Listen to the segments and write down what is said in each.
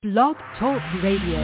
Blog Talk Radio.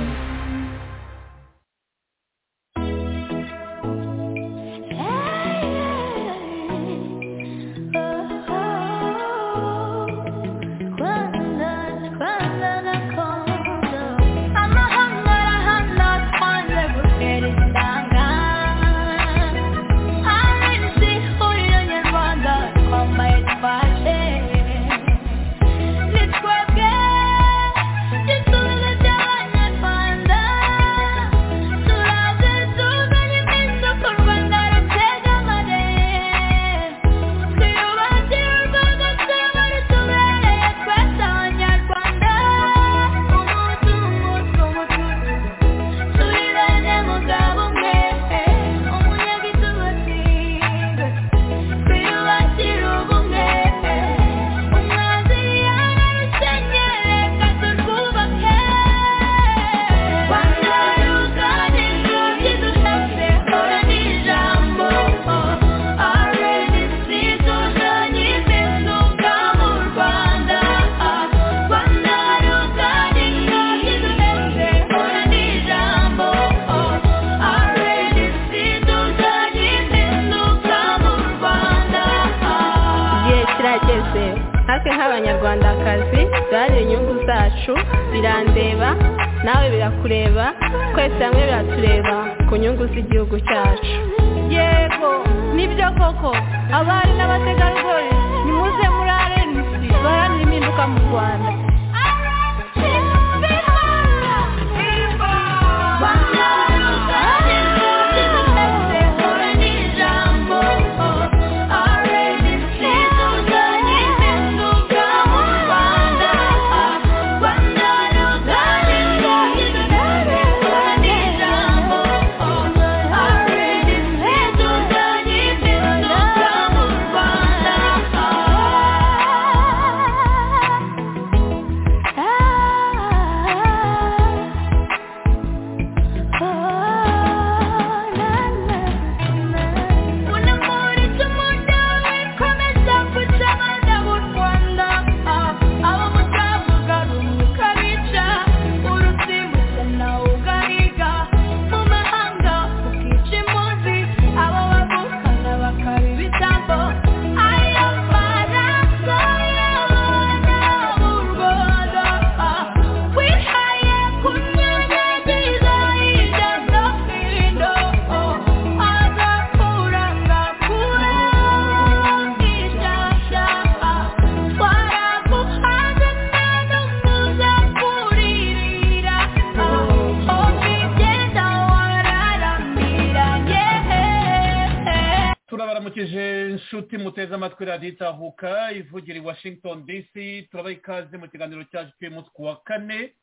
itahuka ivugira i washington dc turabaha ikaze mu kiganiro cyacu cy'umunsi ku wa kane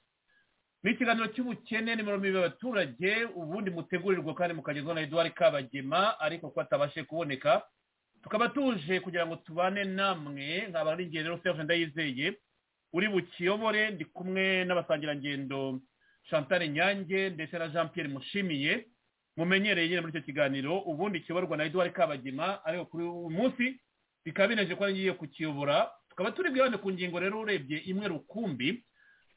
ni ikiganiro cy'ubukene nimero mirongo abaturage ubundi mutegurirwa kandi mukagezwaho na eduard kabagema ariko ko atabashe kuboneka tukaba tuje kugira ngo tubane namwe nkaba ari ingendo serge ndayizeye uri bukiyobore ndi kumwe n'abasangirangendo chantal nyange ndetse na jean Pierre mushimiye mumenyereye nyine muri icyo kiganiro ubundi kiyoborwa na eduard kabagema ariko kuri uyu munsi bikaba bineje ko ngiye kukiyobora tukaba turi bwibande ku ngingo rero urebye imwe rukumbi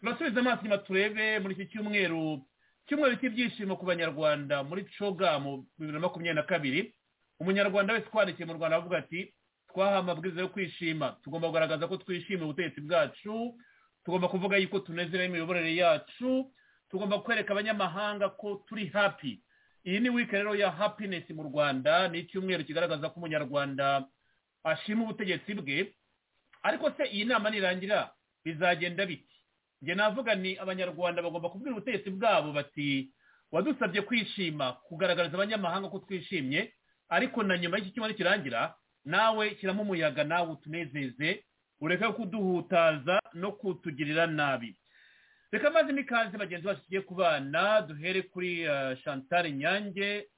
turasubiza amaso inyuma turebe muri iki cyumweru cyumweru cy'ibyishimo ku banyarwanda muri cogamu bibiri na makumyabiri na kabiri umunyarwanda wese twandikiye mu rwanda avuga ati twahawe amabwiriza yo kwishima tugomba kugaragaza ko twishimiye ubutegetsi bwacu tugomba kuvuga yuko tunezerewe imiyoborere yacu tugomba kwereka abanyamahanga ko turi hapi iyi ni wiki rero ya hapinesi mu rwanda ni icyumweru kigaragaza ko umunyarwanda ashima ubutegetsi bwe ariko se iyi nama nirangira bizagenda biti njye navuga ni abanyarwanda bagomba kubwira ubutegetsi bwabo bati wadusabye kwishima kugaragariza abanyamahanga ko twishimye ariko na nyuma y'iki cyumweru kirangira nawe kiramo umuyaga nawe utunezeze ureke kuduhutaza no kutugirira nabi reka maze n'ikaze bagenzi bacu tugiye kubana duhere kuri chantal nyange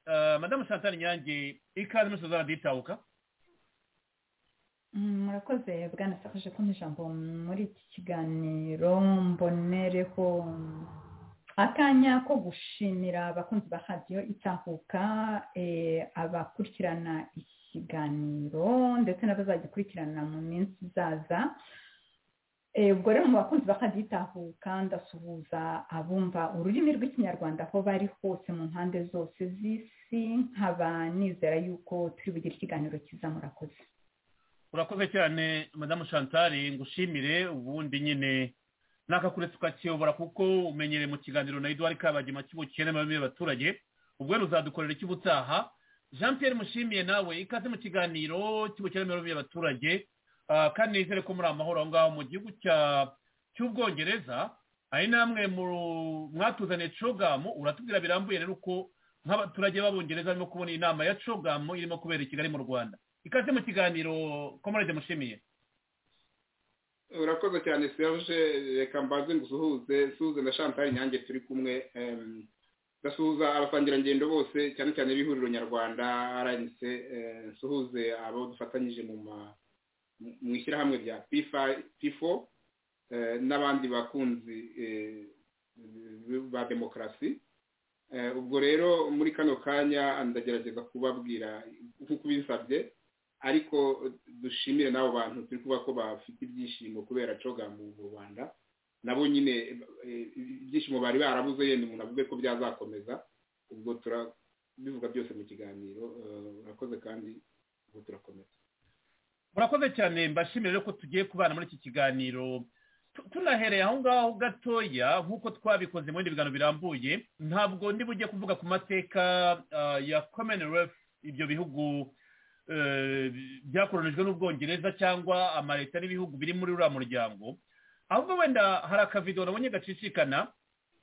madamu chantal nyange ikaze muri suzana ditahuka murakoze bwanasakaje kumpa ijambo muri iki kiganiro mbonereho akanya ko gushimira abakunzi ba radiyo itahuka abakurikirana ikiganiro ndetse n'abazagikurikirana mu minsi izaza Eh, ubwo rero mu bakunzi bakazitahuka ndasuhuza abumva ururimi rw'ikinyarwanda aho bari hose mu mpande zose z'isi nkaba nizera yuko turi bugire ikiganiro cyiza murakoze urakoze cyane madamu chantal ngushimire ubundi nyine nakakure tukakiyobora kuko umenyereye mu kiganiro na eduard kabagema cy'ubukene mu bimwe abaturage ubwo ruzadukorera icy'ubutaha jean pierre mushimiye nawe ikaze mu kiganiro cy'ubukene mu bimwe abaturage kandi nizere ko muri amahoro aho ngaho mu gihugu cy'ubwongereza hari namwe mwatuzaniye cogamu uratubwira birambuye rero uko nk'abaturage b'abongereza barimo kubona inama ya cogamu irimo kubera i kigali mu rwanda ikaze mu kiganiro komarade mushimiye urakoze cyane serge reka mbaze ngo usuhuze suze na chantal nyange turi kumwe ndasuhuza abasangirangendo bose cyane cyane b'ihuriro nyarwanda rnc nsuhuze abo dufatanyije mu ma mu ishyirahamwe rya pifo n'abandi bakunzi ba demokarasi ubwo rero muri kano kanya ndagerageza kubabwira nk'uko ubisabye ariko dushimire n'abo bantu turi kuba ko bafite ibyishimo kubera coga mu rwanda nabo nyine ibyishimo bari barabuze yenda umuntu avuge ko byazakomeza ubwo turabivuga byose mu kiganiro urakoze kandi ubwo turakomeza murakoze cyane mbashimire ko tugiye kubana muri iki kiganiro tunahereye aho ngaho gatoya nk'uko twabikoze mu bindi biganiro birambuye ntabwo ndi bujye kuvuga ku mateka ya commonwealth ibyo bihugu byakoronijwe n'ubwongereza cyangwa amaleta n'ibihugu biri muri uriya muryango ahubwo wenda hari akavido nabonye gacicikana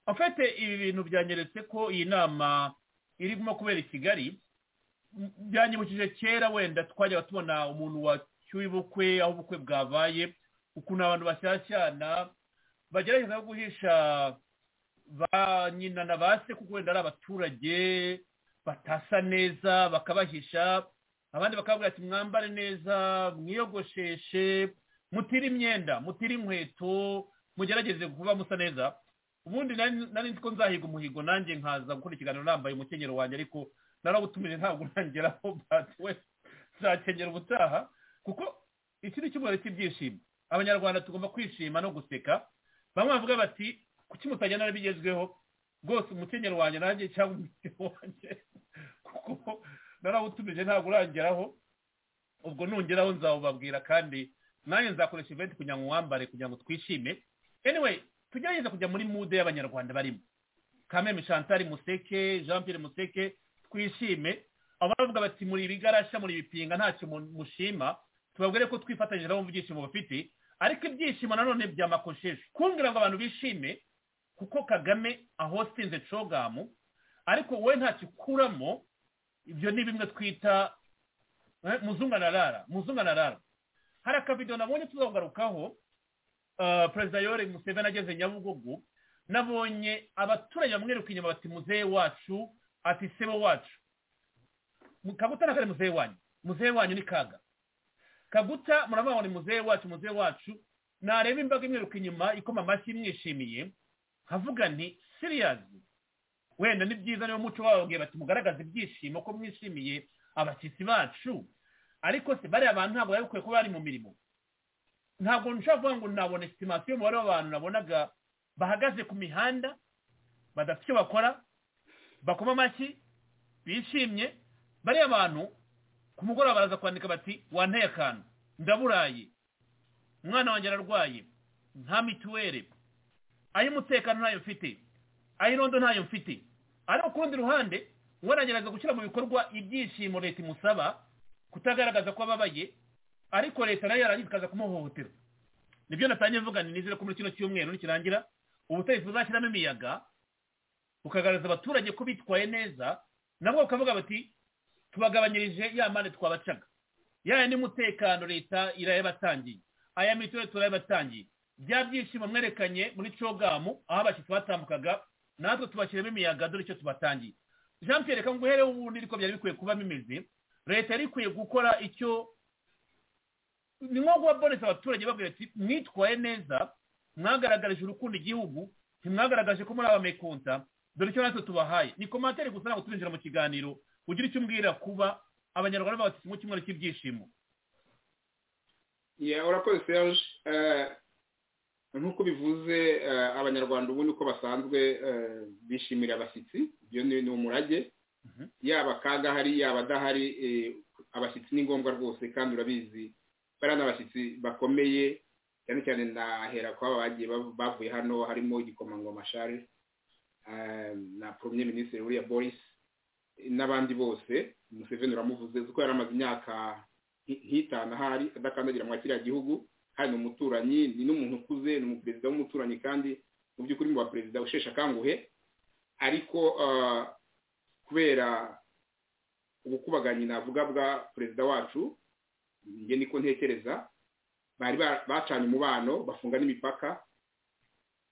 afite ibi bintu byanyeretse ko iyi nama irimo kubera i kigali byanyibukije kera wenda twajyaga tubona umuntu wa cy'ubukwe aho ubukwe bwabaye ukuntu abantu bashyashyana bagerageza guhisha ba nyina na ba se kuko wenda ari abaturage batasa neza bakabahisha abandi bakabwira ati mwambare neza mwiyogosheshe mutire imyenda mutire inkweto mugerageze kuba musa neza ubundi nari nzi ko nzahiga umuhigo nanjye nkaza gukora ikiganiro nambaye umukenyero wanjye ariko narabutumije ntabwo urangeraho batuwe nzakenyera ubutaha kuko iki ni icyumweru cy'ibyishimo abanyarwanda tugomba kwishima no guseka bamwe bavuga bati kuki mutajyana n'ibigezweho rwose umukenyero wanjye nanjye cyangwa umukenyero wanjye kuko narawutumije ntabwo urangeraho ubwo nungeraho nzawubabwira kandi nanjye nzakoresha iventi kugira ngo wambare kugira ngo twishime anyway tugerageze kujya muri mude y'abanyarwanda barimo kameme chantal museke jean Pierre museke twishime aba bavuga bati muri ibigarasha muri ibipinga ntacyo mushima tubabwire ko twifatanyije nabo mu byishimo bafite ariko ibyishimo nanone bya makosheje kumbwira ngo abantu bishime kuko kagame ahosinze cogamu ariko wowe ntacyo ukuramo ibyo ni bimwe twita muzunganarara muzunganarara hari akavido nabonye tuzagarukaho perezida yore museveni ageze nyabugogo nabonye abaturage bamwiruka inyuma bati muzehe wacu ati sebo wacu kagutana kare muzehe wanyu muzehe wanyu ni kaga kaguta murabona muzehe wacu muzehe wacu nareba imbaga imwiruka inyuma ikoma amashyi imwishimiye nkavuga nti siriyazi wenda ni byiza niba umuco wababwiye bati mugaragaze ibyishimo ko mwishimiye abashyitsi bacu ariko se bariya bantu ntabwo bari bukwiye kuba bari mu mirimo ntabwo nshobora kuvuga ngo nabona esitimasiyo y'umubare w'abantu nabonaga bahagaze ku mihanda badafite icyo bakora bakoma amashyi bishimye bariya bantu ku mugoroba baraza kwandika bati wanteye akantu ndaburaye umwana wanjye ararwaye nta mituweli ay'umutekano ntayo mfite ay'irondo ntayo mfite ariko ku rundi ruhande wanagerageza gushyira mu bikorwa ibyishimo leta imusaba kutagaragaza ko ababaye ariko leta nayo yarangiza ikaza kumuhohotera nibyo natangiye mvuga nizere ko muri kino cyumweru nikirangira ubutegetsi buzashyiramo imiyaga bukagaragaza abaturage ko bitwaye neza nabo bakavuga bati tubagabanyirije ya mpande twabacaga yaya n'umutekano leta irayabatangiye aya mituweli turayabatangiye bya byishimo mwerekanye muri cogamu aho abashyitsi batambukaga natwe tubashyiramo imiyaga dore icyo tubatangiye jean pierre reka nguhereho ubundi ariko byari bikwiye kuba bimeze leta yari ikwiye gukora icyo ni nko kubaboneza abaturage babwira ati mwitwaye neza mwagaragarije urukundo igihugu ntimwagaragaje ko muri abamekunta dore icyo natwe tubahaye ni komantere gusa ntabwo turinjira mu kiganiro ugira icyo umbwira kuba abanyarwanda babatse mu cyumweru cy'ibyishimo urakoze serge nk'uko bivuze eh, abanyarwanda ubundi uko basanzwe eh, bishimira abashyitsi ibyo ni ni umurage Mhm. yaba akaga ahari yaba adahari eh, abashyitsi ni ngombwa rwose kandi urabizi bariya ni abashyitsi bakomeye cyane cyane nahera kwaba bagiye bav- bavuye hano harimo igikomangoma Charles eh, na premier minisitiri william boris n'abandi bose museveni uramuvuze kuko yari amaze imyaka nki- nk'itanu ahari adakandagira muri kiriya gihugu kandi ni umuturanyi ni n'umuntu ukuze ni umuperezida w'umuturanyi kandi mu by'ukuri mu baperezida usheshe akanguhe ariko ah, kubera ubukubaganyi navuga bwa perezida wacu njye niko ntekereza bari ba- bacanye umubano bafunga n'imipaka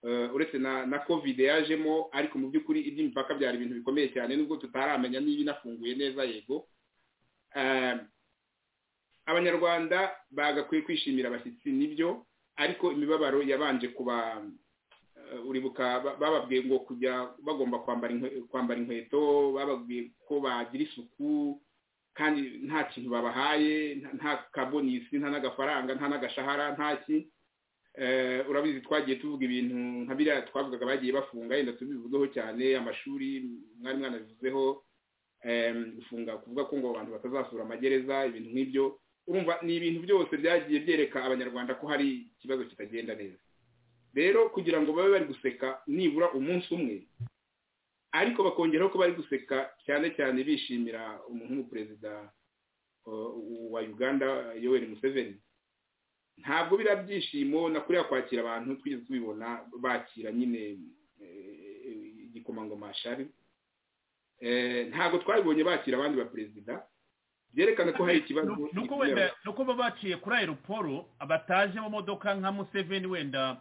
Eh, uretse na na covid yajemo ariko mu by'ukuri iby'imipaka byari ibintu bikomeye cyane nubwo tutaramenya niba inafunguye neza yego Eh, abanyarwanda bagakwiye kwishimira abashyitsi nibyo ariko imibabaro yabanje kuba eh, uribuka ba- bababwiye ngo kujya bagomba kwambara inkwe- kwambara inkweto bababwiye ko bagira isuku kandi nta kintu babahaye nta- nta kabonisi nta n'agafaranga nta n'agashahara nta ki Eh, urabizi twagiye tuvuga ibintu nka biriya twavugaga bagiye bafunga yenda tubivugeho cyane amashuri mwari mwanabivuzeho em, gufunga kuvuga ko ngo abantu batazasura amagereza ibintu nk'ibyo urumva ni ibintu byose byagiye byereka abanyarwanda ko hari ikibazo kitagenda neza rero kugira ngo babe bari guseka nibura umunsi umwe ariko bakongeraho ko bari guseka cyane cyane bishimira umuntu w'umuperezida uh, wa uganda yoweri museveni ntabwo biriya byishimo na kuriya kwakira abantu twigeze tubibona bakira nyine eh, igikomangoma shari Eh, ntabwo twabibonye bakira abandi baperezida byerekana ko hari ikibazo nuko wenda nuko baba baciye kuri aeroporo bataje mu modoka nka museveni wenda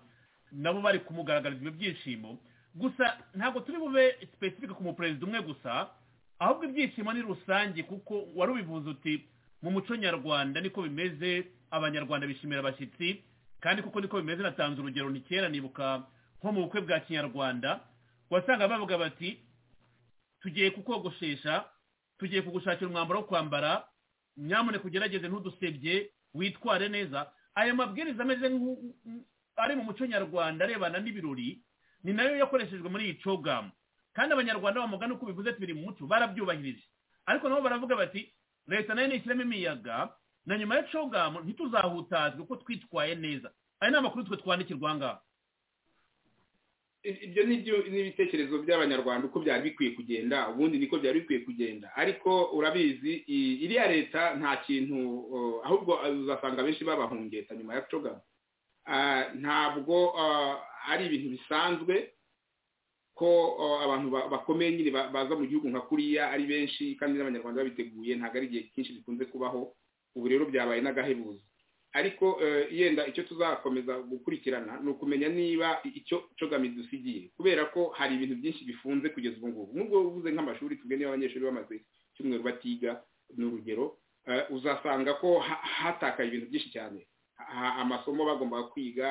nabo bari kumugaragariza ibyo byishimo gusa ntabwo turi bube sipesifike ku muperezida umwe gusa ahubwo ibyishimo ni rusange kuko wari ubivuze uti mu muco nyarwanda niko bimeze abanyarwanda bishimira abashyitsi kandi kuko niko bimeze natanze urugero ni kera nibuka nko mu bukwe bwa kinyarwanda wasanga bavuga bati tugiye kukogoshesha tugiye kugushakira umwambaro wo kwambara nyamuneka ugerageze ntudusebye witware neza aya mabwiriza ameze nk'u- nk'u- ari mu muco nyarwanda arebana n'ibirori ni nayo yakoreshejwe muri iyi cogamu kandi abanyarwanda bamugana uko bivuze tubiri mu muco barabyubahirije ariko nabo baravuga bati leta nayo ntishyiremo imiyaga na nyuma ya cogamu ntituzahutazwe kuko twitwaye neza aya ni amakuru twe twandikirwa aha ngaha ibyo ni byo- ni ibitekerezo by'abanyarwanda uko byari bikwiye kugenda ubundi niko byari bikwiye kugenda ariko urabizi i- iriya leta nta kintu uh, ahubwo uzasanga benshi babahungeta nyuma ya cogama Ah, ntabwo ah, ari ibintu bisanzwe ko ah, abantu ba- bakomeye nyine ba- baza mu gihugu nka kuriya ari benshi kandi n'abanyarwanda babiteguye ntabwo ari igihe cyinshi bikunze kubaho ubu rero byabaye n'agahebuzo ariko eh, yenda icyo tuzakomeza gukurikirana ni ukumenya niba icyo cogama dusigiye kubera ko hari ibintu byinshi bifunze kugeza ubu ngubu nubwo uvuze nk'amashuri tubwe niba abanyeshuri bamaze icyumweru batiga ni urugero eh, uzasanga ko ha- hatakaye ibintu byinshi cyane ha- amasomo bagombaga kwiga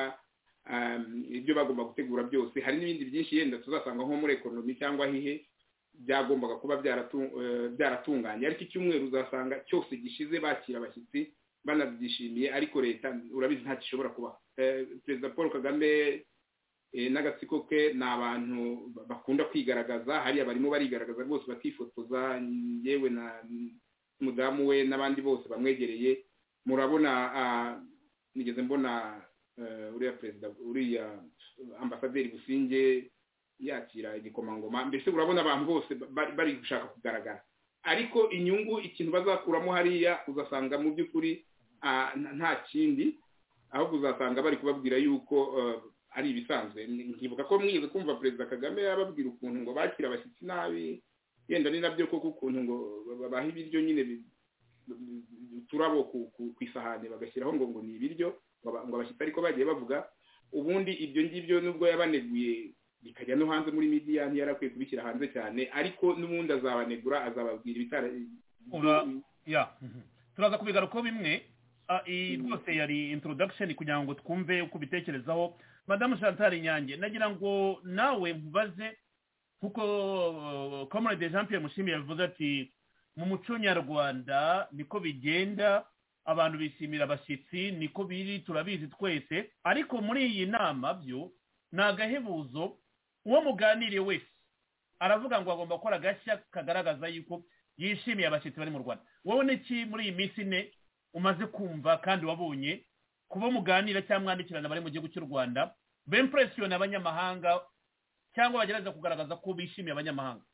um, ibyo bagomba gutegura byose hari n'ibindi byinshi yenda tuzasanga nko muri ekonomi cyangwa hihe byagombaga kuba byaratu- eh, byaratunganye ariko icyumweru uzasanga cyose gishize bakira abashyitsi banabyishimiye ariko leta urabizi nta gishobora kuba perezida paul kagame eh, n'agatsiko ke ni abantu ba- bakunda kwigaragaza hariya barimo barigaragaza rwose bakifotoza yewe na mudamu we n'abandi bose bamwegereye murabona ah, nigeze mbona eh, uriya perezida uriya ambasaderi businge yakira igikomangoma mbese urabona abantu bose ba- bari- bari gushaka kugaragara ariko inyungu ikintu bazakuramo hariya uzasanga mu by'ukuri ah, nta- nta kindi ahubwo uzasanga bari kubabwira yuko eh, ari ibisanzwe nkibuka ko mwize kumva perezida kagame yababwira ukuntu ngo bakira abashyitsi nabi yenda ni nabyo koko ukuntu ngo babaha ibiryo nyine bi- bi- bi- uturabo ku- ku ku isahani bagashyiraho ngo ngo ni ibiryo ngo aba- ngo abashyitsi ariko bagiye bavuga ubundi ibyo ngibyo nubwo yabaneguye bikajya no hanze muri midiya ntiyari akwiye kubishyira hanze cyane ariko n'ubundi azabanegura azababwira ibitara Ura- ya mhm. turaza kubigarukaho bimwe Ah, iyi Mm. rwose yari introduction kugira ngo twumve uko ubitekerezaho madamu chantal nyange nagira ngo nawe nkubaze kuko uh, comrade jean pierre mushimi yavuze ati mu muco nyarwanda niko bigenda abantu bishimira abashyitsi niko biri turabizi twese ariko muri iyi nama byo ni agahebuzo uwo muganiriye wese aravuga ngo agomba gukora agashya kagaragaza yuko yishimiye abashyitsi bari mu rwanda wowe n'iki muri iyi minsi ine umaze kumva kandi wabonye kuba muganira cyangwa mwandikirana abari mu gihugu cy'u rwanda bempuresiyoni abanyamahanga cyangwa bagerageza kugaragaza ko bishimiye abanyamahanga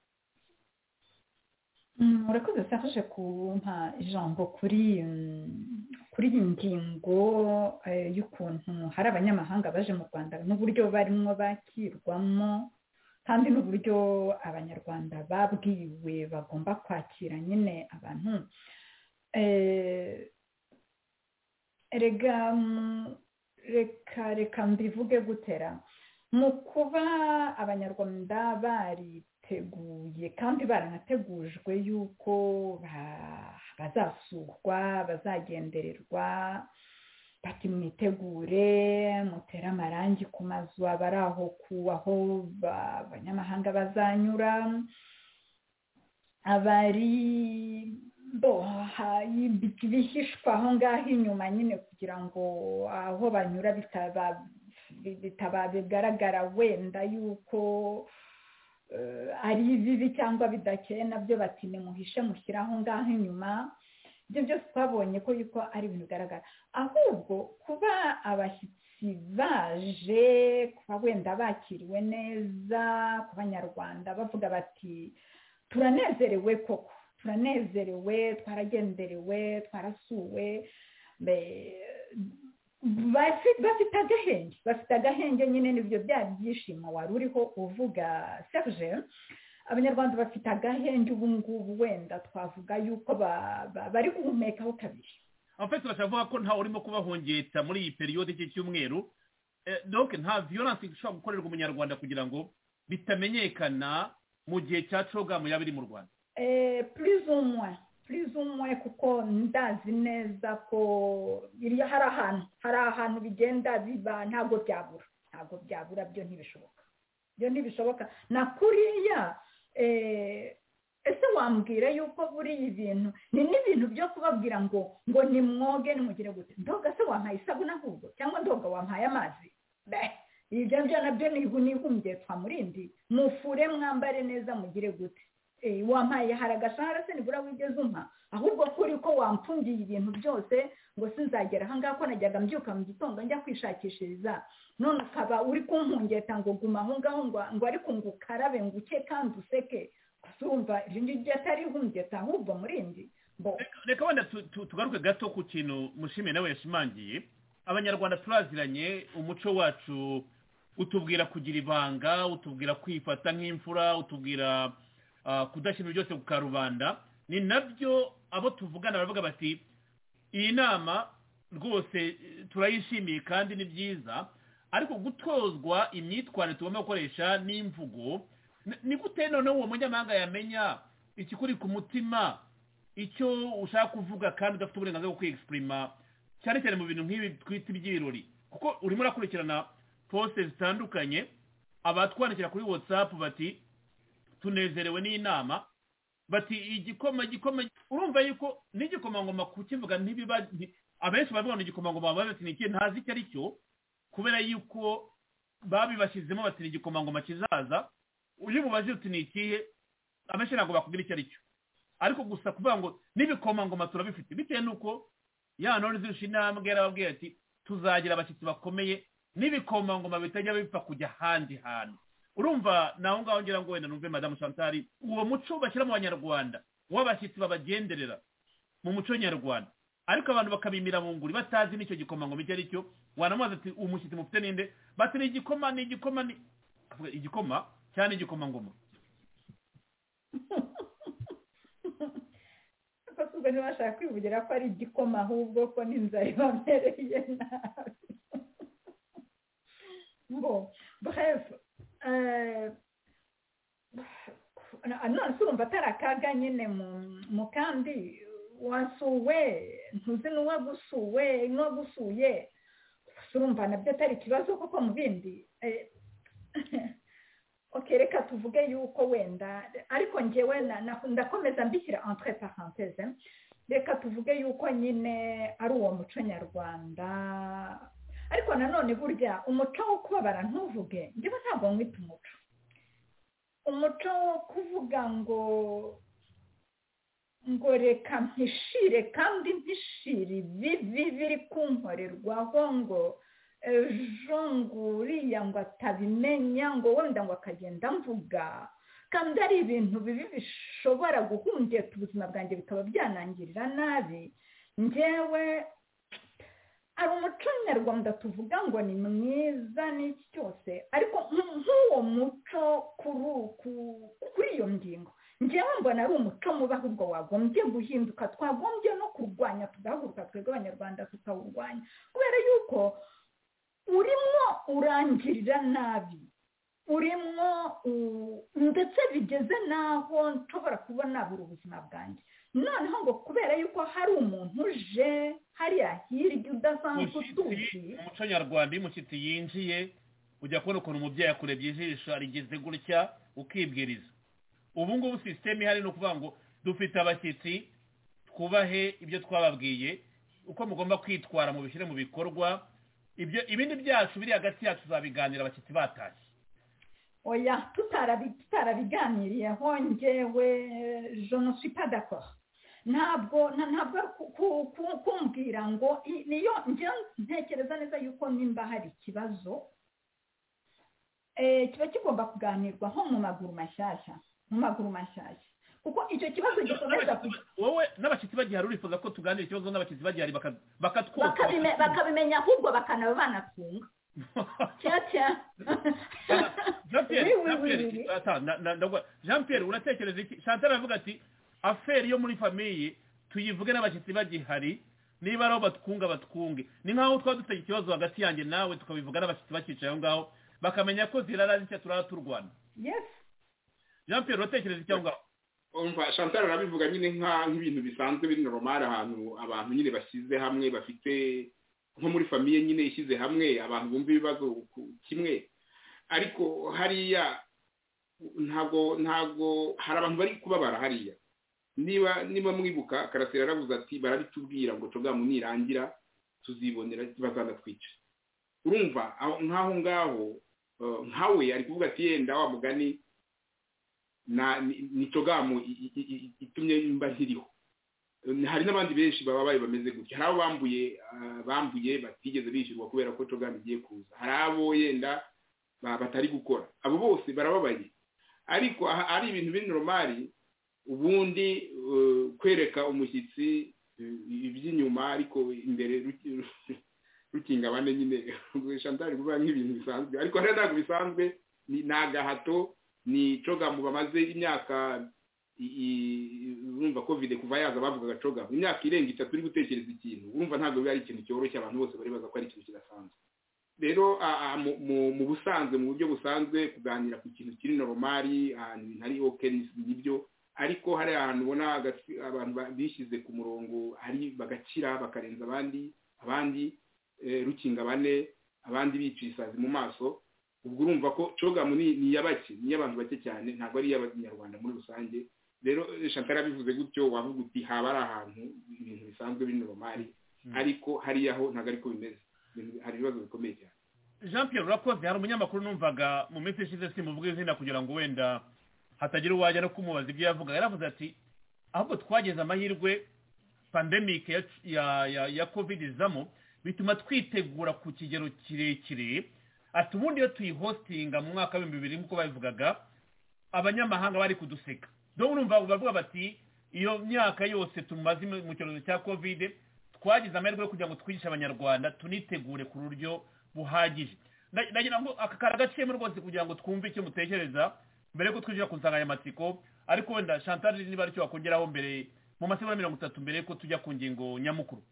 murakoze safashe kumpa ijambo kuri mm, kuri iyi ngingo eh, y'ukuntu hari abanyamahanga baje mu rwanda n'uburyo barimo bakirwamo kandi n'uburyo abanyarwanda babwiwe bagomba kwakira nyine abantu Eh, erega mm, reka reka mbivuge gutera mu kuba abanyarwanda bariteguye kandi baranategujwe yuko ba- bazasurwa bazagendererwa bati mwitegure mutere amarangi ku mazu abari aho ku aho ba- abanyamahanga bazanyura abari bo ha- ibi- bihishwa aho ngaho inyuma nyine kugira ngo aho banyura bitaba bitaba bigaragara wenda yuko eh, ari bibi cyangwa bidakeye nabyo bati nimuhishe mushyire aho ngaho inyuma ibyo byose twabonye ko yuko ari ibintu bigaragara ahubwo kuba abashyitsi baje kuba wenda bakiriwe neza ku banyarwanda bavuga bati turanezerewe koko turanezerewe twaragenderewe twarasuwe mbe- bafi- bafite agahenge bafite agahenge nyine nibyo bya byishimo wari uriho uvuga serge abanyarwanda bafite agahenge ubu ngubu wenda twavuga yuko ba- ba- bari guhumekaho kabiri abafite bashavuga ko ntawe urimo kubahongetsa muri iyi periyode cy'icyumweru donc nta violence ishobora gukorerwa umunyarwanda kugira ngo bitamenyekana mu gihe cya cogamu yaba iri mu rwanda Eh, plus ou moins plus ou moins kuko ndazi neza ko iriya hari ahantu hari ahantu bigenda biba ntabwo byabura ntabwo byabura byo ntibishoboka byo ntibishoboka na kuriya eh, ese wambwira yuko buriya ibintu ni n'ibintu byo kubabwira ngo ngo nimwoge nimugire gute ndoga se wampaye isabune ahubwo cyangwa ndoga wampaye amazi Beh, ibyo byo nabyo nihumye twamurindi mufure mwambare neza mugire gute Eh, wampaye hari agashahara se nibura wigeze umpa ahubwo ko uri ko wampfundiye ibintu byose ngo sinzagera aha ngaha ko najyaga mbyuka mu gitondo njya kwishakishiriza none ukaba uri kumpungeta ngo guma aho ngaho ngo ngo ariko ngo ukarabe ngo uke kandi useke gusa urumva iryo ngiryo atari ihumgeta ahubwo murindi mbo reka wenda tu- tu- tugaruke gato ku kintu mushime nawe yashimangiye abanyarwanda turaziranye umuco wacu utubwira kugira ibanga utubwira kwifata nk'imfura utubwira ah, kudashyira byose ku karubanda ni nabyo abo tuvugana baravuga bati iyi nama rwose eh, turayishimiye kandi ni byiza ariko gutozwa imyitwarire tugomba gukoresha n'imvugo ni- ni gute noneho uwo munyamahanga yamenya ikikuri ku mutima icyo ushaka kuvuga kandi udafite uburenganzira bwo kwiyegisiprima cyane cyane mu bintu nk'ibi twita iby'ibirori kuko urimo urakurikirana posite zitandukanye abatwandikira kuri watsapu bati tunezerewe n'inama bati igikoma igikoma urumva yuko n'igikomangoma kukivuga ntibiba nti- abenshi bavuga ngo igikomangoma baba bati ni iki ntazi icyo ari cyo kubera yuko babibashyizemo bati ni igikomangoma kizaza iyo umubaje uti ni ikihe abenshi ntabwo bakubwira icyo ari cyo ariko gusa kuvuga ngo n'ibikomangoma turabifite bitewe n'uko ya ntore izirusha intambwe yarababwira ati tuzagira abashyitsi bakomeye n'ibikomangoma bitajya bipfa kujya ahandi hantu urumva naho ngaho ngira ngo wenda numve madamu shantari uwo muco bashyira mu banyarwanda w'abashyitsi babagenderera mu muco nyarwanda ariko abantu bakabimira mu nguri batazi n'icyo gikomangoma icyo ari cyo wanamubaza ati umushyitsi mufite ninde bati ni igikoma ni igikoma ni Akavuga, igikoma cyane igikomangoma ko tubwo ntibashaka kwivugira ko ari igikoma ahubwo ko n'inzara ibamereye nabi ngo bref eh, na- none se urumva atari akaga nyine mu- mu kandi wasuwe ntuzi n'uwagusuwe n'uwagusuye gusa urumva nabyo atari ikibazo kuko mu bindi eh, ok reka tuvuge yuko wenda ariko ngewe na- na- ndakomeza mbishyira entre parenthèse reka tuvuge yuko nyine ari uwo muco nyarwanda ariko nanone burya umuco wo kubabara ntuvuge njyewe ntabwo mwita umuco umuco wo kuvuga ngo ngo reka mpishire kandi mpishire ibi biri kunkorerwaho ngo ejo ngo uriya ngo atabimenya ngo wenda ngo akagenda mvuga kandi ari ibintu bibi bishobora guhungeta ubuzima bwanjye bikaba byanangirira nabi ngewe hari umuco nyarwanda tuvuga ngo ni mwiza n'iki cyose ariko nk'uwo muco kuri iyo ngingo ngewe mbona ari umuco mubi ahubwo wagombye guhinduka twagombye no kurwanya tugahaguruka twebwe abanyarwanda tukawurwanya kubera yuko urimo urangirira nabi urimo ndetse bigeze n'aho nshobora kuba nabura ubuzima bwanjye noneho ngo kubera yuko hari umuntu uje hariya hirya udasanzwe utuzi umuco nyarwanda iyo umushyitsi yinjiye ujya kubona ukuntu umubyeyi akurebye ijisho arigeze gutya ukibwiriza ubu ngubu sisiteme ihari ni ukuvuga ngo dufite abashyitsi twubahe ibyo twababwiye uko mugomba kwitwara mubishyire mu bikorwa ibindi byacu biri hagati yacu tuzabiganira abashyitsi batashye oya tutarabiganiriyeho ngewe jenoswi padakora ntabwo ntabwo kumbwira ngo niyo ngewe ntekereza neza yuko nimba hari ikibazo kiba kigomba kuganirwaho mu maguru mashyashya mu maguru mashyashya kuko icyo kibazo gikomeza wowe n'abashyitsi bagihari urifuza ko tuganira ikibazo n'abashyitsi bagihari bakatwota bakabimenya ahubwo bakanaba banatunga jean pierre uratekereza iki chantal aravuga ati aferi yo muri famiye tuyivuge n'abashyitsi bagihari niba ariho batwunga batwunge ni nk'aho twaba dufite ikibazo hagati yanjye nawe tukabivuga n'abashyitsi bakicaye aho ngaho bakamenya ko zirara zitya turara turwana jean pierre uratekereza iki aho ngaho umva chantal arabivuga nyine nk'ibintu bisanzwe biri normal ahantu abantu nyine bashyize hamwe bafite nko muri famiye nyine ishyize hamwe abantu bumva ibibazo kimwe ariko hariya ntabwo ntabwo hari abantu bari kubabara hariya niba niba mwibuka karasira aravuze ati barabitubwira ngo tugamu nirangira tuzibonera bazanatwica urumva nk'aho ngaho nkawe ari kuvuga ati yenda wa mugani ni togamu itumye mba nkiriho hari n'abandi benshi babaye bameze gutya hari abo bambuye bambuye batigeze bishyurwa kubera ko togani igiye kuza hari abo yenda batari gukora abo bose barababaye ariko ari ibintu b'inoromari ubundi kwereka umushyitsi iby'inyuma ariko imbere rukinga abane nyine shantari kuvuga nk'ibintu bisanzwe ariko hariya ntabwo bisanzwe ni agahato ni cogamu bamaze imyaka urumva kovide kuva yaza bavugaga coga imyaka irenga itatu uri gutekereza ikintu urumva ntabwo biba ari ikintu cyoroshye abantu bose bari baza ko ari ikintu kidasanzwe rero mu busanzwe mu buryo busanzwe kuganira ku kintu kiri noromari ahantu hari oke nibyo ariko hari ahantu ubona abantu bishyize ku murongo hari bagakira bakarenza abandi abandi rukinga bane abandi biciye isazi mu maso ubwo urumva ko cogamu ni iy'abake ni iy'abantu bake cyane ntabwo ari iy'abanyarwanda muri rusange rero shantara bivuze gutyo wavuga uti haba ari ahantu ibintu bisanzwe biri noromari ariko hariya ho ntabwo ariko bimeze hari ibibazo bikomeye cyane jean pierre urakoze hari umunyamakuru numvaga mu minsi ishize simuvuga izina kugira ngo wenda hatagira uwajya no kumubaza ibyo yavuga yaravuze ati ahubwo twageze amahirwe pandemike ya covid izamo bituma twitegura ku kigero kirekire ati ubundi iyo tuyihositinga mu mwaka w'ibihumbi bibiri nk'uko babivugaga abanyamahanga bari kuduseka dore urumva bavuga bati iyo myaka yose tumaze mu cyorezo cya kovide twagize amahirwe yo kugira ngo twigishe abanyarwanda tunitegure ku buryo buhagije ndagira ngo aka karagaciyemo rwose kugira ngo twumve icyo mutekereza mbere yuko twinjira ku nsanganyamatsiko ariko wenda chantal niba aricyo wakongeraho mbere mu masegonda mirongo itatu mbere yuko tujya ku ngingo nyamukuru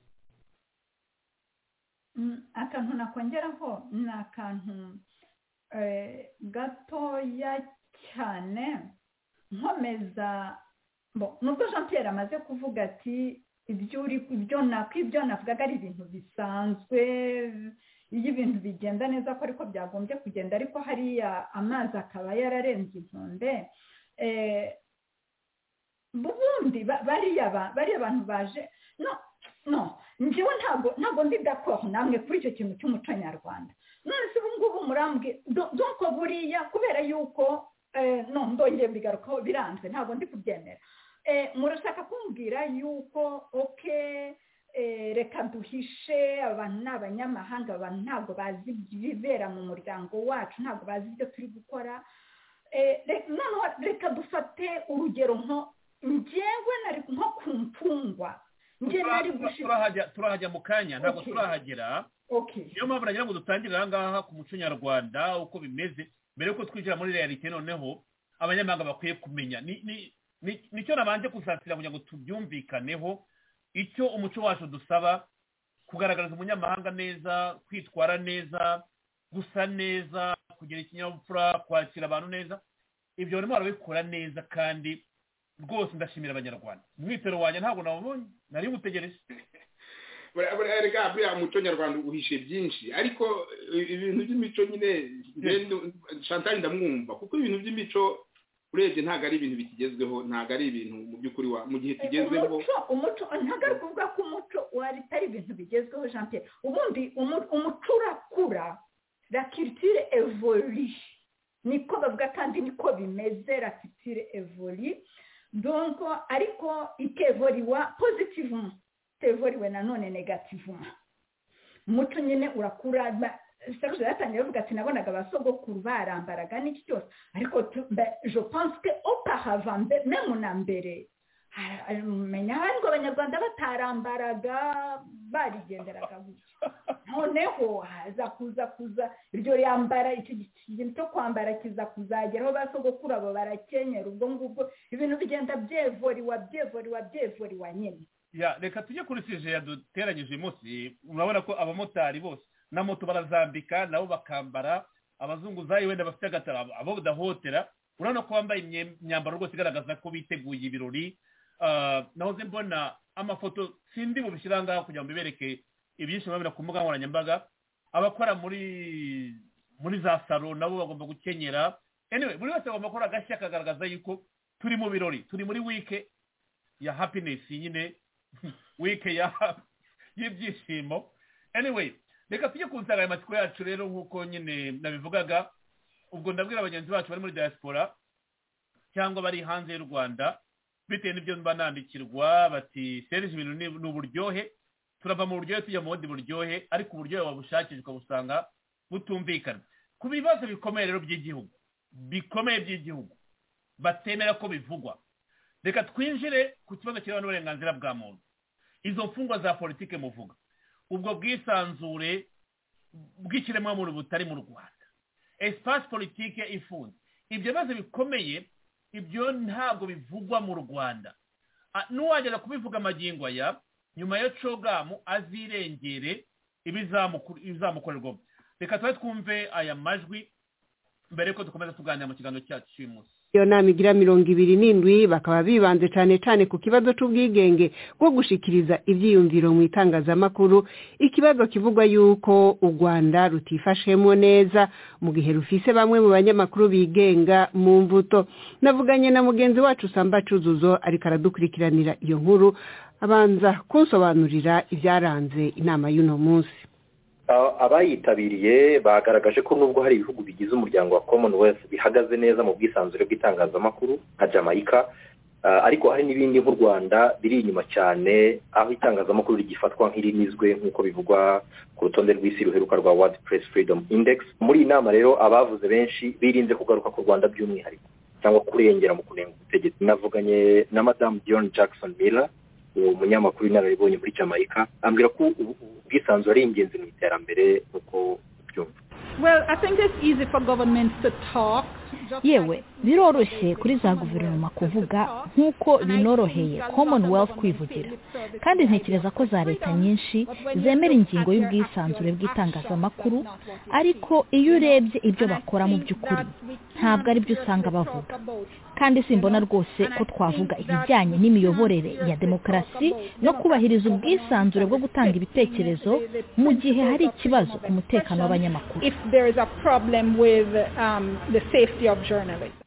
akantu nakongeraho ni akantu gatoya cyane nkomeza nubwo jean Pierre amaze kuvuga ati ibyo navugaga ari ibintu bisanzwe iyo ibintu bigenda neza ko ariko byagombye kugenda ariko hariya amazi akaba yararenze inkombe ubundi ba- bariya ba- bariya abantu baje no no njyewe ntabwo ntabwo ndi dakoro namwe kuri icyo kintu cy'umuco nyarwanda none se ubu ngubu murambwe donko buriya kubera yuko eh, no ndongeye mbigarukaho biranzwe ntabwo ndi kubyemera Eh, murashaka kumbwira yuko oke reka duhishe abantu ni abanyamahanga abantu ntabwo bazi ibibera mu muryango wacu ntabwo bazi ibyo turi gukora Eh, re- noneho reka dufate urugero nko ngewe nari nko ku mfungwa ngewe nari gushira turahajya turahajya mu kanya ntabwo Okay. turahagera okay niyo mpamvu nagira ngo dutangire aha ngaha ku muco nyarwanda uko bimeze mbere yuko twinjira muri realite noneho abanyamahanga bakwiye kumenya ni ni- ni- nicyo nabanje gusatira kugira ngo tubyumvikaneho icyo umuco wacu dusaba kugaragariza umunyamahanga neza kwitwara neza gusa neza kugira ikinyabupfura kwakira abantu neza ibyo barimo barabikora neza kandi rwose ndashimira abanyarwanda umwitero wanjye ntabwo nawubonye nari ngutegereje Buriya- buriya rega buriya umuco nyarwanda uhishe byinshi ariko eh, ibintu by'imico nyine njye ndu- chantal ndamwumva kuko ibintu by'imico urebye ntabwo ari ibintu bikigezweho ntabwo ari ibintu mu by'ukuri wa mu gihe tugezeho umuco umuco ntabwo ari ukuvuga ko umuco wari ari ibintu bigezweho jean pierre ubundi umu- umuco urakura la culture evolue niko bavuga kandi niko bimeze la culture evolue donc ariko ikevoriwa positivement itevoriwe nanone negativement umuco nyine urakura ba- serge yatangiye avuga ati nabonaga abasogokuru barambaraga n'iki cyose ariko tu- ba- je pense que auparavant mbe- meme na mbere menya ariko abanyarwanda batarambaraga barigenderaga gutya noneho haza kuza kuza iryo yambara icyo kintu cyo kwambara kiza kuzageraho basogokuru abo barakenyera ubwo ngubwo ibintu bigenda byevoriwa byevoriwa byevoriwa nyine ya reka tujye kuri sije yaduteranyije uyu munsi urabona ko abamotari bose na moto barazambika nabo bakambara abazunguzayi wenda bafite agatara abo badahotera urabona ko bambaye imye- imyambaro rwose igaragaza ko biteguye ibirori Ah, nahoze mbona amafoto sindi bubishyira ngaho kugira ngo mbibereke ibyinshi babira ku mbuga nkoranyambaga abakora muri muri za salo nabo bagomba gukenyera anyway buri wese agomba gukora agashya akagaragaza yuko turi mu birori turi muri wike ya happiness nyine wike ya y'ibyishimo anyway reka tujye ku nsanganyamatsiko yacu rero nk'uko nyine nabivugaga ubwo ndabwira bagenzi bacu bari muri diaspora cyangwa bari hanze y'u rwanda bitewe n'ibyo mba nandikirwa bati serije ibintu ni ni uburyohe turava mu buryohe tujya mu bundi buryohe ariko uburyohe wabushakisha ukabusanga butumvikana ku bibazo bikomeye rero by'igihugu bikomeye by'igihugu batemera ko bivugwa reka twinjire ku kibazo kirebana n'uburenganzira bwa muntu izo mfungwa za politike muvuga ubwo bwisanzure bw'ikiremwamuntu butari mu rwanda espace politike ifunze ibyo bibazo bikomeye ibyo ntabwo bivugwa mu rwanda Ah, n'uwagera kubivuga amagingo aya nyuma ya cogamu azirengere ibizamuku- ibizamukorerwamo reka tube twumve aya majwi mbere yuko dukomeza tuganira mu kiganiro cyacu cy'uyu munsi iyo nama igira mirongo ibiri n'indwi bakaba bibanze cyane cyane ku kibazo cy'ubwigenge bwo gushikiriza ibyiyumviro mu itangazamakuru ikibazo kivugwa yuko u rwanda rutifashemo neza mu gihe rufise bamwe mu banyamakuru bigenga mu mbuto navuganye na mugenzi wacu samba cyuzuzo ariko aradukurikiranira iyo nkuru abanza kunsobanurira ibyaranze inama y'uno munsi A- abayitabiriye bagaragaje ko nubwo hari ibihugu bigize umuryango wa commonwealth bihagaze neza mu bwisanzure bw'itangazamakuru nka jamaica ah, ariko hari n'ibindi nk'u rwanda biri inyuma cyane aho itangazamakuru rigifatwa nk'irinizwe nk'uko bivugwa ku rutonde rw'isi ruheruka rwa world press freedom index muri iyi nama rero abavuze benshi birinze kugaruka ku rwanda by'umwihariko cyangwa kurengera mu kunenga ubutegetsi navuganye na madamu john jackson miller uwo munyamakuru inararibonye muri jamaica ambwira ko ubu- ubu- ubwisanzure ari ingenzi mu iterambere nk'uko ubyumva Well, I think it's easy for governments to talk. yewe biroroshye kuri za guverinoma kuvuga nk'uko binoroheye commonwealth kwivugira kandi ntekereza ko za leta nyinshi zemera ingingo y'ubwisanzure bw'itangazamakuru ariko iyo urebye ibyo bakora mu by'ukuri ntabwo ari byo usanga bavuga kandi simbona rwose ko twavuga ibijyanye n'imiyoborere ya demokarasi no kubahiriza ubwisanzure bwo gutanga ibitekerezo mu gihe hari ikibazo ku mutekano w'abanyamakuru If there is a problem with um, the safety of journalists.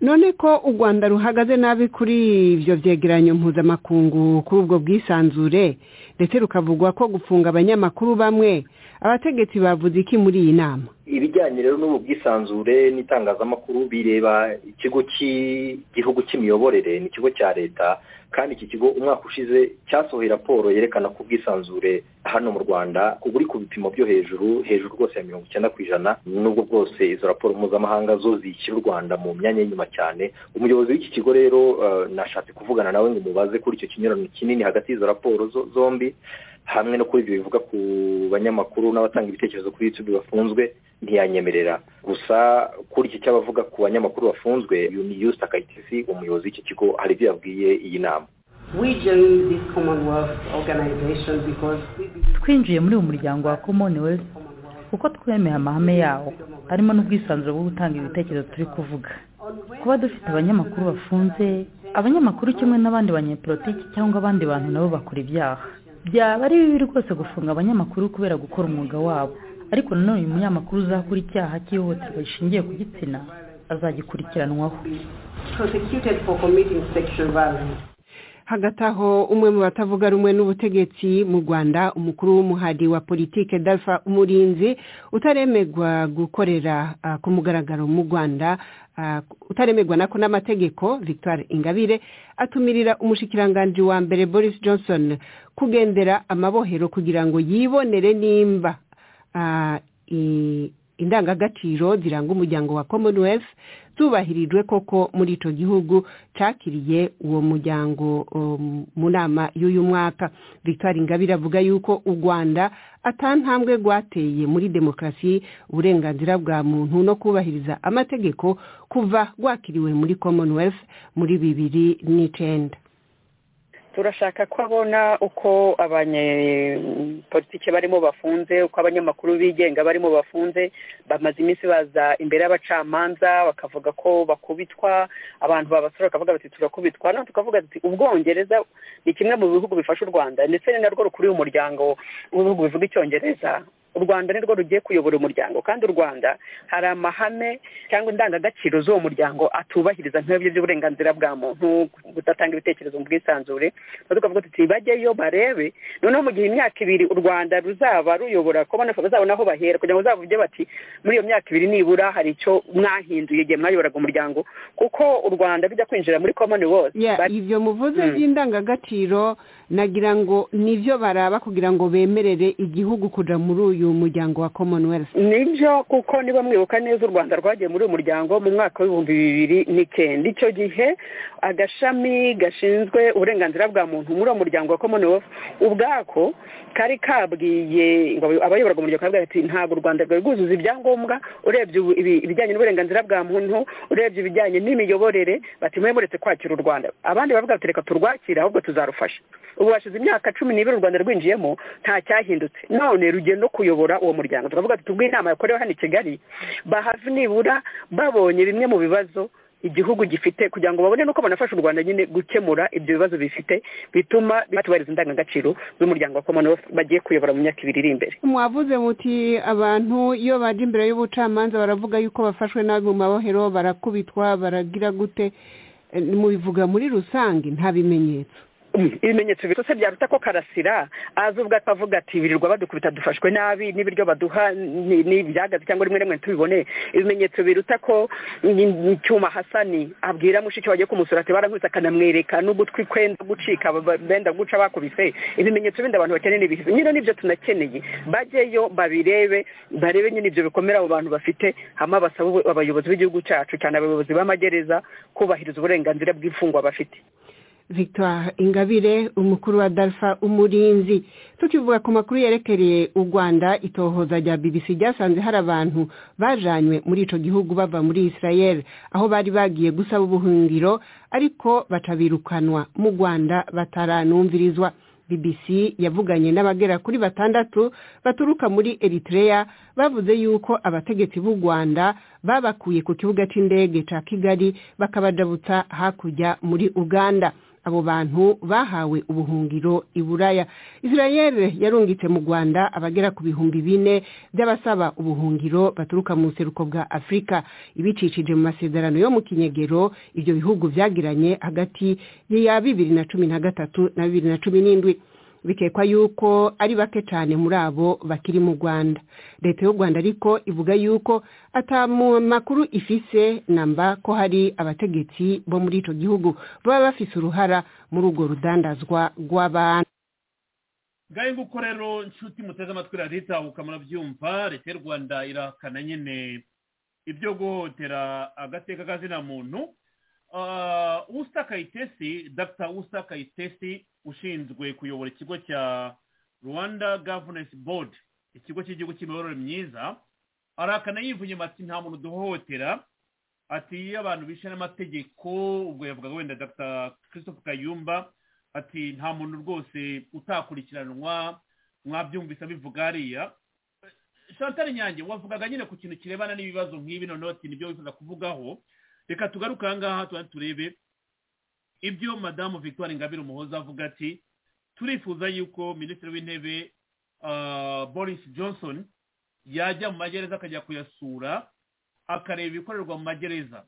none ko u rwanda ruhagaze nabi kuri ibyo byegeranyo mpuzamakungu kuri ubwo bwisanzure ndetse rukavugwa ko gufunga abanyamakuru bamwe abategetsi bavuze iki muri iyi nama ibijyanye rero n'ubu bwisanzure n'itangazamakuru bireba ikigo cy'igihugu cy'imiyoborere ni ikigo cya leta kandi iki kigo umwaka ushize cyasohoye raporo yerekana ko ubwisanzure hano mu rwanda buri ku bipimo byo hejuru hejuru rwose ya mirongo icyenda ku ijana n'ubwo bwose izo raporo mpuzamahanga zo zishyira u rwanda mu myanya y'inyuma cyane umuyobozi w'iki kigo rero nashatse kuvugana nawe ngo umubaze kuri icyo kinyurano kinini hagati y'izo raporo zombi hamwe no kuri ibyo bivuga ku banyamakuru n'abatanga ibitekerezo kuri youtube bafunzwe ntiyanyemerera gusa kuri iki cy'abavuga ku banyamakuru bafunzwe uyu ni yusita kayitesi umuyobozi w'iki kigo hari ibyo yabwiye iyi nama twinjiye muri uyu muryango wa commonwealth kuko twemeye amahame yawo harimo n'ubwisanzure bwo gutanga ibitekerezo turi kuvuga kuba dufite abanyamakuru bafunze abanyamakuru kimwe n'abandi banyepolitiki cyangwa abandi bantu nabo bakora ibyaha byaba ari bibi rwose gufunga abanyamakuru kubera gukora umwuga wabo ariko nanone uyu munyamakuru uzakora icyaha cy'ihohoterwa rishingiye ku gitsina azagikurikiranwaho hagati aho umwe mu batavuga rumwe n'ubutegetsi mu rwanda umukuru w'umuhari wa politike dalfa umurinzi utaremegwa gukorera ku mugaragaro mu rwanda utaremegwa nako n'amategeko victoire ingabire atumirira umushikiranganji wa mbere boris johnson kugendera amabohero kugira ngo yibonere nimba indangagaciro ziranga umuryango wa commonwealth zubahirijwe koko muri icyo gihugu cyakiriye uwo muryango mu nama y'uyu mwaka victoire ingabire avuga yuko u rwanda atantambwe rwateye muri demokarasi uburenganzira bwa muntu no kubahiriza amategeko kuva rwakiriwe muri commonwealth muri bibiri n'icyenda turashaka ko abona uko abanyepolitike barimo bafunze uko abanyamakuru bigenga barimo bafunze bamaze iminsi baza imbere y'abacamanza bakavuga ko bakubitwa abantu babasura bakavuga bati turakubitwa no tukavuga ati ubwongereza ni kimwe mu bihugu bifasha u rwanda ndetse ni narwo rukuriye umuryango w'ibihugu bivuga icyongereza u rwanda nirwo rugiye kuyobora umuryango kandi u rwanda hari amahame cyangwa indangagaciro z'uwo muryango atubahiriza nk'ibyo by'uburenganzira bwa muntu kudatanga ibitekerezo mu bwisanzure tukavuga tuti bajyeyo barebe noneho mu gihe imyaka ibiri u rwanda ruzaba ruyobora bazabona aho bahera kugira ngo bazavuge bati muri iyo myaka ibiri nibura hari icyo mwahinduye igihe mwayoboraga umuryango kuko u rwanda rujya kwinjira muri komoni wose ibyo muvuze by'indangagaciro nagira ngo nibyo baraba kugira ngo bemerere igihugu kujya muri uyu uyu muryango wa commonwealth nibyo kuko niba mwibuka neza u rwanda rwagiye muri uyu muryango mu mwaka w'ibihumbi bibiri n'icyenda icyo gihe agashami gashinzwe uburenganzira bwa muntu muri uwo muryango wa commonwealth ubwako kari kabwiye abayoboraga umuryango kabwira ati ntabwo u rwanda rwari rwuzuza ibyangombwa urebye ibijyanye n'uburenganzira bwa muntu urebye ibijyanye n'imiyoborere bati mwemuretse kwakira u rwanda abandi bavuga bati reka turwakire ahubwo tuzarufasha ubu hashize imyaka cumi n'ibiri u rwanda rwinjiyemo nta cyahindutse none rugiye no kuyobora kuyobora uwo muryango turavuga ati tubwire inama yakorewe hano i kigali bahave nibura babonye bimwe mu bibazo igihugu gifite kugira ngo babone n'uko banafasha u rwanda nyine gukemura ibyo bibazo bifite bituma batubahiriza indangagaciro z'umuryango wa commonwealth bagiye kuyobora mu myaka ibiri iri imbere mwavuze muti abantu iyo baje imbere y'ubucamanza baravuga yuko bafashwe nabi mu mabohero barakubitwa baragira gute mubivuga muri rusange nta bimenyetso ibimenyetso bitose byaruta ko karasira aza ubwo akavuga ati birirwa badukubita dufashwe nabi n'ibiryo baduha ni ibyagazi cyangwa rimwe rimwe tubibone ibimenyetso biruta ko icyuma hasani abwira mushiki wagiye kumusura ati barankubise akanamwereka n'ugutwi kwenda gucika benda guca bakubise ibimenyetso bindi abantu bakeneye ni ibihe nyine nibyo tunakeneye bajyeyo babirebe barebe nyine ibyo bikomera abo bantu bafite hama basaba abayobozi b'igihugu cyacu cyane abayobozi b'amagereza kubahiriza uburenganzira bw'imfungwa bafite victoire ingabire umukuru wa dalfa umurinzi tukivuga ku makuru yerekereye u rwanda itohoza rya bbc ryasanze hari abantu bajanywe muri icyo gihugu bava muri israel aho bari bagiye gusaba ubuhungiro ariko batabirukanwa mu rwanda bataranumvirizwa bbc yavuganye n'abagera kuri batandatu baturuka muri eritrea bavuze yuko abategetsi b'u rwanda babakuye ku kibuga cy'indege cya kigali bakabajabutsa hakurya muri uganda abo bantu bahawe ubuhungiro i buraya israel yarungitse mu rwanda abagera ku bihumbi bine by'abasaba ubuhungiro baturuka mu buseruko bwa afurika ibicicije mu masezerano yo mu kinyegero ibyo bihugu byagiranye hagati ya bibiri na cumi na gatatu na bibiri na cumi n'indwi bikekwa yuko ari bake cyane muri abo bakiri mu rwanda leta y'u rwanda ariko ivuga yuko atamu makuru ifise namba ko hari abategetsi bo muri icyo gihugu baba bafise uruhara muri urwo rudandazwa rw'abantu ngahe nguko rero nshuti muteze amatwi raditabuka murabyumva leta y'u rwanda irahakana nyine ibyo guhotera agateka k'azina muntu usa kayitesi dr usa kayitesi ushinzwe kuyobora ikigo cya rwanda governance board ikigo cy'igihugu cy'imiyoborere myiza arahakana yivunye ati nta muntu duhohotera ati iyo abantu bishe n'amategeko ubwo yavugaga wenda dr christophe kayumba ati nta muntu rwose utakurikiranwa mwabyumvise bivuga hariya chantal nyange wavugaga nyine ku kintu kirebana n'ibibazo nk'ibi noneho ati nibyo wifuza kuvugaho reka tugaruke aha ngaha tuba turebe ibyo madamu victoire ngabire umuhoza avuga ati turifuza yuko minisitiri w'intebe boris johnson yajya mu magereza akajya kuyasura akareba ibikorerwa mu magereza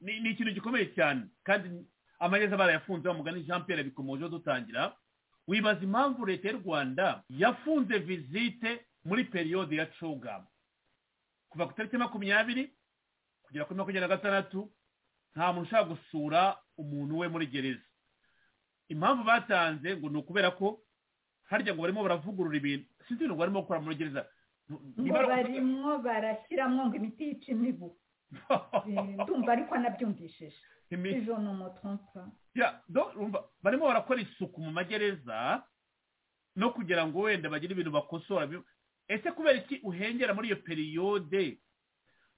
ni ikintu gikomeye cyane kandi amagereza barayafunze bamugana jean pierre bikomeje dutangira wibaza impamvu leta y'u rwanda yafunze visite muri periyode ya cogamu kuva ku itariki makumyabiri kugera kuri makumyabiri na gatandatu nta muntu ushaka gusura umuntu we muri gereza impamvu batanze ngo ni ukubera ko harya ngo barimo baravugurura ibintu sinzi ibintu barimo gukora muri gereza ngo barimo barashyiramo ngo imiti yica imibu ndumva ariko anabyumvishije ijo ni umutumpa barimo barakora isuku mu magereza no kugira ngo wenda bagire ibintu bakosora ese kubera iki uhengera muri iyo periyode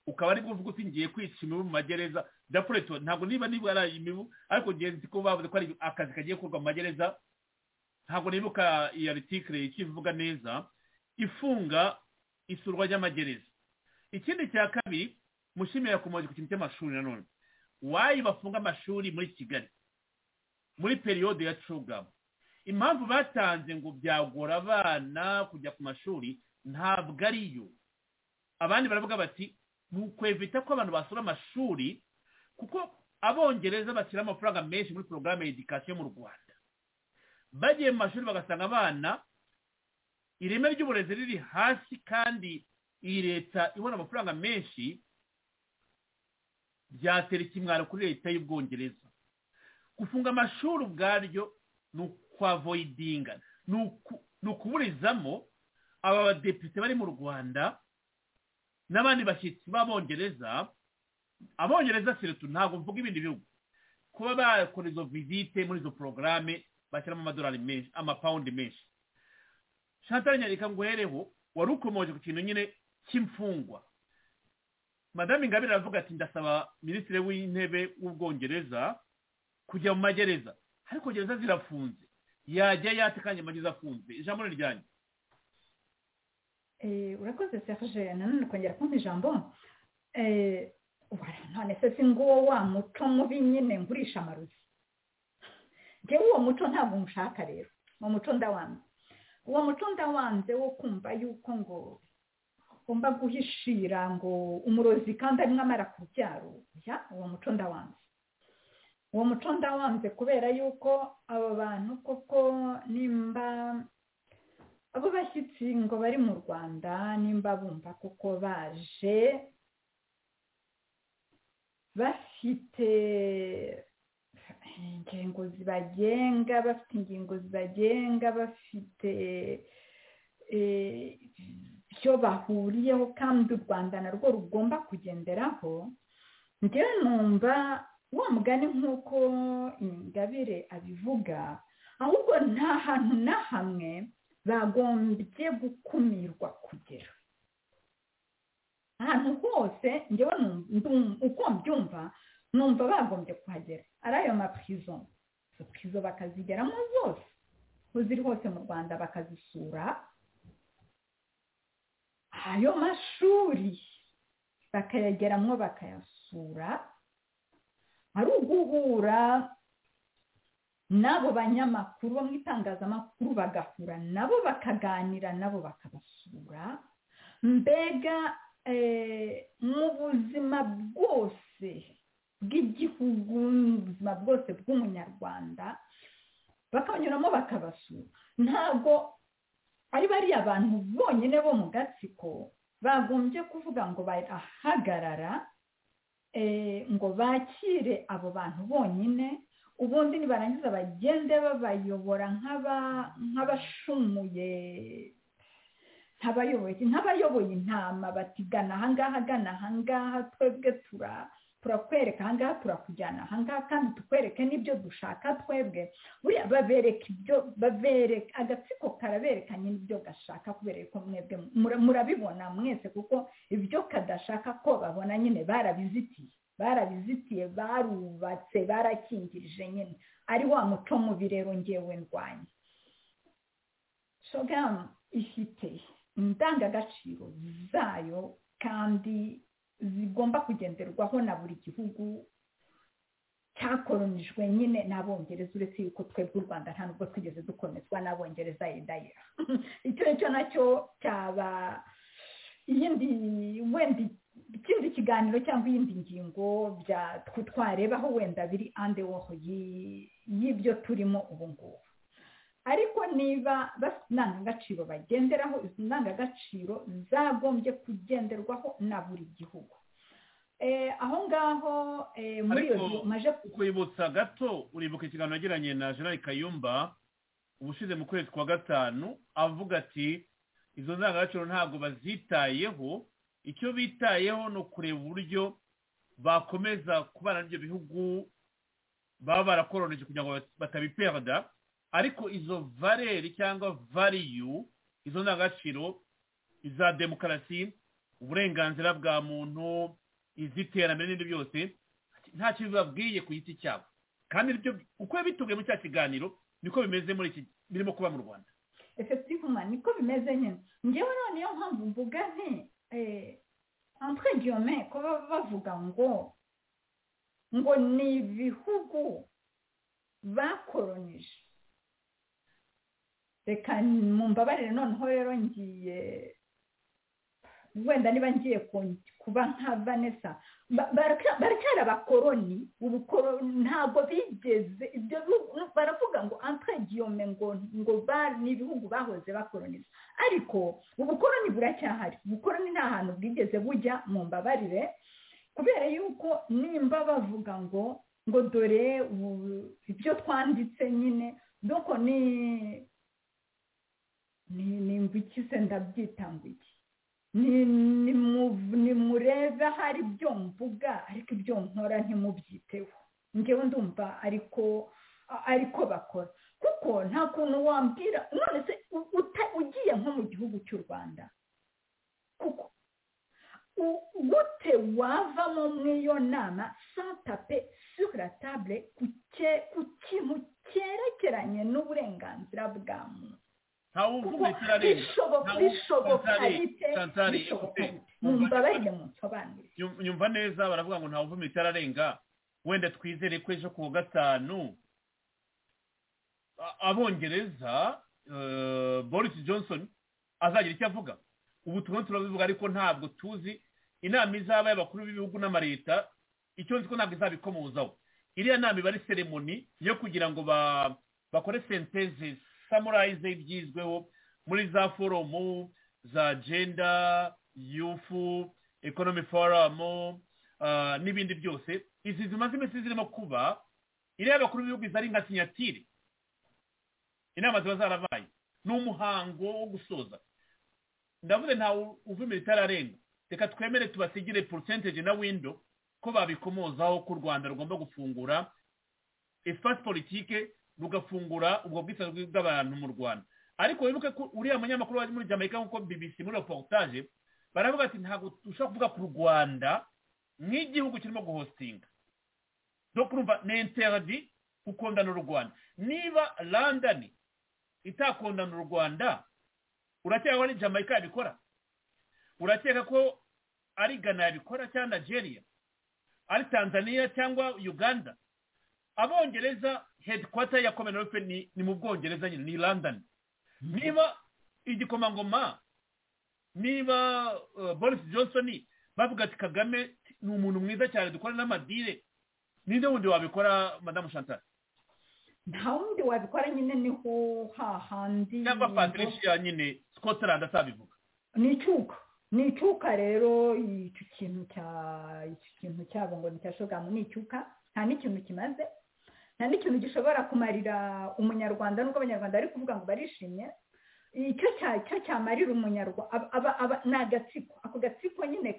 ukaba ari kuvuga uti ngiye kwica imibu mu magereza dapureto ntabwo niba niba ari imibu ariko ngenzi ko bavuze ko ari akazi kagiye gukorwa mu magereza ntabwo nibuka iyo aritikire ikivuga neza ifunga isurwa ry'amagereza ikindi cya kabiri mushimira yakomeje ku kintu cy'amashuri nanone wayi bafunga amashuri muri kigali muri periyode ya cugamu impamvu batanze ngo byagora abana kujya ku mashuri ntabwo ariyo abandi baravuga bati ni ukwevita ko abantu basura amashuri kuko abongereza bashyira amafaranga menshi muri porogaramu ya edikasiyo mu rwanda bagiye mu mashuri bagasanga abana ireme ry'uburezi riri hasi kandi iyi leta ibona amafaranga menshi byatera ikimwaro kuri leta y'ubwongereza gufunga amashuri ubwaryo ni ukwavoyidinga ni ukuburizamo aba badepite bari mu rwanda n'abandi bashyitsi b'abongereza abongereza siretu ntabwo mvuga ibindi bihugu kuba bakora izo vizite muri izo porogaramu bashyiramo amadolari menshi amapawundi menshi shantal nyarika nguhereho wari ukomoje ku kintu nyine cy'imfungwa madame ingabire aravuga ati ndasaba minisitiri w'intebe w'ubwongereza kujya mu magereza ariko gereza zirafunze yajya yatekanye amagereza afunze ijambo ni ryanjye urakoze serge nanone kongera kumpa ijambo none se si nguwo wa muco mubi nyine ngurisha amarozi ngewe uwo muco ntabwo nshaka rero uwo muco ndawanze uwo muco ndawanze wo kumva yuko ngo ugomba guhishira ngo umurozi kandi arimo amara ku byaro uwo muco ndawanze uwo muco ndawanze kubera yuko aba bantu koko nimba abo bashyitsi ngo bari mu rwanda nimba bumva kuko baje bafite ingingo zibagenga bafite ingingo zibagenga bafite ibyo bahuriyeho kandi u rwanda narwo rugomba kugenderaho ngewe numva wa mugani nk'uko ingabire abivuga ahubwo nta hantu na hamwe bagombye gukumirwa kugera ahantu hose ngewe uko mbyumva numva bagombye kuhagera ari ayo mapurizo izo purizo bakazigeramo zose aho ziri hose mu rwanda bakazisura ayo mashuri bakayageramo bakayasura ari uguhura n'abo banyamakuru bo mu itangazamakuru bagahura nabo bakaganira nabo bakabasura mbega mu buzima bwose bw'igihugu mu buzima bwose bw'umunyarwanda bakanyuramo bakabasura ntabwo ari bariya bantu bonyine bo mu gatsiko bagombye kuvuga ngo barahagarara ngo bakire abo bantu bonyine ubundi nibarangiza bagende babayobora nk'abashumuye nk'abayoboye intama batigana ahangaha agana ahangaha twebwe turakwereka ahangaha turakujyana ahangaha kandi tukwereke n'ibyo dushaka twebwe buriya babereka ibyo babereka agatsiko karaberekanye n'ibyo gashaka kubera ko mwebwe murabibona mwese kuko ibyo kadashaka ko babona nyine barabizitiye barabizitiye barubatse barakingirije nyine ari wa muco mubi rero ngewe ndwanya shogamu ifite indangagaciro zayo kandi zigomba kugenderwaho na buri gihugu cyakoronijwe nyine n'abongereza uretse yuko twebwe u rwanda nta nubwo twigeze dukomezwa n'abongereza yedayira icyo ngicyo nacyo cyaba iyindi wenda ikindi kiganiro cyangwa iyindi ngingo twarebaho wenda biri ande woho y'ibyo turimo ubu ngubu ariko niba bafite indangagaciro bagenderaho izi ndangagaciro zagombye kugenderwaho na buri gihugu aho ngaho muri iyo maje kwibutsa gato uribuka ikiganiro yagiranye na gerard kayumba ubushize mu kwezi kwa gatanu avuga ati izo ndangagaciro ntabwo bazitayeho icyo bitayeho ni ukureba uburyo bakomeza kubana n'ibyo bihugu baba barakoroneje kugira ngo batabiperda ariko izo vareri cyangwa variyu izo ndangagaciro iza demokarasi uburenganzira bwa muntu iz'iterambere n'ibindi byose nta kintu babwiye ku giti cyabo kandi uko bitubwiye muri cya kiganiro niko bimeze muri iki birimo kuba mu rwanda efekitivuman niko bimeze nyine ngewe noneho mpamvu mvuga nti entregiyome kuba bavuga ngo ngo ni ibihugu bakoronije reka mu mbabarire noneho rero ngiye wenda niba ngiye kuba nka vanessa baracyari abakoroni ntabwo bigeze ibyo baravuga ngo antaragiyome ngo ngo ni ibihugu bahoze bakoroniza ariko ubukoroni buracyahari ubukoroni nta hantu bwigeze bujya mu mbabarire kubera yuko nimba bavuga ngo ngo dore ibyo twanditse nyine doko ni ni mbwikise ndabyita mbwiki ni murebe ahari ibyo mvuga ariko ibyo nkora ntimubyiteho ngewe ndumva ariko ariko bakora kuko nta kuntu wambwira none se ugiye nko mu gihugu cy'u rwanda kuko gute wavamo mw'iyo nama santape suratabure ku kintu cyerekeranye n'uburenganzira bwa muntu nyumva neza baravuga ngo ntawuvuma itararenga wenda twizere ko ejo kuwa gatanu abongereza boris johnson azagira icyo avuga ubu turimo turabivuga ariko ntabwo tuzi inama izaba y'abakuru b'ibihugu n'amaleta icyo nzi ko ntabwo izabikomozaho iriya nama iba ari seremoni yo kugira ngo bakore sentezesi samurayize ibyizweho muri za foromu za jenda yufu ekonomi forumu n'ibindi byose izi zimaze iminsi zirimo kuba iriya bakuru b'ibihugu izari nka sinyatire inama ziba zarabaye ni umuhango wo gusoza ndavuze ntawe uvumira itararenga reka twemere tubasigire porosenteje na windo ko babikomozaho ko u rwanda rugomba gufungura esipasi politike rugafungura ubwo bwisanzwe bw'abantu mu rwanda ariko wibuke ko uriya munyamakuru wari muri jamaica nk'uko bbc muri reportage baravuga ati ntabwo dushobora kuvuga ku rwanda nk'igihugu kirimo guhositinga no kurumva ni interdi gukondana u rwanda niba london itakondana u rwanda urakeka ko ari jamaica yabikora urakeka ko ari ghana yabikora cyangwa nigeria ari tanzania cyangwa uganda abongereza hedikwata ya commonwealth ni ni mu bwongereza nyine ni london niba igikomangoma niba uh, boris johnson bavuga ati kagame ni umuntu mwiza cyane dukora n'amadire ninde wundi wabikora madamu chantal nta wundi wabikora nyine niho hahandi cyangwa patricia nyine scotland atabivuga ni icyuka ni icyuka rero icyo kintu cya icyo kintu cyabo ngo ni shogamu ni icyuka nta n'ikintu kimaze nta n'ikintu gishobora kumarira umunyarwanda nubwo abanyarwanda bari kuvuga ngo barishimye icyo cyo cyamarira umunyarwanda ni agatsiko ako gatsiko nyine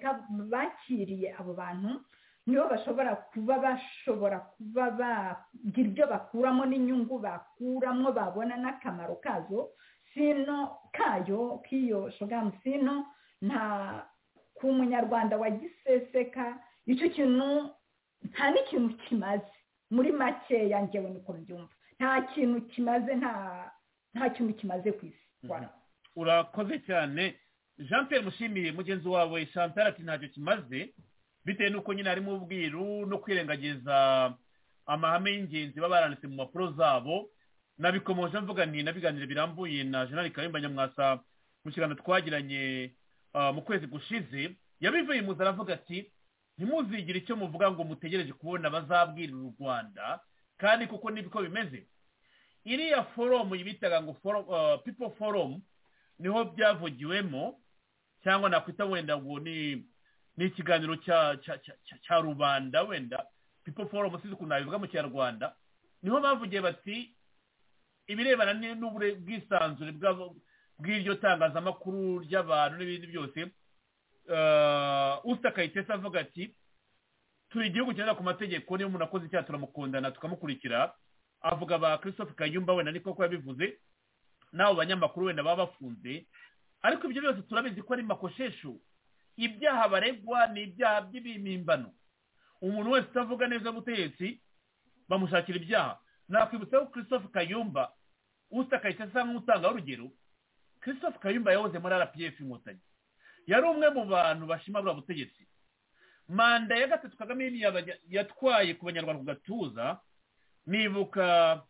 bakiriye abo bantu nibo bashobora kuba bashobora kuba bagira ibyo bakuramo n'inyungu bakuramo babona n'akamaro kazo sino kayo k'iyo shogamu sino nta ku munyarwanda wagiseseka icyo kintu nta n'ikintu kimaze muri makeya ngewe niko mbyumva nta kintu kimaze nta kintu kimaze ku isi urakoze cyane jean Pierre mushimiye mugenzi wawe chantal ati ntacyo kimaze bitewe n'uko nyine harimo ubwiru no kwirengagiza amahame y'ingenzi baba baranditse mu mpapuro zabo nabikomoje mvuga nti nabiganiro birambuye na jenali karimba nyamwasa mu kiganiro twagiranye mu kwezi gushize yabivuye mu nzara avuga ati ntimuzigire icyo muvuga ngo mutegereje kubona bazabwirira u rwanda kandi kuko nibiko bimeze iriya foromu bitaga ngo pipo foromu niho byavugiwemo cyangwa nakwita wenda ngo ni ni ikiganiro cya rubanda wenda pipo foromu sinzi ukuntu nabivuga mu kinyarwanda niho bavugiye bati ibirebana n'ubwisanzure bw'iryo tangazamakuru ry'abantu n'ibindi byose usita kayitesi avuga ati turi igihugu cyenda ku mategeko niyo umuntu akoze icyaha turamukundana tukamukurikira avuga ba christophe kayumba wenda ni koko yabivuze n'abo banyamakuru wenda baba bafunze ariko ibyo byose turabizi ko ari makoshesho ibyaha baregwa ni ibyaha by'ibimpimbano umuntu wese utavuga neza ubutegetsi bamushakira ibyaha nakwibutsa ko christophe kayumba usita kayitesi asa nk'utanga urugero christophe kayumba yahoze muri rpf inkotanyi yari umwe mu bantu bashima buriya butegetsi manda ya gatatu kagame yatwaye ku banyarwanda ku gatuza nibuka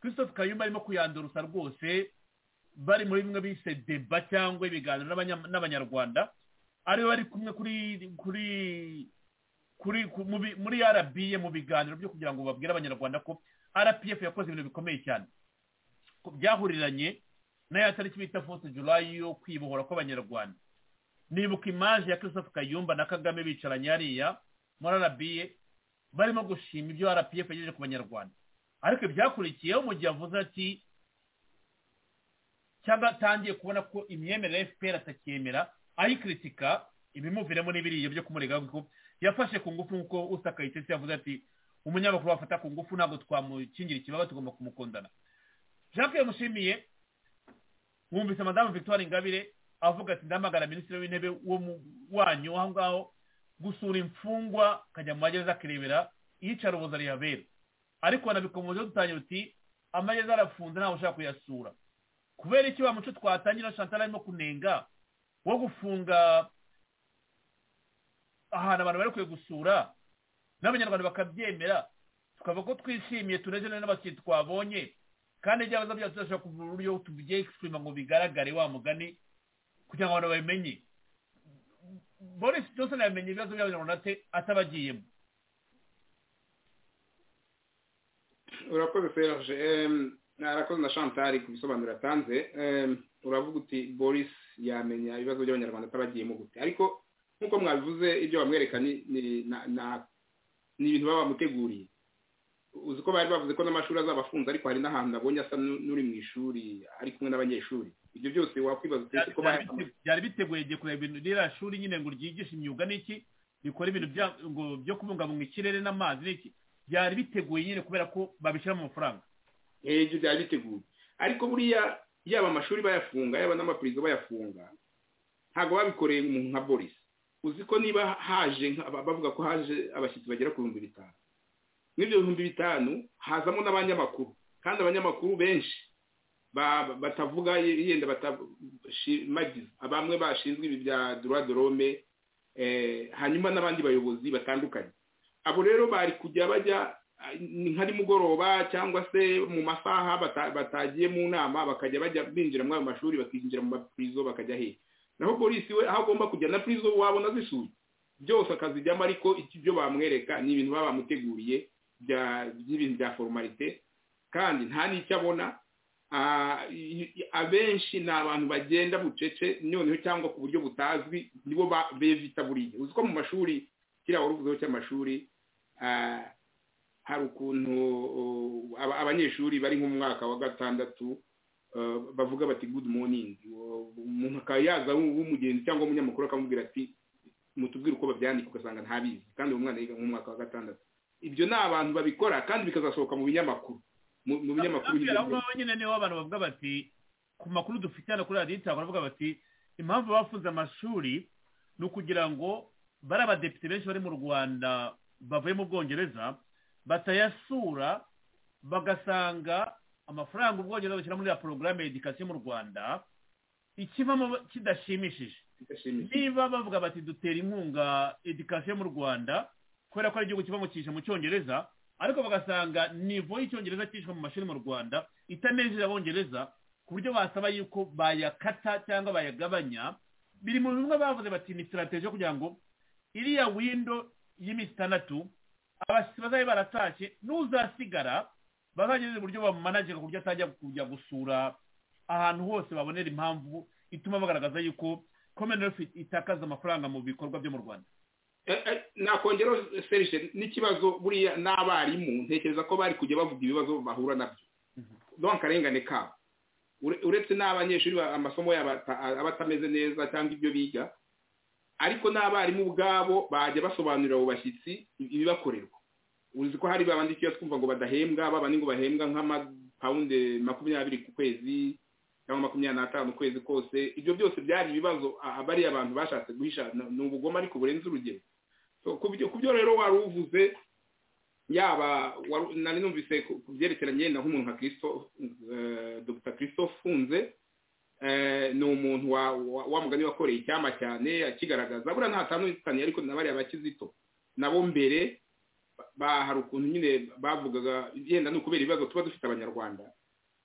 christophe kayumba arimo kuyandurusa rwose bari muri bimwe bise deba cyangwa ibiganiro n'abanyarwanda ariwe bari kumwe kuri kuri kuri muri arabiye mu biganiro byo kugira ngo babwire abanyarwanda ko rpf yakoze ibintu bikomeye cyane byahuriranye n'aya tariki bita fosi julayi yo kwibohora kw'abanyarwanda nibuka imaje ya christophe kayumba na kagame bicaranye hariya muri arabiye barimo gushima ibyo rpf yagejeje ku banyarwanda ariko ibyakurikiyeho mu gihe avuze ati cyangwa atangiye kubona ko imyemerere fpr atacyemera ayikritika ibimuviremo n'ibiriya byo kumurega ko yafashe ku ngufu nk'uko usakayitesi yavuze ati umunyamakuru wafata ku ngufu ntabwo twamukingira ikibaba tugomba kumukundana jean pierre mushimiye mwumvise madamu victoire ingabire avuga ati ndamagara minisitiri w'intebe wo mu wanyu aho ngaho gusura imfungwa akajya mu magereza akirebera yicara ubuza rihabera ariko wanabikomeje dutangira uti amagereza arafunze ntawe ushaka kuyasura kubera iki wa muco twatangira shantara arimo kunenga wo gufunga ahantu abantu bari kwiye gusura n'abanyarwanda bakabyemera tukaba ko twishimiye tunejeje n'abakiriya twabonye kandi ibyabazo byacu turashobora kugira uburyo tubyexprima ngo bigaragare wa mugani kugira ngo abantu babimenye boris johnson yamenye ibibazo by'abanyarwanda ate atabagiyemo urakoze serge arakoze na chantal ku bisobanuro yatanze uravuga uti boris yamenya ibibazo by'abanyarwanda atabagiyemo gute ariko nk'uko mwabivuze ibyo bamwereka ni ibintu baba bamuteguriye uzi ko bari bavuze ko n'amashuri azabafunze ariko hari n'ahantu abonye asa n'uri mu ishuri ari kumwe n'abanyeshuri ibyo byose wakwibaza utetse ko byari biteguye igihe kureba ibintu ririya shuri nyine ngo ryigishe imyuga n'iki rikora ibintu byo kubungabunga ikirere n'amazi n'iki byari biteguye nyine kubera ko babishyira mu mafaranga ibyo byari biteguye ariko buriya yaba amashuri bayafunga yaba n'amapurizo bayafunga ntabwo babikoreye umuntu nka boris uzi ko niba haje bavuga ko haje abashyitsi bagera ku bihumbi bitanu muri ibyo bihumbi bitanu hazamo n'abanyamakuru kandi abanyamakuru benshi batavuga yenda batashimagiza bamwe bashinzwe ibi bya dorome hanyuma n'abandi bayobozi batandukanye abo rero bari kujya bajya ni nka nimugoroba cyangwa se mu masaha bata- batagiye mu nama bakajya bajya binjira muri ayo mashuri bakinjira mu mapurizo bakajya hehe naho polisi we aho agomba kujya na purizo wabona zisuye byose akazijyamo ariko iki byo bamwereka ni ibintu baba bamuteguriye bya- by'ibintu bya formalite kandi nta n'icyo abona Ah, i- i- abenshi ni abantu bagenda bucece noneho cyangwa ku buryo butazwi nibo ba- bevita buriya uzi ko mu mashuri kiriya wari uvuzeho cy'amashuri ah, hari ukuntu uh, aba- abanyeshuri bari nko mu mwaka wa gatandatu uh, bavuga bati good morning Uh, umuntu akaba yaza w'u- w'umugenzi cyangwa umunyamakuru akamubwira ati mutubwire uko babyandika ugasanga ntabizi kandi uwo mwana yiga mu mwaka wa gatandatu ibyo ni abantu babikora kandi bikazasohoka mu binyamakuru mu mu binyamakuru Abwira hirya aho no hino. ngaho nyine niho abantu bavuga bati ku makuru dufite hano kuri radiyo cyangwa baravuga bati impamvu bafunze amashuri ni ukugira ngo bari abadepite benshi bari mu rwanda bavuye mu bwongereza batayasura bagasanga amafaranga ubwongereza bushyira muri ya porogaramu ya edikasiyo mu rwanda ikivamo kidashimishije Ndashimishije. niba bavuga bati dutera inkunga edikasiyo mu rwanda kubera ko ari igihugu kiba mu cyisha mu cyongereza ariko bagasanga nivo y'icyongereza cyishwa mu mashuri mu rwanda itanejeje abongereza ku buryo basaba yuko bayakata cyangwa bayagabanya biri mu bimwe bavuze bati ni sitarateji yo kugira ngo iriya windo y'iminsi itandatu abashyitsi bazabe baratashye n'uzasigara bazageze uburyo bamumanajega ku buryo atajya kujya gusura ahantu hose babonera impamvu ituma bagaragaza yuko commonwealth itakaza amafaranga mu bikorwa byo mu rwanda Eh, eh, nakongeraho serije n'ikibazo buriya n'abarimu ntekereza ko bari kujya bavuga ibibazo bahura nabyo no akarengane kabo Ure- uretse n'abanyeshuri ba- amasomo yabo ata- aba atameze neza cyangwa ibyo biga ariko n'abarimu ubwabo bajya basobanurira abo bashyitsi ibibakorerwa uzi ko hari babandi iyo twumva ngo badahembwa babandi ngo bahembwa nk'amapawunde makumyabiri ku kwezi cyangwa makumyabiri n'atanu ukwezi kose ibyo byose byari ibibazo ah, bariya abantu bashatse guhisha ni ni ubugome ariko burenze urugero So, ku byo ku byo rero wari uvuze yaba wari- nari numvise ku ku byerekeranye na nk'umuntu nka christophe eh, dr christophe funze eh, ni umuntu wa- wa- wa mugani wakoreye icyama cyane akigaragaza buriya nta tandukanye ariko na bariya bakizito nabo mbere ba- hari ukuntu nyine bavugaga yenda ni ukubera ibibazo tuba dufite abanyarwanda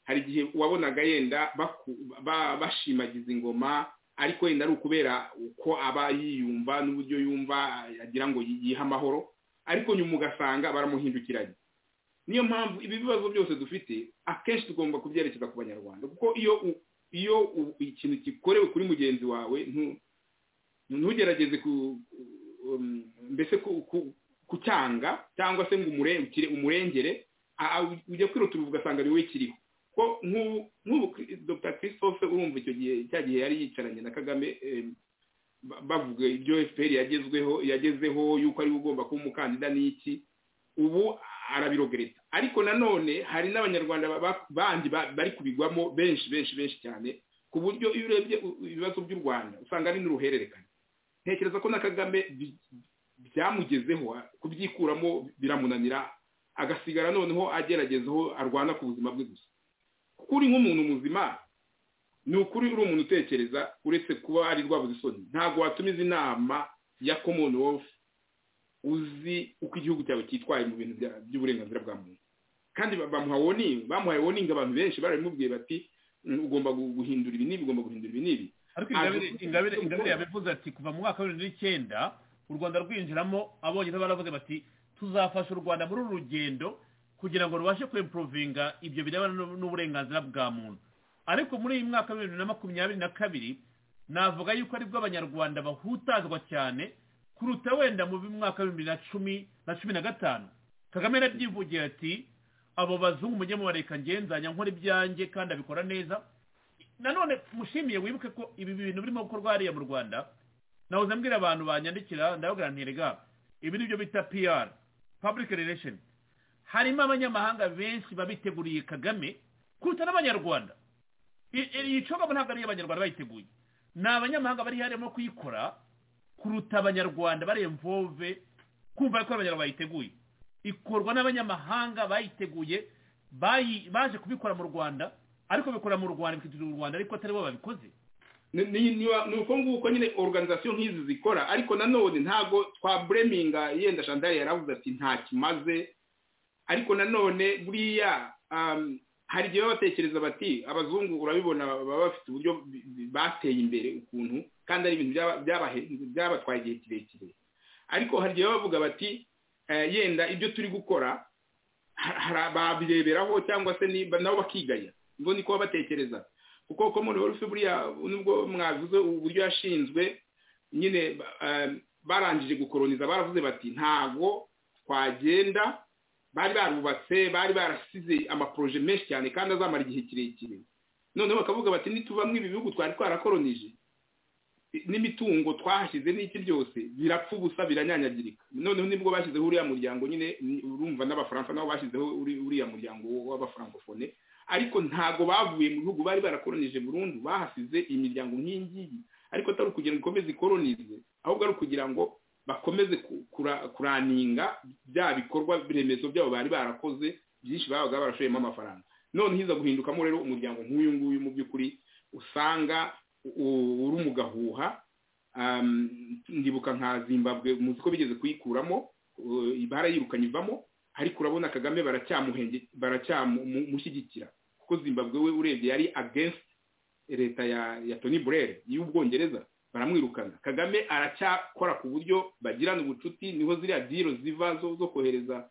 hari igihe wabonaga yenda baku- ba- bashimagiza ingoma ariko wenda ari ukubera uko aba yiyumva n'uburyo yumva agira ngo yi- yihe amahoro ariko nyuma ugasanga baramuhindukiranye niyo mpamvu ibi bibazo byose dufite akenshi tugomba kubyerekeza ku banyarwanda kuko iyo u- iyo u- ikintu gikorewe kuri mugenzi wawe ntu- ntugerageze ku um, mbese ku- ku- kucyanga cyangwa se ngo umure- ukire- umurengere a- a- ujya kwirutura ugasanga ni wowe kiriho ko nk'ubu nk'ubu Chris- dr christophe urumva icyo gihe cya gihe yari yicaranye na kagame em, ba- bavuga ibyo fpr yagezweho yagezeho yuko ari we ugomba kuba umukandida n'iki ubu arabirogereza ariko nanone hari n'abanyarwanda ba- ba- bandi ba- bari kubigwamo benshi benshi benshi cyane ku buryo iyo urebye u- u- ibibazo by'u rwanda usanga ari n'uruhererekane ntekereza ko na kagame bi- byamugezeho a- kubyikuramo biramunanira agasigara noneho agerageza aho arwana ku buzima bwe gusa kuko uri nk'umuntu muzima ni ukuri uri umuntu utekereza uretse kuba ari rwabuze isoni ntabwo watumiza inama ya commonwealth uzi uko igihugu cyawe cyitwaye mu bintu bya- by'uburenganzira bwa muntu kandi ba- bamuha warning bamuhaye warning abantu benshi barabimubwiye bati "Mm, ugomba gu- guhindura ibi n'ibi ugomba guhindura ibi n'ibi ariko Ah, ingabire dufite ingabire ibyo ingabire gukora. yabivuze ati kuva mu mwaka wa bibiri n'icyenda u rwanda rwinjiramo abongereza baravuze bati tuzafasha u rwanda muri uru rugendo kugira ngo rubashe kwempurovinga ibyo birebana n'u- n'uburenganzira bwa muntu ariko muri iyi mwaka wa bibiri na makumyabiri na kabiri navuga yuko aribwo abanyarwanda bahutazwa cyane kuruta wenda mu mwaka wa bibiri na cumi na cumi na gatanu kagame yarabyivugira ati abo bazungu mujye mubareka ngenzanya nkora ibyanjye kandi abikora neza nanone mushimiye wibuke ko ibi bintu birimo gukorwa hariya mu rwanda nahoze mbwira abantu banyandikira ndababwira nti rega ibi ni byo bita pr public relation harimo abanyamahanga benshi babiteguriye kagame kuruta n'abanyarwanda I- i- iyi cogamo ntabwo ari abanyarwanda bayiteguye ni abanyamahanga bari harimo kuyikora kuruta abanyarwanda baremvove kumva ko abanyarwanda bayiteguye ikorwa n'abanyamahanga bayiteguye bayi- baje kubikora mu rwanda ariko bikora mu rwanda bikitirira u rwanda ariko atari bo babikoze ni ni- ni- ni uko nguko nyine organizasiyo nk'izi zikora ariko nanone ntabwo twa bureminga yenda shandari yaravuze ati nta kimaze ariko nanone buriya hari igihe baba batekereza bati abazungu urabibona baba bafite uburyo bateye imbere ukuntu kandi ari ibintu byabatwaye igihe kirekire ariko hari igihe baba bavuga bati yenda ibyo turi gukora babireberaho cyangwa se nabo bakiganya ubwo niko baba batekereza kuko komoni wari ufite buriya nubwo mwavuze uburyo yashinzwe nyine barangije gukoroniza baravuze bati ntabwo twagenda bari barubatse bari barasize amaporoje menshi cyane kandi azamara igihe kirekire noneho bakavuga bati nitubamwo ibi bihugu twari twarakoronije n'imitungo twahashyize n'iki byose birapfa ubusa biranyanyagirika noneho nibwo bashyizeho uriya muryango nyine urumva n'abafaransa nabo bashyizeho uriya muryango w'abafarankofone ariko ntabwo bavuye mu bihugu bari barakoronije burundu bahasize imiryango nk'iyingiyi ariko atari ukugira ngo ikomeze ikoronize ahubwo ari ukugira ngo bakomeze kuraninga bya bikorwa remezo byabo bari barakoze byinshi babaga barashoyemo amafaranga none hiza guhindukamo rero umuryango nk'uyu nguyu mu by'ukuri usanga uri mu gahuha ndibuka nka zimbabwe muzi ko bigeze kuyikuramo barayirukanye ivamo ariko urabona kagame baracyamushyigikira kuko zimbabwe we urebye yari agensi leta ya toni burere y'ubwongereza baramwirukana kagame aracyakora ku buryo bagirana ubucuti niho ziriya diro ziva zo kohereza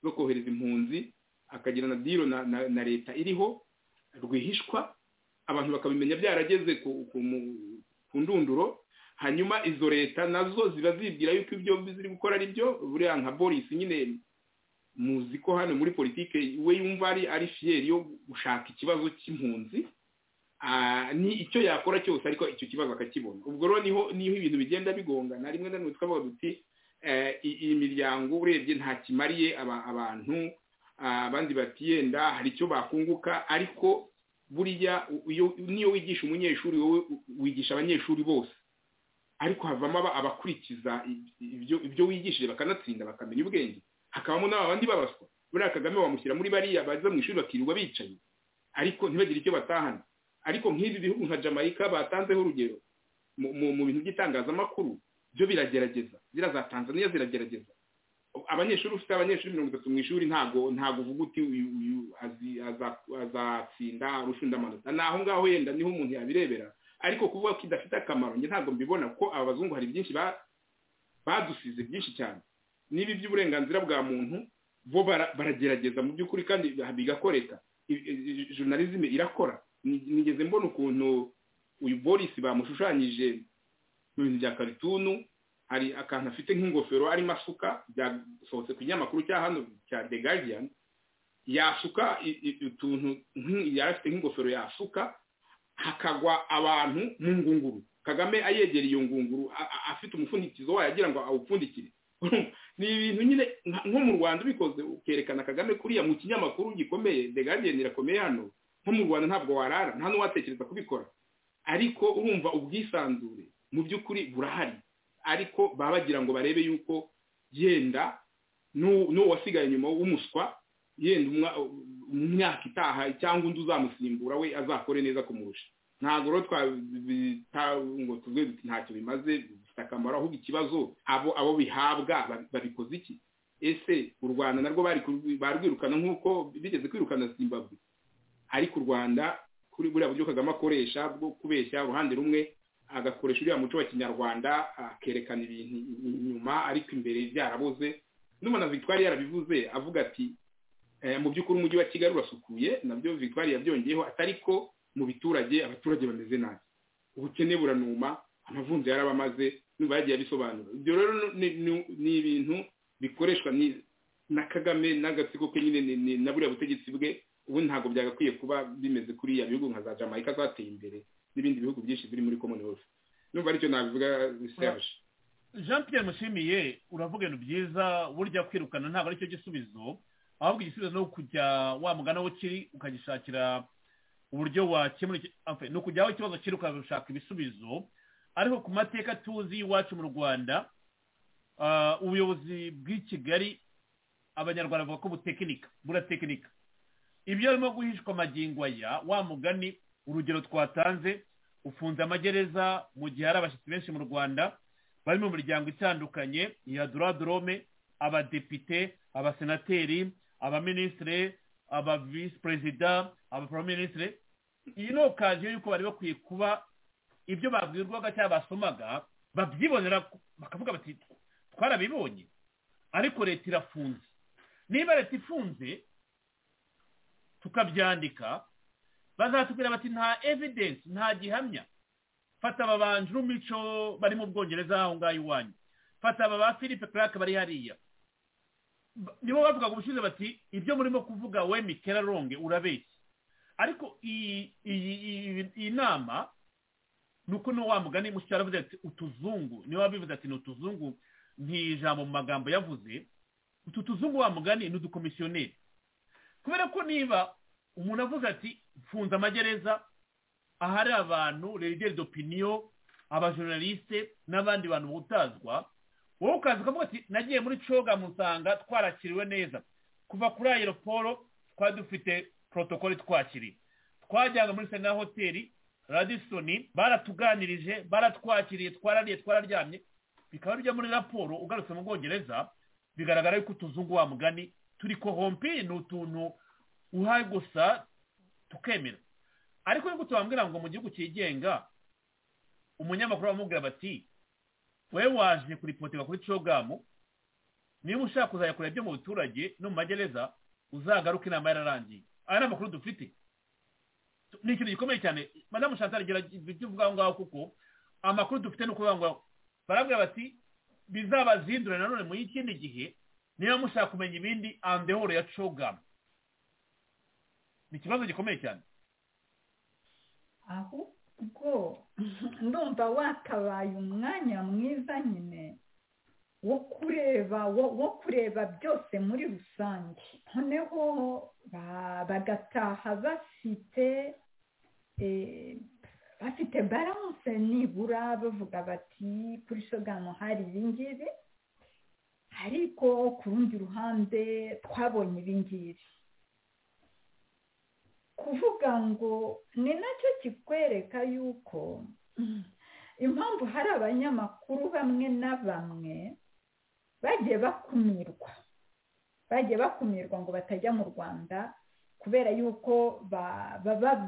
zo kohereza impunzi akagirana diro na leta iriho rwihishwa abantu bakabimenya byarageze ku ndunduro hanyuma izo leta nazo ziba zibwira yuko ibyo ziri gukora ari byo buriya nka boris nyine muzi ko hano muri politiki we yumva ari fiyeri yo gushaka ikibazo cy'impunzi ni icyo yakora cyose ariko icyo kibazo akakibona ubwo rero niho niho ibintu bigenda bigongana rimwe na rimwe twavuga duti iyi miryango urebye nta kimariye abantu abandi bati yenda hari icyo bakunguka ariko buriya niyo wigisha umunyeshuri wowe wigisha abanyeshuri bose ariko havamo abakurikiza ibyo wigishije bakanatsinda bakamenya ubwenge hakabamo n'abandi babaswa buriya kagame bamushyira muri bariya baza mu ishuri bakirirwa bicaye ariko ntibagire icyo batahana ariko nk'ibi bihugu nka jamaica batanzeho urugero mu bintu by'itangazamakuru byo biragerageza ziriya za tanzania ziragerageza abanyeshuri ufite abanyeshuri mirongo itatu mu ishuri ntabwo ntabwo uvuga uti uyu azatsinda arushunda amanota ni aho ngaho yenda niho umuntu yabirebera ariko kuvuga ko idafite akamaro njye ntabwo mbibona kuko aba bazungu hari byinshi badusize byinshi cyane n'ibi by'uburenganzira bwa muntu bo baragerageza mu by'ukuri kandi bigakoreka journalism irakora nigeze mbona ukuntu uyu boris bamushushanyije mu bintu bya karitunu hari akantu afite nk'ingofero arimo asuka byasohotse ku kinyamakuru cya hano cya the guardian yasuka utuntu yari afite nk'ingofero yasuka hakagwa abantu mu ngunguru kagame ayegera iyo ngunguru afite umupfundikizo wayo agira ngo awupfundikire ni ibintu nyine nko mu rwanda ubikoze ukerekana kagame kuriya mu kinyamakuru gikomeye the guardian irakomeye hano nko mu rwanda ntabwo warara nta n'uwatekereza kubikora ariko urumva ubwisanzure mu by'ukuri burahari ariko baba bagira ngo barebe yuko yenda n'uwo wasigaye nyuma w'umuswa yenda umwaka itaha cyangwa undi uzamusimbura we azakore neza kumurusha ntabwo rero ngo tuvuge duti ntacyo bimaze bifite akamaro ahubwo ikibazo abo abo bihabwa babikoze iki ese u rwanda narwo barwirukana nk'uko bigeze kwirukana zimbabwe ariko u rwanda kuri buriya buryo kagame akoresha bwo kubeshya uruhande rumwe agakoresha uriya muco wa kinyarwanda akerekana ibintu inyuma ariko imbere byaraboze n'umwana victoire yarabivuze avuga ati mu by'ukuri umujyi wa kigali urasukuye nabyo victoire yabyongeyeho atari ko mu biturage abaturage bameze nabi ubukene buranuma amavunja yarabamaze n'ubu yagiye abisobanura ibyo rero ni ibintu bikoreshwa na kagame n'agatsiko ke nyine na buriya butegetsi bwe ubu ntabwo byagakwiye kuba bimeze kuriya bihugu nka za jamaica zateye imbere n'ibindi bihugu byinshi biri muri commonwealth numva aricyo nabivuga biseje jean pierre mushimiye uravuga ibintu byiza burya kwirukana ntabwo aricyo gisubizo ahubwo igisubizo ni ukujya wa mugana aho kiri ukagishakira uburyo wakemura ni ukujya aho ikibazo kiri ukashaka ibisubizo ariko ku mateka tuzi iwacu mu rwanda ubuyobozi bw'i kigali abanyarwanda bavuga ko butekinika buratekinika ibyo arimo guhishwa amagingo aya wa mugani urugero twatanze ufunze amagereza mu gihe hari abashyitsi benshi mu rwanda bari mu miryango itandukanye iya doradorome abadepite abasenateri abaminisitiri aba visi perezida aba porominisitiri iyi ni okaziyo y'uko bari bakwiye kuba ibyo babwirwaga cyangwa basomaga babyibonera bakavuga bati twarabibonye ariko leta irafunze niba leta ifunze tukabyandika bazatubwira bati nta evidensi nta gihamya fata ababanje n'umuco bari mu bwongereza aho ngaho iwanyu fata aba ba philippe clark bari hariya nibo bavuga ngo ubushize bati ibyo murimo kuvuga we mikera ronge urabeshya ariko iyi nama ni uko ni wa mugani mushyira aravuze ati utuzungu niba wabivuze ati ni utuzungu ijambo mu magambo yavuze utu tuzungu wa mugani ni udukomisiyoneri kubera ko niba umuntu avuze ati mfunze amagereza ahari abantu regere dopiniyo abajournaliste n'abandi bantu butazwa wowe ukaza ukavuga ati nagiye muri coga musanga twarakiriwe neza kuva kuri aeroporo twari dufite protokole twakiriye twajyanga muri sena hoteli radisoni baratuganirije baratwakiriye twarariye twararyamye bikaba bijya muri raporo ugarutse mu bwongereza bigaragara yuko utuzungu wa mugani turi kohompi ni utuntu uhaye gusa tukemera ariko nkuko tubambwira ngo mu gihugu cyigenga umunyamakuru bamubwira bati wowe waje kuripotera kuri cogamu niba ushaka kuzajya kureba ibyo mu baturage no mu magereza uzagaruke inama yararangiye aya ni amakuru dufite ni ikintu gikomeye cyane madamu chantal ibyo uvuga aho ngaho kuko amakuru dufite ni ukuvuga ngo barabwira bati bizabazindura nanone mu ikindi gihe niba mushaka kumenya ibindi andehoro ya cogamu ni ikibazo gikomeye cyane ahubwo ndumva wakabaye umwanya mwiza nyine wo kureba wo kureba byose muri rusange noneho bagataha bafite bafite baranse nibura bavuga bati kuri shogano hari ibingibi ariko ku rundi ruhande twabonye ibingibi kuvuga ngo ni nacyo kikwereka yuko impamvu hari abanyamakuru bamwe na bamwe bagiye bakumirwa bagiye bakumirwa ngo batajya mu rwanda kubera yuko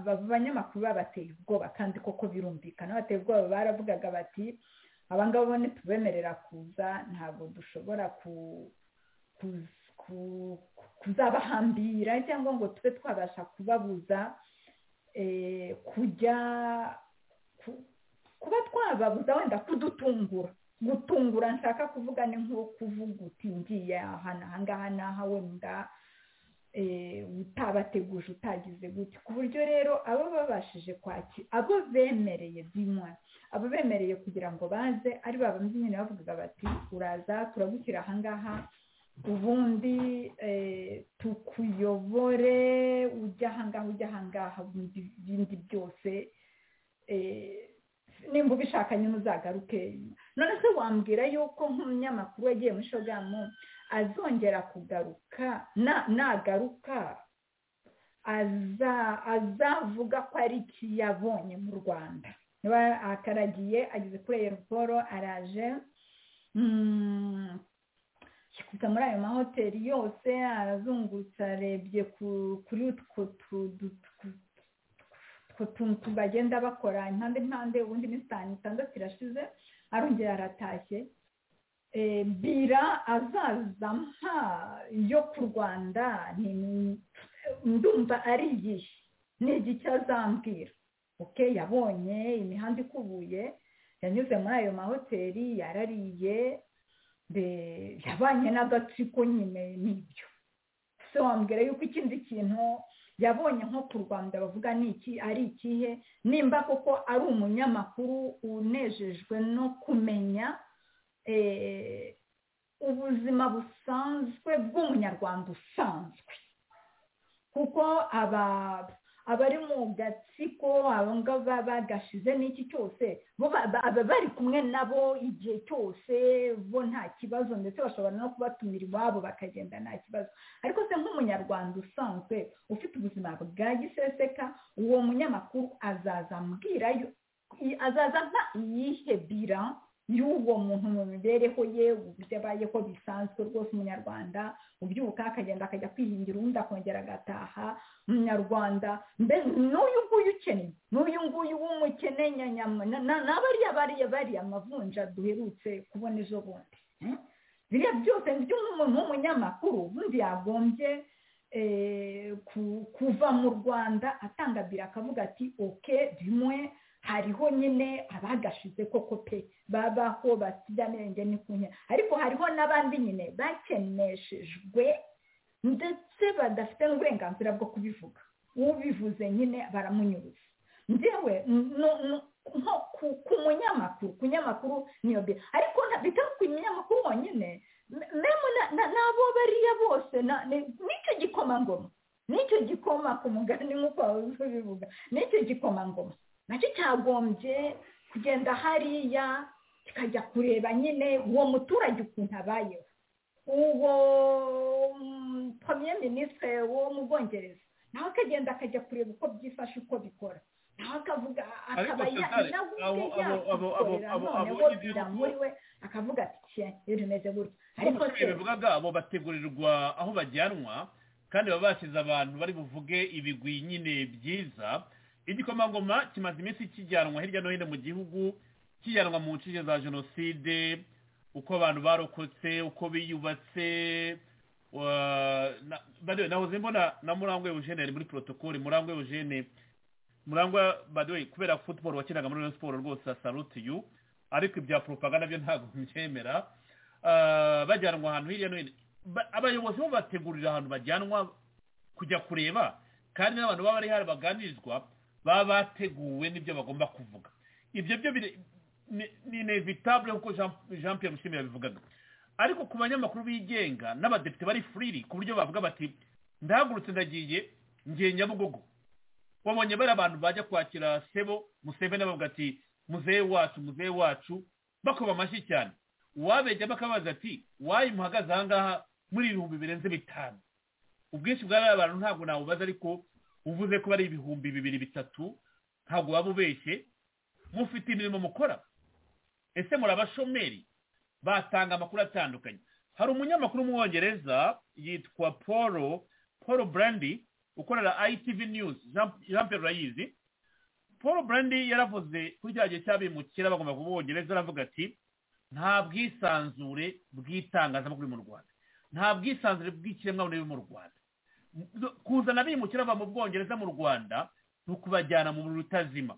abanyamakuru babateye ubwoba kandi koko birumvikana bateye ubwoba baravugaga bati abangaba bone tubemerera kuza ntabwo dushobora kuza kuzabahambira cyangwa ngo tube twabasha kubabuza kujya kuba twababuza wenda kudutungura gutungura nshaka kuvuga ni nko kuvuga uti ngiye ahantu aha ngaha n'aha wenda utabateguje utagize gutya ku buryo rero abo babashije kwakira abo bemereye bimwa abo bemereye kugira ngo baze ari babandi nyine bavugaga bati uraza turagushyira aha ngaha ubundi tukuyobore ujya ahangaha ujya ahangaha ibindi byose nimba ubishaka nyine uzagaruke none se wambwira yuko nk'umunyamakuru yagiye muri shogamu azongera kugaruka nagaruka azavuga ko ari ikiyabonye mu rwanda niba akaragiye ageze kuri aeroporo araje kuza muri ayo mahoteli yose arazungurutse arebye kuri utwo tuntu bagenda bakora impande impande ubundi iminsi itanu itandatu irashize arongera aratashye bira azaza nka yo ku rwanda ndumva ari igihe ni igiki azambwira oke yabonye imihanda ikubuye yanyuze muri ayo mahoteli yarariye yabanye n'agatsiko nyine n'ibyo se wambwira yuko ikindi kintu yabonye nko ku rwanda bavuga ni iki ari ikihe nimba koko ari umunyamakuru unejejwe no kumenya ubuzima busanzwe bw'umunyarwanda usanzwe kuko aba abari mu gatsiko aba ngaba bagashize n'iki cyose baba bari kumwe nabo igihe cyose bo nta kibazo ndetse bashobora no kubatumira iwabo bakagenda nta kibazo ariko se nk'umunyarwanda usanzwe ufite ubuzima bwa giseseka uwo munyamakuru azaza ambwira azaza nka iyihe bira y'uwo muntu mu mibereho ye uburyo abayeho bisanzwe rwose umunyarwanda ubyuka akagenda akajya kwihingira undi akongera agataha umunyarwanda mbese n'uyu nguyu ukeneye n'uyu nguyu w'umukene nyanyama n'abariya bariya bariya amavunja duherutse kubona ejo bundi biriya byose nibyo nk'umuntu w'umunyamakuru ubundi yagombye kuva mu rwanda atanga biro akavuga ati oke bimwe hariho nyine abagashize koko pe babaho basida nenge ni ku ariko hariho n'abandi nyine bakeneshejwe ndetse badafite n'uburenganzira bwo kubivuga ubivuze nyine baramunyuruza ngewe nko ku munyamakuru ku nyamakuru niyo be ariko bitari ku munyamakuru wonyine memu n'abo bariya bose nicyo gikomangoma nicyo gikoma ku mugani nk'uko babuze bivuga nicyo gikomangoma nacyo cyagombye kugenda hariya kikajya kureba nyine uwo muturage ukuntu abayeho uwo premier minisitiri wo mu bwongereza nawe akagenda akajya kureba uko byifashe uko bikora nawe akavuga akaba nawe yakikorera noneho biramuriwe akavuga ati kiya iyo rimeze gutya ariko se bivugaga abo bategurirwa aho bajyanwa kandi baba bashyize abantu bari buvuge ibigwi nyine byiza igikomangoma kimaze iminsi kijyanwa hirya no hino mu gihugu kijyanwa mu nshinge za jenoside uko abantu barokotse uko biyubatse nahoze mbona na murangwa eugene yari muri porotokole murangwa eugene murangwa badoye kubera futuboro wakinaga muri iyo siporo rwose asarutiyu ariko ibya poropaganda byo ntabwo mbyemera bajyanwa ahantu hirya no hino abayobozi bo bategurira ahantu bajyanwa kujya kureba kandi n'abantu baba bari hari baganirizwa baba bateguwe n'ibyo bagomba kuvuga ibyo byo ni inevitabule kuko jean pierre mushimire yabivugaga ariko ku banyamakuru bigenga n'abadepite bari furiri ku buryo bavuga bati ndahagurutse ndagiye ngiye nyabugogo wabonye bari abantu bajya kwakira sebo museveni bavuga ati muzehe wacu muzehe wacu bakoma amashyi cyane uwabejya bakabaza ati wayi muhagaze aha ngaha muri ibihumbi birenze bitanu ubwinshi bw'aba bantu ntabwo nawubaza ariko uvuze ko ari ibihumbi bibiri bitatu ntabwo waba ubeshye mufite imirimo mukora ese muri abashomeri batanga amakuru atandukanye hari umunyamakuru w'umwongereza yitwa paul paul brandi ukorera itv news jean pierre urayizi paul brandi yaravuze kuri cya gihe cy'abimukira bagomba kuba ubwongereza aravuga ati nta bwisanzure bw'itangazamakuru mu rwanda nta bwisanzure bw'ikiremwamuntu biri mu rwanda kuzana abimukira bava mu bwongereza mu rwanda ni ukubajyana mu rutazima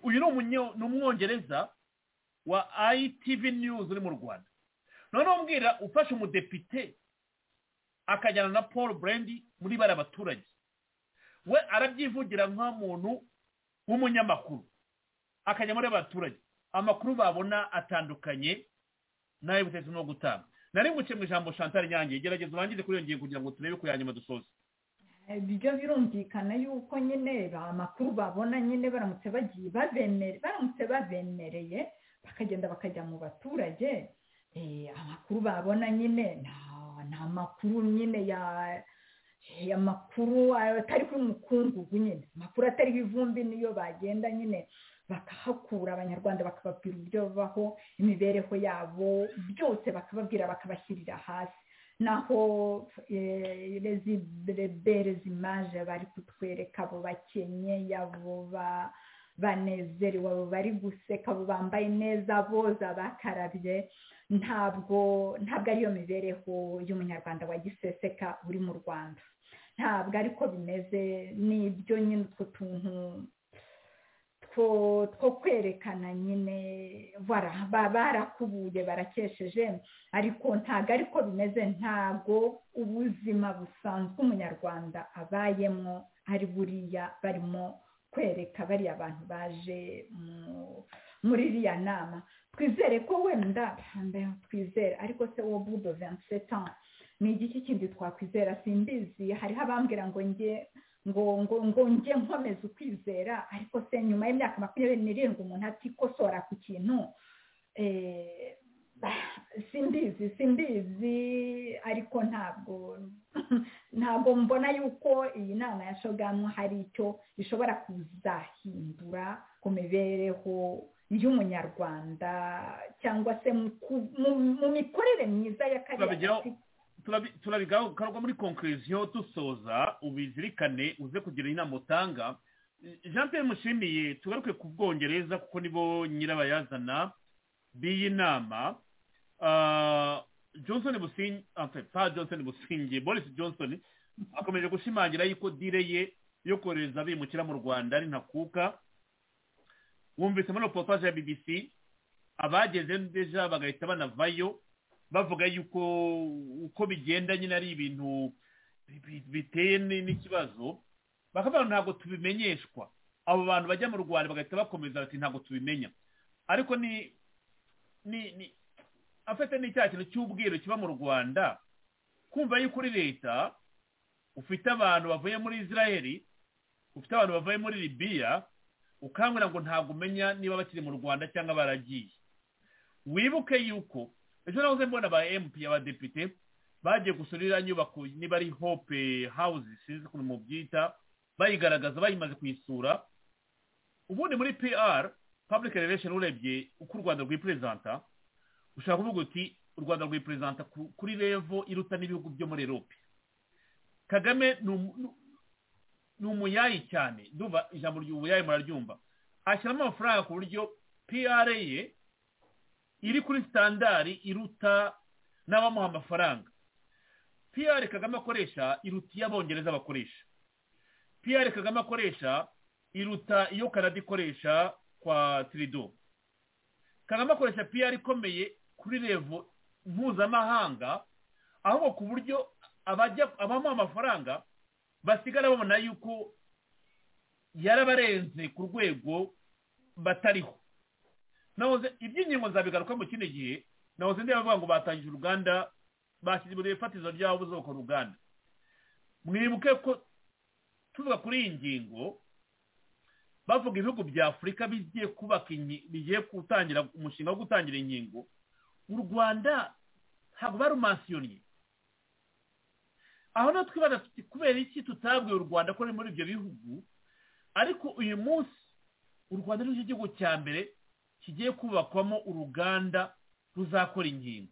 uyu ni umwongereza wa ITV news uri mu rwanda noneho mbwira ufashe umudepite akajyana na paul brandi muri bari abaturage we arabyivugira nk'umuntu w'umunyamakuru akajya muri abaturage amakuru babona atandukanye n'ayo butegetsi no gutanga nari nguke mu ijambo chantal nyange gerageza urangize kuri iyo ngingo kugira ngo turebe ko yanyuma dusoza ibyo birumvikana yuko nyine amakuru babona nyine baramutse bagiye babemereye baramutse babemereye bakagenda bakajya mu baturage amakuru babona nyine ni amakuru nyine ya amakuru atari kuri mukungugu nyine amakuru atariho ivumbi niyo bagenda nyine bakahakura abanyarwanda bakababwira uburyo babaho imibereho yabo byose bakababwira bakabashyirira hasi naho berezi imaje bari kutwereka abo bakenyeye abo banezerewe abo bari guseka abo bambaye neza boza bakarabye ntabwo ntabwo ariyo mibereho y'umunyarwanda wa giseseka uri mu rwanda ntabwo ariko bimeze n'ibyo nyine utwo tuntu two kwerekana nyine barakubuye barakesheje ariko ntabwo ariko bimeze ntabwo ubuzima busanzwe umunyarwanda abayemo ari buriya barimo kwereka bariya bantu baje muri iriya nama twizere ko wenda twizere ariko se wo budo vensetan ni igiki kindi twakwizera simbizi hariho abambwira ngo njye ngo ngo ngo njye nkomeze ukwizera ariko se nyuma y'imyaka makumyabiri n'irindwi umuntu atikosora ku kintu simbizi simbizi ariko ntabwo ntabwo mbona yuko iyi nama ya shogamu hari icyo ishobora kuzahindura ku mibereho y'umunyarwanda cyangwa se mu ku- mu- mu mikorere myiza ya kariya Turabijyaho. gace turabigaruka muri konkirisiyo dusoza ubizirikane uze kugira inama utanga jean pierre mushimiye tugaruke ku bwongereza kuko nibo nyirabayazana b'iyi nama Ah, johnson busingi enfin, pa johnson busingi boris johnson akomeje gushimangira yuko dire ye yo kohereza abimukira mu rwanda ari ntakuka wumvise muri reportage ya bbc abageze deja bagahita banavayo bavuga yuko uko bigenda nyine ari ibintu bi- bi- biteye ni- n'ikibazo bakavuga ngo ntabwo tubimenyeshwa abo bantu bajya mu rwanda bagahita bakomeza bati ntabwo tubimenya ariko ni ni ni afite n'icyaha kintu cy'ubwiru kiba mu rwanda kumva yuko uri leta ufite abantu bavuye muri israeli ufite abantu bavuye muri libiya ukangurira ngo ntabwo umenya niba bakiri mu rwanda cyangwa baragiye wibuke yuko ejo nahoze mbona aba emutiyeni abadepite bagiye gusura iriya nyubako niba ari hope hawuzi sinzi ukuntu mubyita bayigaragaza bayimaze kuyisura ubundi muri pr public relation urebye uko u rwanda rwiperezanta ushobora kuvuga uti u rwanda rwiperezanta ku- kuri revo iruta n'ibihugu byo muri erope kagame ni umu- ni- ni umuyayi cyane ndumva ijambo ry'ubuyayi muraryumva ashyiramo amafaranga ku buryo pr ye iri kuri sitandari iruta n'abamuha amafaranga piyari kagame akoresha iruta iyo abongereza bakoresha piyari kagame akoresha iruta iyo kanada ikoresha kwa tirido kagame akoresha piyari ikomeye kuri revo mpuzamahanga ahubwo ku buryo abajya abamuha amafaranga basigara babona yuko yarabarenze ku rwego batariho nahoze iby'ingingo zabigaruka mu kindi gihe nahoze ndeba bavuga ngo batangije uruganda bashyize imbere ifatizo ryabo buzubaka uruganda mwibuke ko tuvuga kuri iyi ngingo bavuga ibihugu bya afurika bigiye kubaka inki- bigiye gutangira umushinga wo gutangira inkingo u rwanda ntabwo barumansiyonye aho natwe twibaza tuti kubera iki tutabwiye u rwanda ko ruri muri ibyo bihugu ariko uyu munsi u rwanda ni igihugu cya mbere kigiye kubakwamo uruganda ruzakora inkingo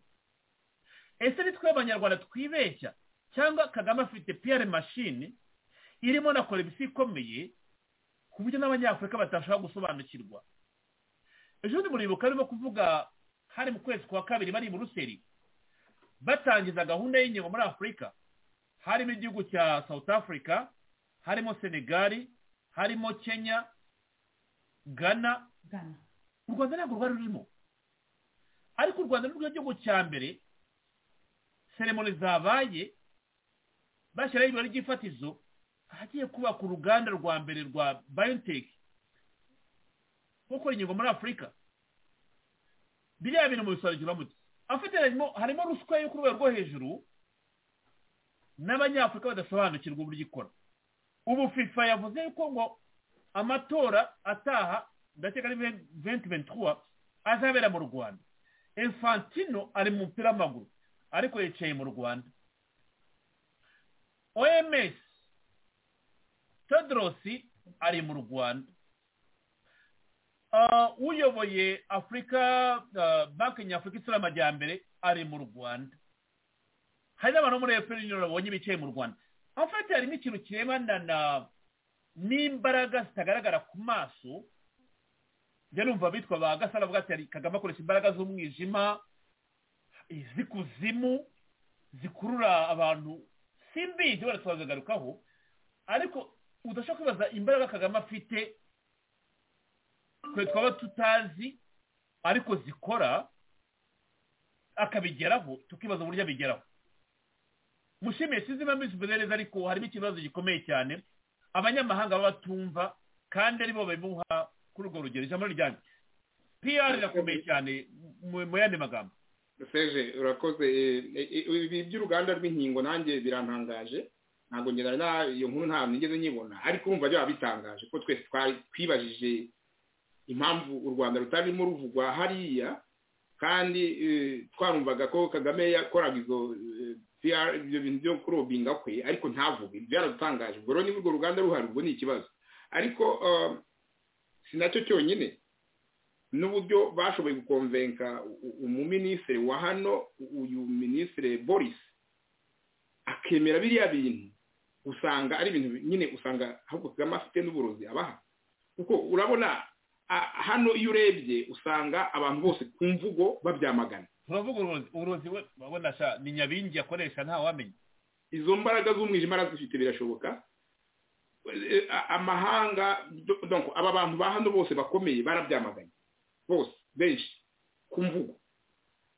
ese nitwe abanyarwanda twibeshya cyangwa kagame afite piyare mashini irimo na korebisi ikomeye ku buryo n'abanyafurika batashobora gusobanukirwa ejo bundi muribuka barimo kuvuga hari mu kwezi kwa kabiri bari i buruseli batangiza gahunda y'inkingo muri afurika harimo igihugu cya south africa harimo senegali harimo kenya ghana ugana u rwanda ntabwo rwari rurimo ariko u rwanda n'urwo gihugu cya mbere seremoni zabaye bashyiraho ibirori by'ifatizo ahagiye kubaka uruganda rwa mbere rwa bayoniteki gukora inkingo muri afurika biriya bintu mu bisobanukirwa muti afite harimo harimo ruswa yo ku rwego rwo hejuru n'abanyafurika badasobanukirwa uburyo ikora ubu fifa yavuze yuko ngo amatora ataha ndakeka ari venti ventura azabera mu rwanda infantino ari mu mupira w'amaguru ariko yicaye mu rwanda oms tedrosi ari mu rwanda Ah, uyoboye afurika ah, banki nyafurika isura amajyambere ari mu rwanda hari n'abantu bo muri efuperi yuniyoni babonye bicaye mu rwanda afite harimo ikintu kirebana na n'imbaraga zitagaragara ku maso njya numva bitwa ba gasana avuga ati "Hari kagame akoresha imbaraga z'umwijima iz'ikuzimu zikurura abantu simbizi wenda twazagarukaho ariko udashobora kwibaza imbaraga kagame afite twe twaba tutazi ariko zikora akabigeraho tukibaza uburyo abigeraho mushimiye sinzi impamvu mbizi neza ariko harimo ikibazo gikomeye cyane abanyamahanga baba batumva kandi aribo babimuha kuri urwo rugero ijambo ni ryanjye pr rirakomeye cyane mu- mu yandi magambo serge urakoze eh, eh, eh, ibi by'uruganda rw'inkingo nanjye birantangaje ntabwo ngenda na iyo nkuru ntabwo nigeze nyibona ariko umva byaba bitangaje ko twese twari twibajije impamvu u rwanda rutarimo ruvugwa hariya kandi eh, twarumvaga ko kagame yakoraga izo eh, PR ibyo bintu byo kurobinga kwe ariko ntavuge byaradutangaje ubwo rero niba urwo ruganda ruhari ubwo ni ikibazo ariko eh, si nacyo cyonyine n'uburyo bashoboye gukomvenka umuminisitiri wa hano uyu minisitiri boris akemera biriya bintu usanga ari ibintu nyine usanga ahubwo kagame afite n'uburozi abaha kuko urabona hano iyo urebye usanga abantu bose ku mvugo babyamagana turavuga uburozi uburozi we urabona ni nyabingi akoresha ntawamenya izo mbaraga z'umwijima arazifite birashoboka amahanga aba bantu ba hano bose bakomeye barabyamaganye bose benshi ku mvugo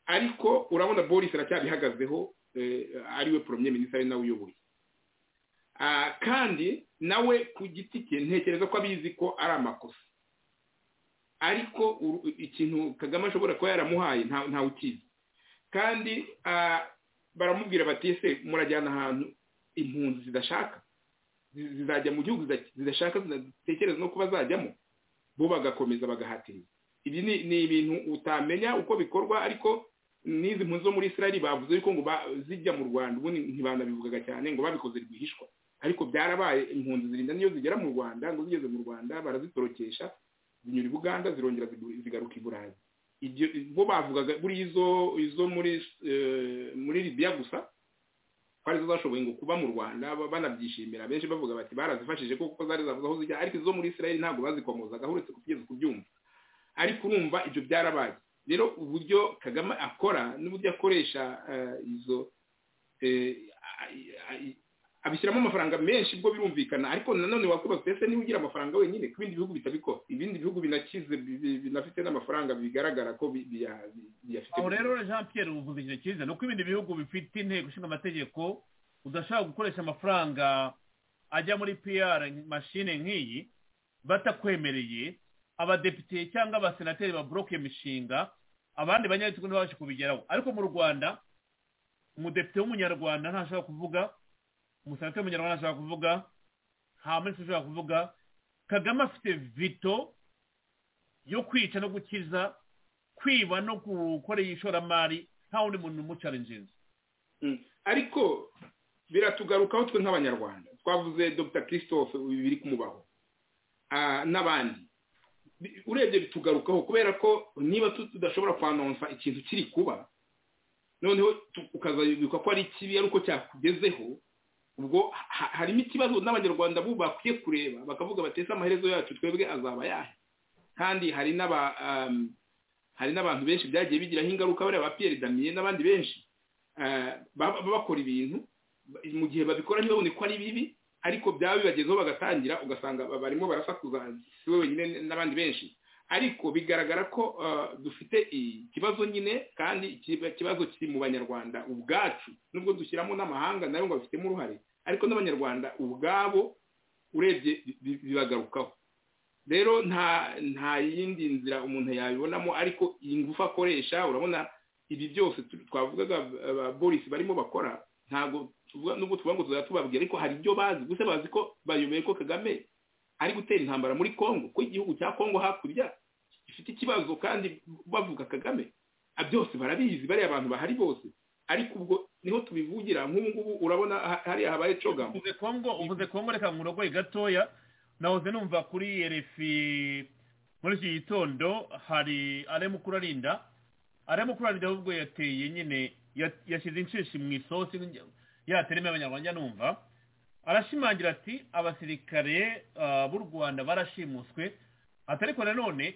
ariko urabona boris aracyabihagazeho ariwe poromye minisitiri nawe uyoboye kandi nawe ku giti cye ntekereza ko abizi ko ari amakosa ariko ikintu kagame ashobora kuba yaramuhaye ntawe ukizi kandi baramubwira bati ese murajyana ahantu impunzi zidashaka zizajya mu gihugu zidashaka zitekereza no kuba zajyamo bo bagakomeza bagahatiriza ibi ni ibintu utamenya uko bikorwa ariko n'izi mpunzi zo muri israel bavuze yuko ngo zijya mu rwanda ubundi ntibanabivugaga cyane ngo babikoze rwihishwa ariko byarabaye impunzi zirinda n'iyo zigera mu rwanda ngo zigeze mu rwanda barazitorokesha zinyura i buganda zirongera zigaruka i burayi bo bavugaga buriya izo muri libiya gusa ko arizo zashoboye ngo kuba mu rwanda banabyishimira benshi bavuga bati barazifashije kuko zari zavuze aho zijya ariko izo muri israel ntabwo bazikomozaga uretse kugeza kubyumva ariko urumva ibyo byarabaye rero uburyo kagame akora n'uburyo akoresha izo abishyiramo amafaranga menshi ubwo birumvikana ariko nanone wakwibaza ese niba ugira amafaranga wenyine ku bindi bihugu bitabikora ibindi bihugu binakize binafite n'amafaranga bigaragara ko biyafite aho rero jean pierre uvuze ikintu cyiza ni uko ibindi bihugu bifite inteko ishinga amategeko udashaka gukoresha amafaranga ajya muri piyara mashine nk'iyi batakwemereye abadepite cyangwa abasenateri baburoke imishinga abandi banyagitugu ntibabashe kubigeraho ariko mu rwanda umudepite w'umunyarwanda ntashobora kuvuga umusenateri w'umunyarwanda ntashobora kuvuga nta minsi ushobora kuvuga kagame afite vito yo kwica no gukiza kwiba no gukorera ishoramari nta wundi muntu umucarinjinzi ariko biratugarukaho twe nk'abanyarwanda twavuze dr christophe biri kumubaho n'abandi urebye bitugarukaho kubera ko niba tudashobora kwanonsa ikintu kiri kuba noneho ukazabibwirwa ko ari kibi ari uko cyakugezeho ubwo harimo ikibazo n'abanyarwanda bo bakwiye kureba bakavuga bateze amaherezo yacu twebwe azaba yahe kandi hari hari n'abantu benshi byagiye bigiraho ingaruka bariya ba piyeri damiye n'abandi benshi bakora ibintu mu gihe babikora ntibabone ko ari bibi ariko byaba bibagezeho bagatangira ugasanga barimo barasakuza si we wenyine n'abandi benshi ariko bigaragara ko dufite ikibazo nyine kandi ikibazo kiri mu banyarwanda ubwacu nubwo dushyiramo n'amahanga nayo ngo bafitemo uruhare ariko n'abanyarwanda ubwabo urebye bibagarukaho rero nta yindi nzira umuntu yabibonamo ariko iyi ngufu akoresha urabona ibi byose twavugaga boris barimo bakora ntabwo nubwo tuvuga ngo tuzajya tubabwira ariko hari ibyo bazi gusa bazi ko bayoboye ko kagame ari gutera intambara muri congo ko igihugu cya congo hakurya gifite ikibazo kandi bavuga kagame byose barabizi bariya abantu bahari bose ariko ubwo niho tubivugira nk'ubu ngubu urabona hariya habaye cogamu uvuze congo reka murogoye gatoya nahoze numva kuri erefi muri iki gitondo hari aremukuru arinda aremukuru arinda ahubwo yateye nyine yashyize inshishi mu isosi yatereme abanyarwanda numva arashimangira ati abasirikare b'u rwanda barashimuswe atariko nanone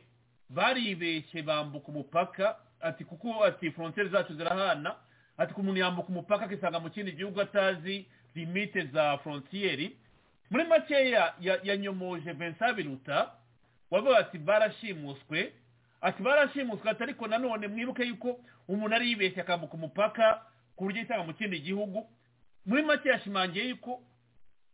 baribeshye bambuka umupaka ati kuko ati frontiere zacu zirahana ati ku muntu yambuka umupaka akisanga mu kindi gihugu atazi limite za frontiere muri makeya yanyomoje vincent biruta wavuga ati barashimuswe ati barashimuswe atariko nanone mwibuke yuko umuntu aribeshye akambuka umupaka ku buryo yisanga mu kindi gihugu muri make yashimangiye yuko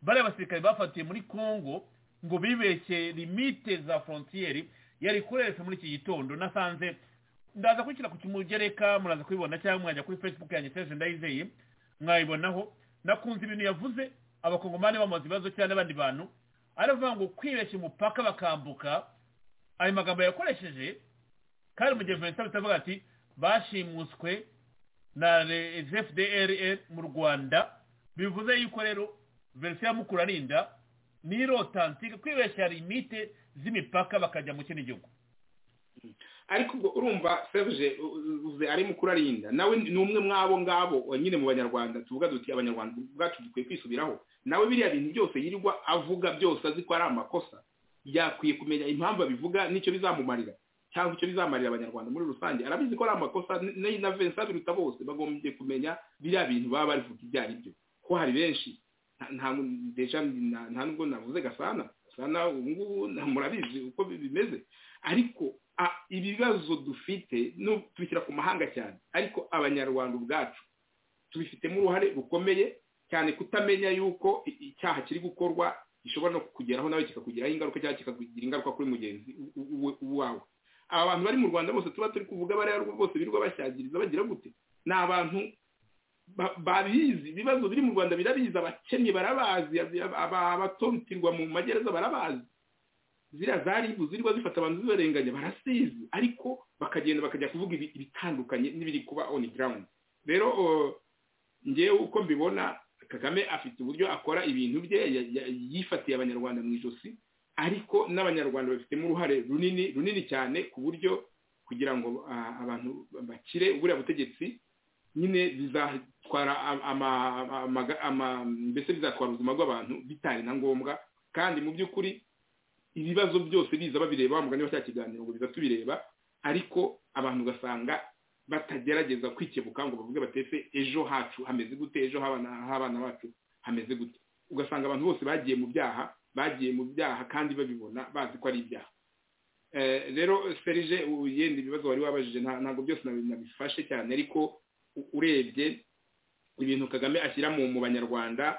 bariya basirikare bafatiye muri congo ngo bibeshye limite za frontiere yari kurereka muri iki gitondo nasanze ndaza kwishyira ku kimugereka muraza kubibona cyangwa mwajya kuri facebook yanjye seje ndayizeye mwayibonaho nakunze ibintu yavuze abakongomani bamaze ibibazo cyane n'abandi bantu aravuga ngo kwibeshya umupaka bakambuka ayo magambo yakoresheje kandi mu gihe vincent bitavuga ati bashimuswe na fdrr mu rwanda bivuze yuko rero verisiyo ya mukurarinda ni irotantike kwibeshya limite z'imipaka bakajya mu kindi gihugu ariko ubwo urumva serge uze arimo kurarinda nawe ni umwe mw'abo ngabo nyine mu banyarwanda tuvuga duti abanyarwanda ubwacu dukwiye kwisubiraho nawe biriya bintu byose yirirwa avuga byose azi ko ari amakosa yakwiye kumenya impamvu abivuga n'icyo bizamumarira cyangwa icyo bizamarira abanyarwanda muri rusange arabizi ko ari amakosa na vensa biruta bose bagombye kumenya biriya bintu baba barivuga ibyo ari byo ko hari benshi nta nubwo navuze gasana gasana ubu ngubu murabizi uko bimeze ariko ibibazo dufite tubishyira ku mahanga cyane ariko abanyarwanda ubwacu tubifitemo uruhare rukomeye cyane kutamenya yuko icyaha kiri gukorwa gishobora no kukugeraho nawe kikakugiraho ingaruka cyangwa kikakugira ingaruka kuri mugenzi wawe aba bantu bari mu rwanda bose tuba turi kuvuga bariya bose birirwa bashyagiriza bagira gute ni abantu babizi ibibazo biri mu rwanda birabizi abakennye barabazi abatotirwa mu magereza barabazi ziriya za ribu zirirwa zifata abantu zibarenganya barasizi ariko bakagenda bakajya kuvuga ibitandukanye n'ibiri kuba oni garawundi rero ngewe uko mbibona kagame afite uburyo akora ibintu bye yifatiye abanyarwanda mu ijosi ariko n'abanyarwanda bafitemo uruhare runini runini cyane ku buryo kugira ngo abantu bakire buriya butegetsi nyine bizatwara mbese bizatwara ubuzima bw'abantu bitari na ngombwa kandi mu by'ukuri ibibazo byose biza babireba bamugana cya kiganiro ngo biza tubireba ariko abantu ugasanga batagerageza kwikebuka ngo bavuge batese ejo hacu hameze gute ejo h'abana bacu hameze gute ugasanga abantu bose bagiye mu byaha bagiye mu byaha kandi babibona bazi ko ari ibyaha rero serije yenda ibibazo wari wabajije ntabwo byose nabifashe cyane ariko urebye ibintu kagame ashyira mu banyarwanda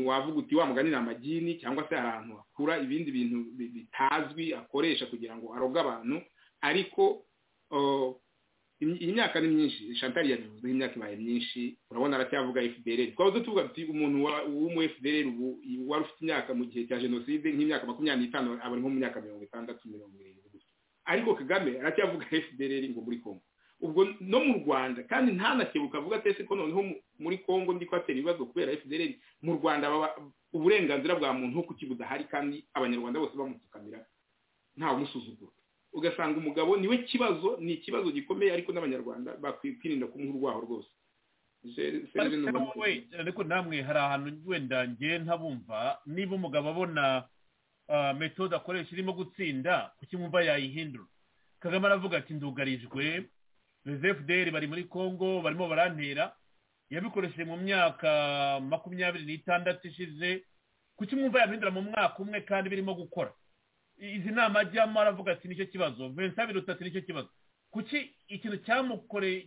wavuga uti mugani ni amagini cyangwa se hari ahantu hakura ibindi bintu bitazwi akoresha kugira ngo aroge abantu ariko iyi myaka ni myinshi shantari yabivuze imyaka ibaye myinshi urabona aracyavuga fdr twaba tuvuga ati umuntu w'umu fdr ubu wari ufite imyaka mu gihe cya jenoside nk'imyaka makumyabiri n'itanu aba ari nko mu myaka mirongo itandatu mirongo irindwi gusa ariko kagame aracyavuga fdr ngo muri congo ubwo no mu rwanda kandi ntanakebuka avuga atese ko noneho muri congo ndi kwatera ibibazo kubera fdr mu rwanda uburenganzira bwa muntu nko kukibuza ahari kandi abanyarwanda bose bamupfukamira ntawe umusuzugura ugasanga umugabo niwe kibazo ni ikibazo gikomeye ariko n'abanyarwanda bakwiye kwirinda kumuha urwaho rwose ariko namwe hari ahantu wenda ngiye ntabumva niba umugabo abona metode akoresha irimo gutsinda kuki mwumva yayihindura kagame aravuga ati ndugarijwe fdr bari muri congo barimo barantera yabikoresheje mu myaka makumyabiri n'itandatu ishize kuki mwumva yahindura mu mwaka umwe kandi birimo gukora izi nama ajyamo aravuga ati nicyo kibazo vincent biruta ati nicyo kibazo kuki ikintu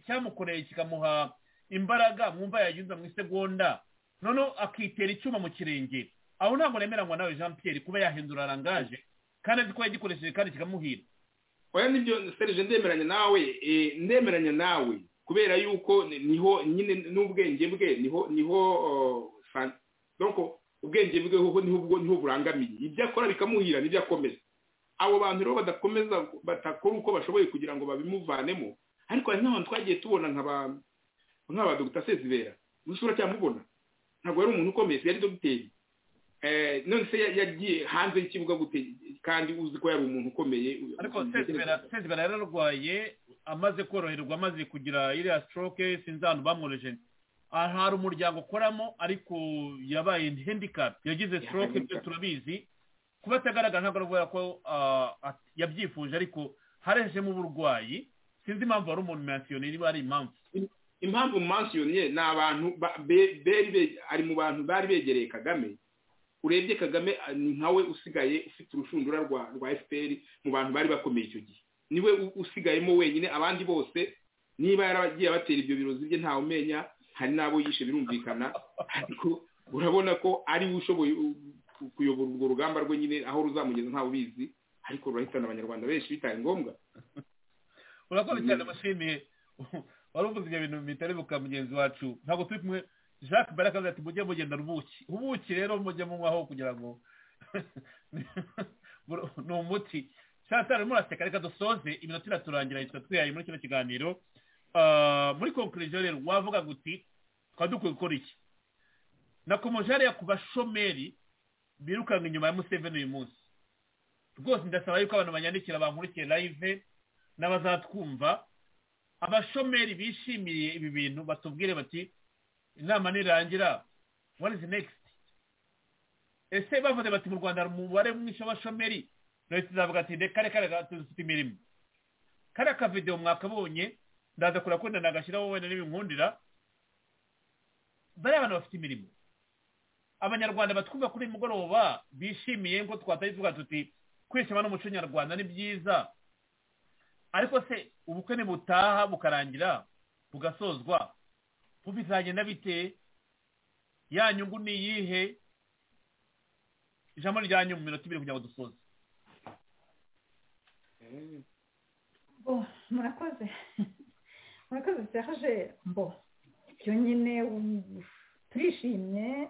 cyamukoreye kikamuha imbaraga mwumva yagize mu isegonda noneho akitera icyuma mu kirenge aho ntabwo nemeranywa nawe jean pierre kuba yahindura arangaje kandi azi ko yagikoresheje kandi kikamuhira oya nibyo serije ndemeranya nawe ndemeranya nawe kubera yuko niho nyine n'ubwenge bwe niho niho ubwenge bwe ho niho burangamiye ibyo akora bikamuhira n'ibyo akomeza abo bantu rero badakomeza batakora uko bashoboye kugira ngo babimuvanemo ariko hari n'abantu twagiye tubona nk'aba dogita sezibera umusura cyamubona ntabwo yari umuntu ukomeye yari dogiteri none se yagiye hanze y'ikibuga gute kandi uzi ko yari umuntu ukomeye ariko sezibera yararwaye amaze koroherwa amaze kugira iriya sitoroke sinzi ahantu bamworeje hari umuryango ukoramo ariko yabaye handicap yagize stroke ibyo turabizi kuba atagaragara ntabwo aravuga ko yabyifuje ariko harejemo uburwayi sinzi impamvu hari umuntu mansiyoni niba ari impamvu impamvu mansiyoni ni abantu ari mu bantu bari begereye kagame urebye kagame ni nkawe usigaye ufite urushundura rwa fpr mu bantu bari bakomeye icyo gihe niwe usigayemo wenyine abandi bose niba yaragiye abatera ibyo birozi bye ntawe umenya hari n'abo yishe birumvikana ariko urabona ko ari we ushoboye kuyobora urwo rugamba rwe nyine aho ruzamugeza ntawe ubizi ariko rurahitana abanyarwanda benshi bitari ngombwa urakoze cyane bashimiye wari uvuze ibyo bintu bitari buka mugenzi wacu ntabwo turi kumwe jacques barakaza ati mujye mugenda ubuki ubuki rero mujye munywaho kugira ngo ni umuti shantara urimo uraseka reka dusoze iminota iraturangira yitwa twihaye muri kino kiganiro muri konkuriziyo rero wavuga guti tukaba dukwiye gukora iki nakomeje hariya ku bashomeri birukanga inyuma ya museveni uyu munsi rwose ndasaba yuko abantu banyandikira bankurikiye live n'abazatwumva abashomeri bishimiye ibi bintu batubwire bati inama nirangira what is next ese bavuze bati mu rwanda hari umubare mwinshi w'abashomeri leta izavuga ati reka reka dufite imirimo kariya kavidewo mwakabonye ndaza kurakunda nagashyiraho wenda n'ibinkundira bariya bantu bafite imirimo abanyarwanda batwumva kuri mugoroba bishimiye ngo twatari tuvuga tuti kwishima n'umuco nyarwanda ni byiza ariko se ubukwe ntibutaha bukarangira bugasozwa bizagenda bite ya nyungu ni iyihe ijambo ryanyu mu minota ibiri kugira ngo dusoze murakoze murakoze byaje mbo ibyo nyine turishimye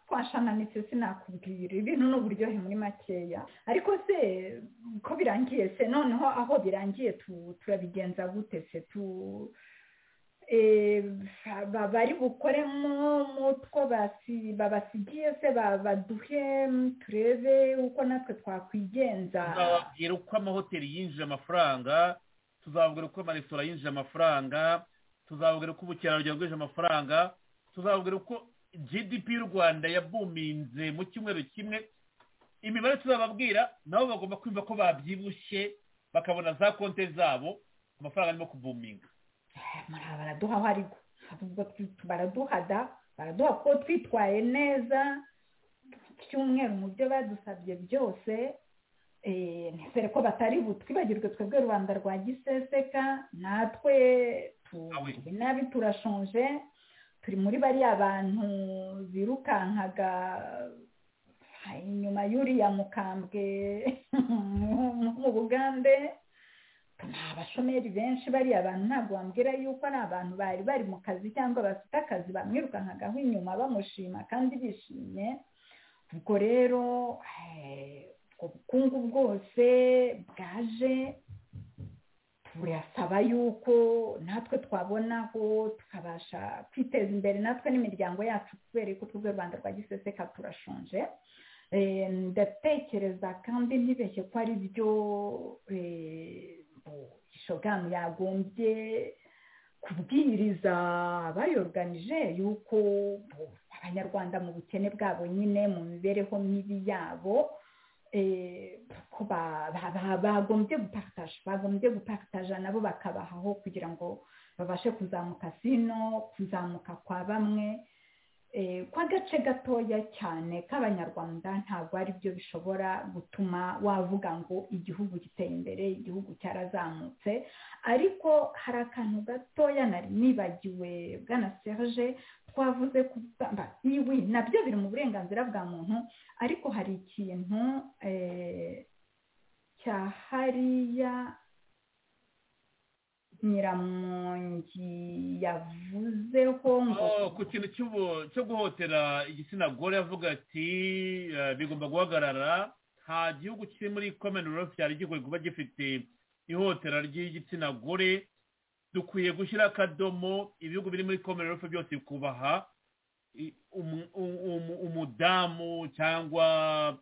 twashana n'icyo sinakubwira ibintu ni uburyohe muri makeya ariko se ko birangiye se noneho aho birangiye turabigenza gute se tu bari bukoremo mutwo babasigiye se baduhe turebe uko natwe twakwigenza tuzababwira uko amahoteli yinjije amafaranga tuzababwira uko amaresitora yinjije amafaranga tuzababwira uko ubukerarugendo bwinjije amafaranga tuzababwira uko gdp y'u rwanda yabuminze mu cyumweru kimwe imibare tuzababwira nabo bagomba kumva ko babyibushye bakabona za konti zabo amafaranga arimo kubuminga baraduha aho ari baraduhada baraduha ko twitwaye neza cyumweru mu byo badusabye byose ntibere ko batari butwibagirwe twebwe rubanda rwa giseseka natwe tube nabi turashonje turi muri bariya bantu birukankaga inyuma y'uriya mukambwe mu bugande ni abashomeri benshi bariya bantu ntabwo wambwira yuko ari abantu bari bari mu kazi cyangwa bafite akazi bamwirukankagaho inyuma bamushima kandi bishimye ubwo rero ubwo bukungu bwose bwaje burasaba yuko natwe twabonaho tukabasha kwiteza imbere natwe n'imiryango yacu kubera ko twebwe rwanda rwa giseseka turashonje ndatekereza kandi ntibeshye ko ari byo shogamu yagombye kubwiriza bayoruganije yuko abanyarwanda mu bukene bwabo nyine mu mibereho mibi yabo ko bagombye guparitaje bagombye guparitaja nabo bakabahaho kugira ngo babashe kuzamuka sino kuzamuka kwa bamwe kw'agace gatoya cyane k'abanyarwanda ntabwo ari byo bishobora gutuma wavuga ngo igihugu giteye imbere igihugu cyarazamutse ariko hari akantu gatoya nari nibagiwe bwana serge twavuze kugamba iwi nabyo biri mu burenganzira bwa muntu ariko hari ikintu cya hariya nyiramongi yavuzeho ngo ku kintu cyo guhotera igitsina gore yavuga ati bigomba guhagarara nta gihugu kiri muri komenurofu cyari gigoye kuba gifite ihotera ry'igitsina gore dukwiye gushyira akadomo ibihugu biri muri komenurofu byose bikubaha umudamu cyangwa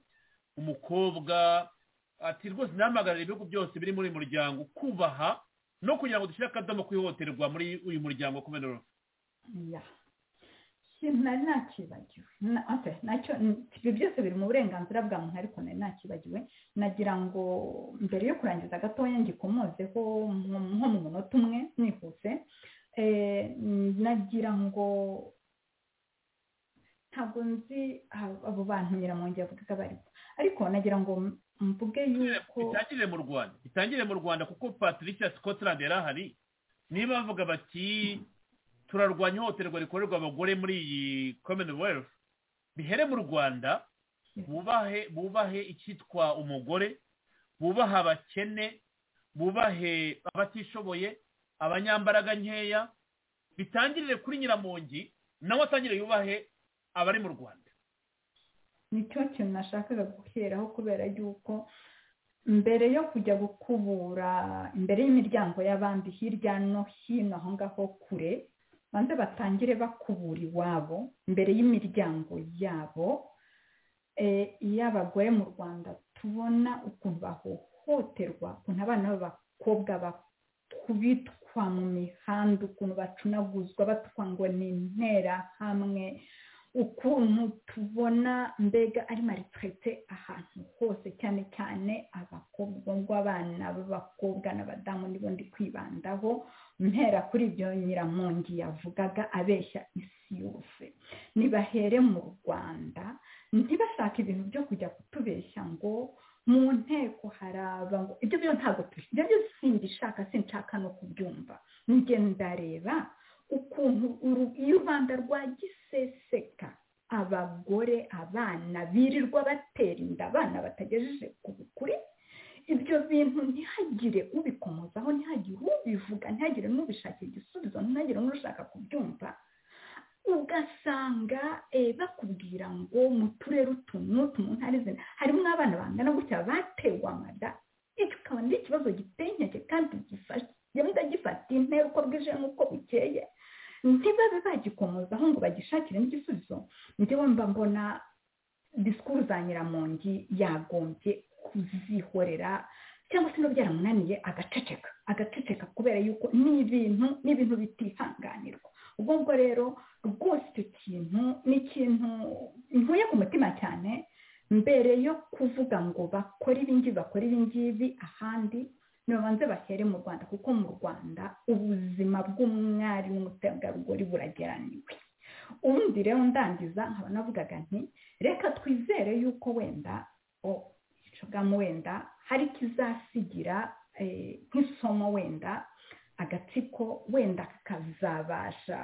umukobwa ati rwose nahamagarira ibihugu byose biri muri muryango kubaha no kugira ngo dushyire akadomo kwihohoterwa muri uyu muryango kubera nari nakibagiwe ibyo byose biri mu burenganzira bwa muntu ariko nari nakibagiwe nagira ngo mbere yo kurangiza gatoya ngikomozeho nko mu munota umwe nihuse nagira ngo ntabwo nzi abo bantu nyiramongi yavugaga barimo ariko nagira ngo mvuge yuko bitangire mu rwanda bitangire mu rwanda kuko patrick ya scotland yari ahari niba bavuga bati turarwanya ihohoterwa rikorerwa abagore muri iyi commonwealth bihere mu rwanda bubahe bubahe icyitwa umugore bubahe abakene bubahe abatishoboye abanyambaraga nkeya bitangirire kuri nyiramongi nawe atangire yubahe abari mu rwanda nicyo kintu nashakaga guheraho kubera yuko mbere yo kujya gukubura imbere y'imiryango y'abandi hirya no hino aho ngaho kure banze batangire bakubura iwabo imbere y'imiryango yabo iy'abagore mu rwanda tubona ukuntu bahohoterwa ukuntu abana b'abakobwa kubitwa mu mihanda ukuntu bacunaguzwa batwa ngo ni intera hamwe ukuntu tubona mbega ari maritirete ahantu hose cyane cyane abakobwa b'abana b'abakobwa n'abadamu nibo ndi kwibandaho mpera kuri ibyo nyiramungi yavugaga abeshya isi yose nibahere mu rwanda ntibashake ibintu byo kujya kutubeshya ngo mu nteko haraba ngo ibyo byo ntabwo turi ibyo byo simbishaka sinshaka no kubyumva ndareba ukuntu iyo rwanda rwagiseseka abagore abana birirwa batera inda abana batagejeje ku bukure ibyo bintu ntihagire ubikomozaho ntihagire ubivuga ntihagire n'ubishakira igisubizo ntihagire n'ushaka kubyumva ugasanga bakubwira ngo mu turere utu n'utu mu ntara izi harimo abana bangana gutya batewe amada icyo ukaba ari ikibazo giteye inkeke kandi gifasha gifata intera uko bwije n'uko bukeye ntibabe bagikomozaho ngo bagishakire n'igisubizo njyewe mba mbona disikuru za nyiramongi yagombye kuzihorera cyangwa se niba byaramunaniye agaceceka agaceceka kubera yuko ni ibintu ni ibintu bitihanganirwa ubwo ngubwo rero rwose icyo kintu ni ikintu ntuye ku mutima cyane mbere yo kuvuga ngo bakore ibingibi bakore ibingibi ahandi nibabanze bahere mu rwanda kuko mu rwanda ubuzima bw'umwari n'umutegarugori burageraniwe ubundi rero ndangiza nkaba navugaga nti reka twizere yuko wenda bwamo wenda hari ikizasigira nk'isomo wenda agatsiko wenda kazabasha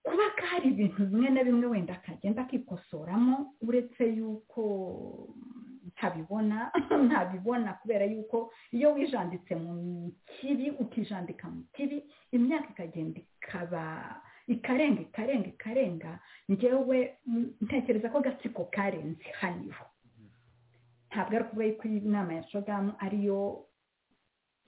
kuba kari ibintu bimwe na bimwe wenda kagenda kikosoramo uretse yuko ntabibona ntabibona kubera yuko iyo wijanditse mu kibi ukijandika mu kibi imyaka ikagenda ikaba ikarenga ikarenga ikarenga ngewe ntekereza ko agatsiko karenze hano ntabwo ari ukuba yuko inama ya shogamu ariyo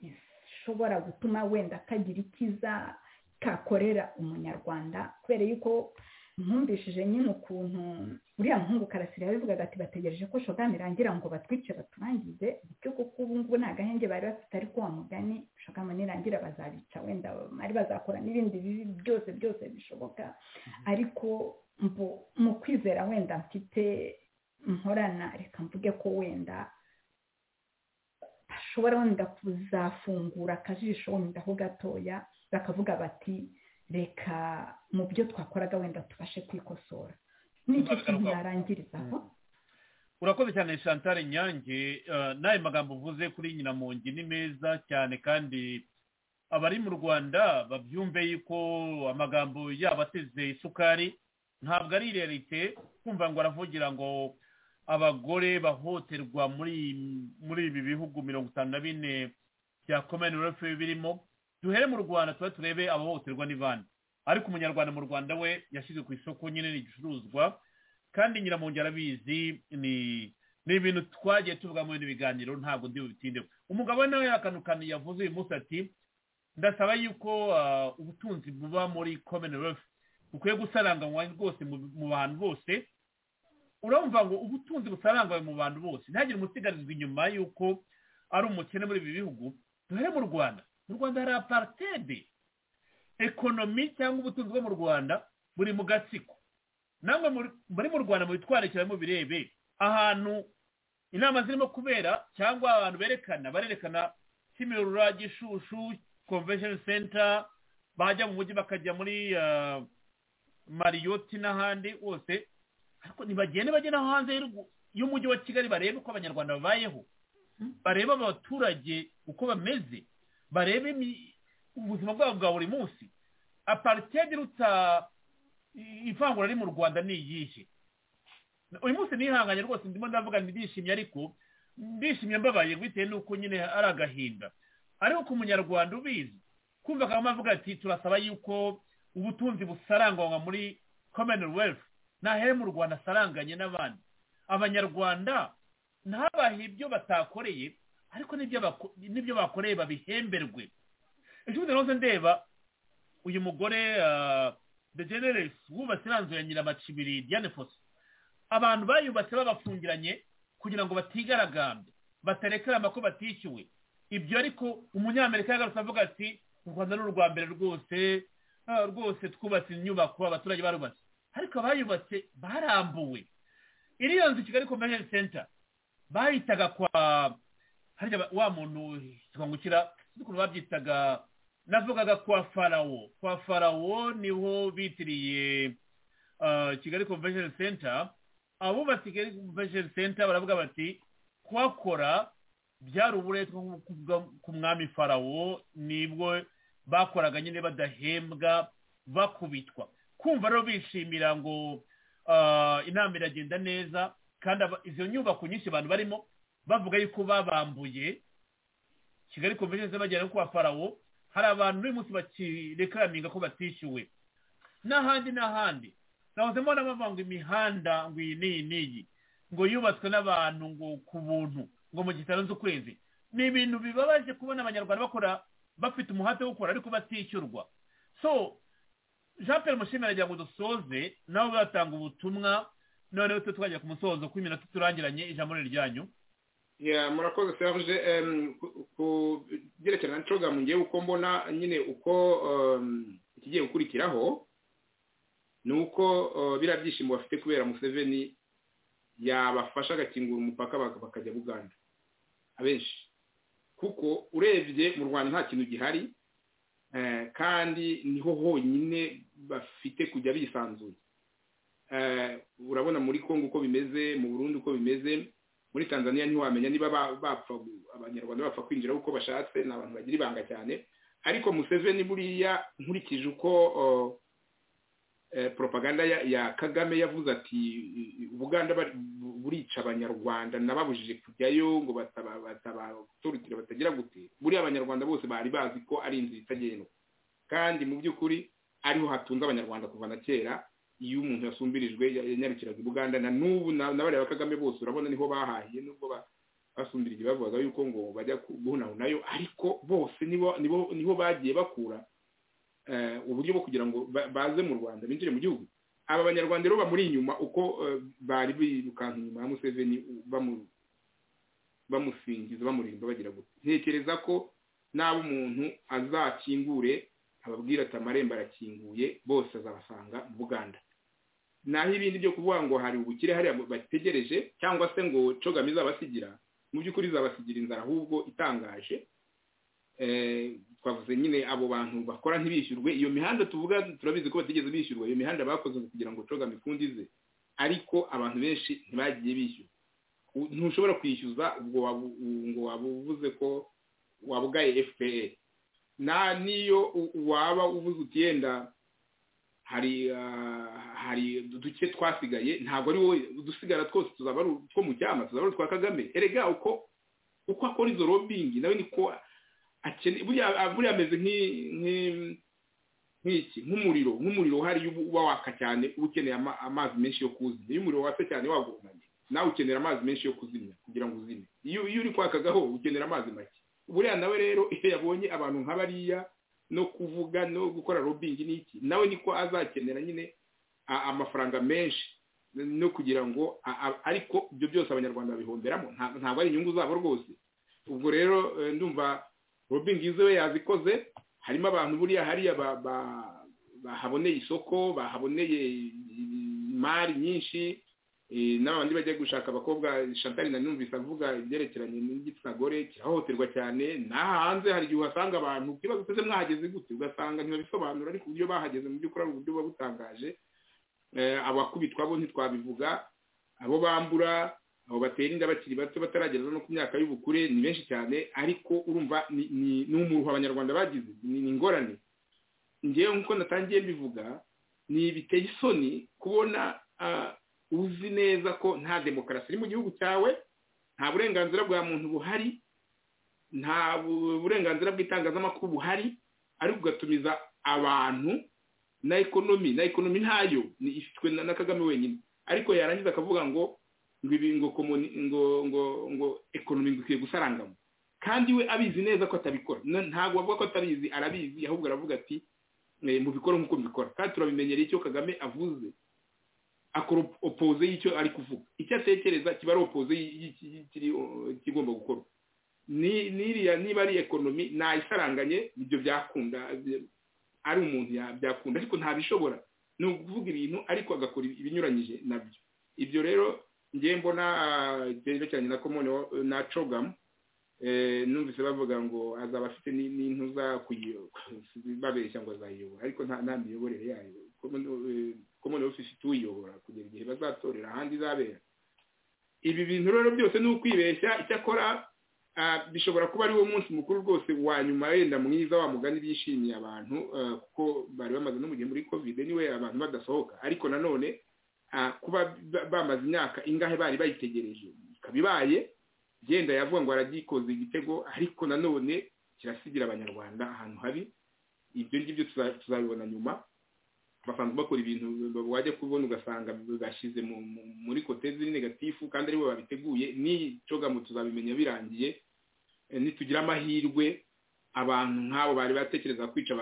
ishobora gutuma wenda kagira icyiza kakorera umunyarwanda kubera yuko nkumbishije nyine ukuntu uriya muhungu karasira yabivugaga ati bategereje ko shogamu irangira ngo batwice baturangize bityo kuko ubu ngubu nta gahenge bari bafite ariko wa mugani shogamu nirangira bazabica wenda bari bazakora n'ibindi bibi byose byose bishoboka ariko mu kwizera wenda mfite mporana reka mvuge ko wenda bashobora wenda kuzafungura akajisho wenda ho gatoya bakavuga bati reka mu byo twakoraga wenda tubashe kwikosora n'icyo kintu yarangirizaho urakoze cyane chantal nyange n'ayo magambo uvuze kuri nyina mu ngi ni meza cyane kandi abari mu rwanda babyumve yuko amagambo yabo ateze isukari ntabwo ari irerite kumva ngo aravugira ngo abagore bahohoterwa muri ibi bihugu mirongo itanu na bine bya komini wefu birimo duhere mu rwanda tuba turebe abahohoterwa ni bande ariko umunyarwanda mu rwanda we yashyize ku isoko nyine n'igicuruzwa kandi nyiramongi arabizi ni ibintu twagiye tuvuga muri ibiganiro ntabwo ndi bubitindeho umugabo we nawe akantu kantu yavuze uyu munsi ati ndasaba yuko ubutunzi buba muri komini wefu bukwiye gusaranganywa rwose mu bantu bose urumva ngo ubutunzi busaranganywe mu bantu bose ntihagire umusigarizwa inyuma y'uko ari umukene muri ibi bihugu duhere mu rwanda mu rwanda hari aparitede ekonomi cyangwa ubutunzi bwo mu rwanda buri mu gatsiko namwe muri mu rwanda mu bitwarekera mu birebe ahantu inama zirimo kubera cyangwa abantu berekana barerekana kimirura gishushu convention center bajya mu mujyi bakajya muri mariyoti n'ahandi hose ariko ntibagende bajye no hanze y'umujyi wa kigali barebe uko abanyarwanda babayeho barebe abaturage uko bameze barebe ubuzima bwabo bwa buri munsi aparitedi iruta ivangura riri mu rwanda ni iyihe uyu munsi nihanganye rwose ndimo ndavuga ndishimye ariko ndishimye mbabaye bitewe n'uko nyine ari agahinda ariko ku munyarwanda ubizi kumva akaba avuga ati turasaba yuko ubutunzi busaranganywa muri commonwealth ntahere mu rwanda asaranganye n'abandi abanyarwanda ntabahe ibyo batakoreye ariko n'ibyo bakoreye babihemberwe ejo rose ndeba uyu mugore de generesi wubatse iranzuye nyiramacibiri diane foso abantu bayubatse babafungiranye kugira ngo batigaragambye batarekera amakuru batishyuwe ibyo ariko umunyamerika yagarutse avuga ati u rwanda ni urwa mbere rwose ah, rwose twubatse inyubako abaturage barubatse ariko abayubatse barambuwe iriya nzu kigali convention center bayitaga kwa harya ba- wa muntu kikangukira ukuntu babyitaga navugaga kwa farawo kwa farawo niho bitiriye ah, kigali convention center abubatse kigali convention center baravuga bati kuhakora byari uburetwa nko kuvuga ku mwami farawo nibwo bakoraga nyine badahembwa bakubitwa kumva rero bishimira ngo ah, inama iragenda neza kandi aba- izo nyubako nyinshi abantu barimo bavuga yuko babambuye kigali convention center bagera no kwa farawo hari abantu n'uyu munsi bakirekaraminga ko batishyuwe n'ahandi n'ahandi nahoze mbona bavuga ngo imihanda ngo iyi n'iyi n'iyi ngo yubatswe n'abantu ngo ku buntu ngo mu gitaro z'ukwezi ni ibintu bibabaje kubona abanyarwanda bakora bafite umuhate wo gukora ariko batishyurwa so jean Pierre mushimira agira ngo dusoze nawe uzatanga ubutumwa noneho twe twajya ku musozo kuko iminota turangiranye ijambo ni iryanyu ya murakoze serge Em, ku- ku byerekerana na coga ngewe uko mbona nyine uko em, ikigiye gukurikiraho ni uko eh, biriya byishimo bafite kubera museveni yabafasha agakingura umupaka baka- bakajya buganda abenshi kuko urebye mu rwanda nta kintu gihari eh, kandi niho honyine bafite kujya bisanzuye Eh, urabona muri kongo uko bimeze mu burundi uko bimeze muri tanzania ntiwamenya niba ba- bapfa gu- abanyarwanda bapfa kwinjira uko bashatse ni abantu bagira ibanga cyane ariko museveni buriya nkurikije uko uh, eh, propaganda ya, ya kagame yavuze ati "I- i- ubuganda bari- bu- burica abanyarwanda nababujije kujyayo ngo bataba- batabatorotira batagira gute buriya abanyarwanda bose bari bazi ko ari inzira itagendwa kandi mu by'ukuri ariho hatunze abanyarwanda kuva na kera iyo umuntu yasumbirijwe ya- yanyarukiraga i buganda na n'ubu na- n'abareba kagame bose urabona niho bahahiye nubwo ba- basumbirije bavugaga yuko ngo bajya ku- guhunahunayo ariko bose nibo nibo niho bagiye bakura eh, uburyo bwo kugira ngo ba- baze mu rwanda binjire mu gihugu aba banyarwanda rero bamuri inyuma uko eh, bari birukanka inyuma ya museveni u- bamu- bamusingiza bamurinda bagira gutya ntekereza ko n'aba umuntu azakingure ababwira ati amarembo arakinguye bose azabasanga mu buganda naho ibindi byo kuvuga ngo hari ubukire hariya bategereje cyangwa se ngo cogami izabasigira mu by'ukuri izabasigira inzara ahubwo itangaje Eh, twavuze nyine abo bantu bakora ntibishyurwe iyo mihanda tuvuga turabizi ko batigeze bishyurwa iyo mihanda bakoze ngo kugira ngo cogami ifundize ariko abantu benshi ntibagiye bishyura U- ntushobora kwishyuza ubwo wabu- ngo waba uvuze ko wabugaye fpr na niyo u- waba uvuze uti yenda hari ah, hari duke twasigaye ntabwo ari wowe udusigara twose tuzaba ari utwo mu cyama tuzaba ari utwa kagame erega uko uko akora izo lobbying nawe niko akene buriya ah, buriya ameze nk'i- nk'i- nk'iki nk'umuriro nk'umuriro uhari uba uba waka cyane uba ukeneye ama- amazi menshi yo kuwuzimya iyo umuriro watse cyane wagurumanye nawe ukenera amazi menshi yo kuzimya kugira ngo uzime iyo iyo uri kwakagaho ukenera amazi make buriya nawe rero iyo yabonye abantu nka bariya no kuvuga no gukora lobbying n'iki nawe niko azakenera nyine a- amafaranga menshi no kugira ngo a- a- ariko ibyo byose abanyarwanda babihomberamo nta- ntabwo ari inyungu zabo rwose ubwo rero eh, ndumva lobbying izo we yazikoze harimo abantu buriya hariya ba- ba- bahaboneye isoko bahaboneye imari nyinshi eh, n'abandi bajya gushaka abakobwa shantari nanumvise avuga ibyerekeranye n'igitsina gore kirahohoterwa cyane n'aha hanze hari igihe uhasanga abantu ikibazo uteze mwahageze gute ugasanga ntibabisobanura ariko uburyo bahageze mu by'ukuri ari uburyo buba butangaje Eh, abakubitwa bo ntitwabivuga abo bambura abo batera inda bakiri bato batarageza no ku myaka y'ubukure ni benshi cyane ariko urumva ni ni- ni umuruho abanyarwanda bagize ni ni ingorane ngewe nk'uko natangiye mbivuga ni biteye isoni kubona ah, uzi neza ko nta demokarasi iri mu gihugu cyawe nta burenganzira bwa muntu buhari nta bu- burenganzira bw'itangazamakuru buhari ariko ugatumiza abantu na ekonomi na ekonomi ntayo ni ifitwe na na kagame wenyine ariko yarangiza akavuga ngo ngo ibi ngo komuni ngo ngo ngo ekonomi ngo ikwiye gusarangamo kandi we abizi neza ko atabikora Na- ntabwo avuga ko atabizi arabizi ahubwo aravuga ati eh, mubikore nk'uko mbikora kandi turabimenyereye icyo kagame avuze akora opoze y'icyo ari kuvuga icyo atekereza kiba ari opoze y'ikigomba gukorwa n'iriya niba ari ekonomi nayisaranganye ibyo byakunda ari umuntu byakunda ariko ntabishobora ni ukuvuga ibintu ariko agakora ibinyuranyije nabyo ibyo rero ngewe mbona byerekeranye na komoni na cogamu numvise bavuga ngo azaba afite n'intuza babeshya ngo azayiyobora ariko nta miyoborere yayo komoni ofisi tuyiyobora kugera igihe bazatorera ahandi izabera ibi bintu rero byose ni ukwibeshya icyakora bishobora kuba ari wo munsi mukuru rwose wa nyuma wenda mwiza wa mugani bishimiye abantu kuko bari bamaze n'umugihe muri kovide niwe abantu badasohoka ariko nanone kuba bamaze imyaka ingahe bari bayitegereje ikaba ibaye genda yavuga ngo aragikoze igitego ariko nanone kirasigira abanyarwanda ahantu habi ibyo ngibyo tuzabibona nyuma basanzwe bakora ibintu wajya kubona ugasanga bashyize muri kote ziri negatifu kandi aribo babiteguye n'icogamu tuzabimenya birangiye nitugira amahirwe abantu nk'abo bari batekereza kwica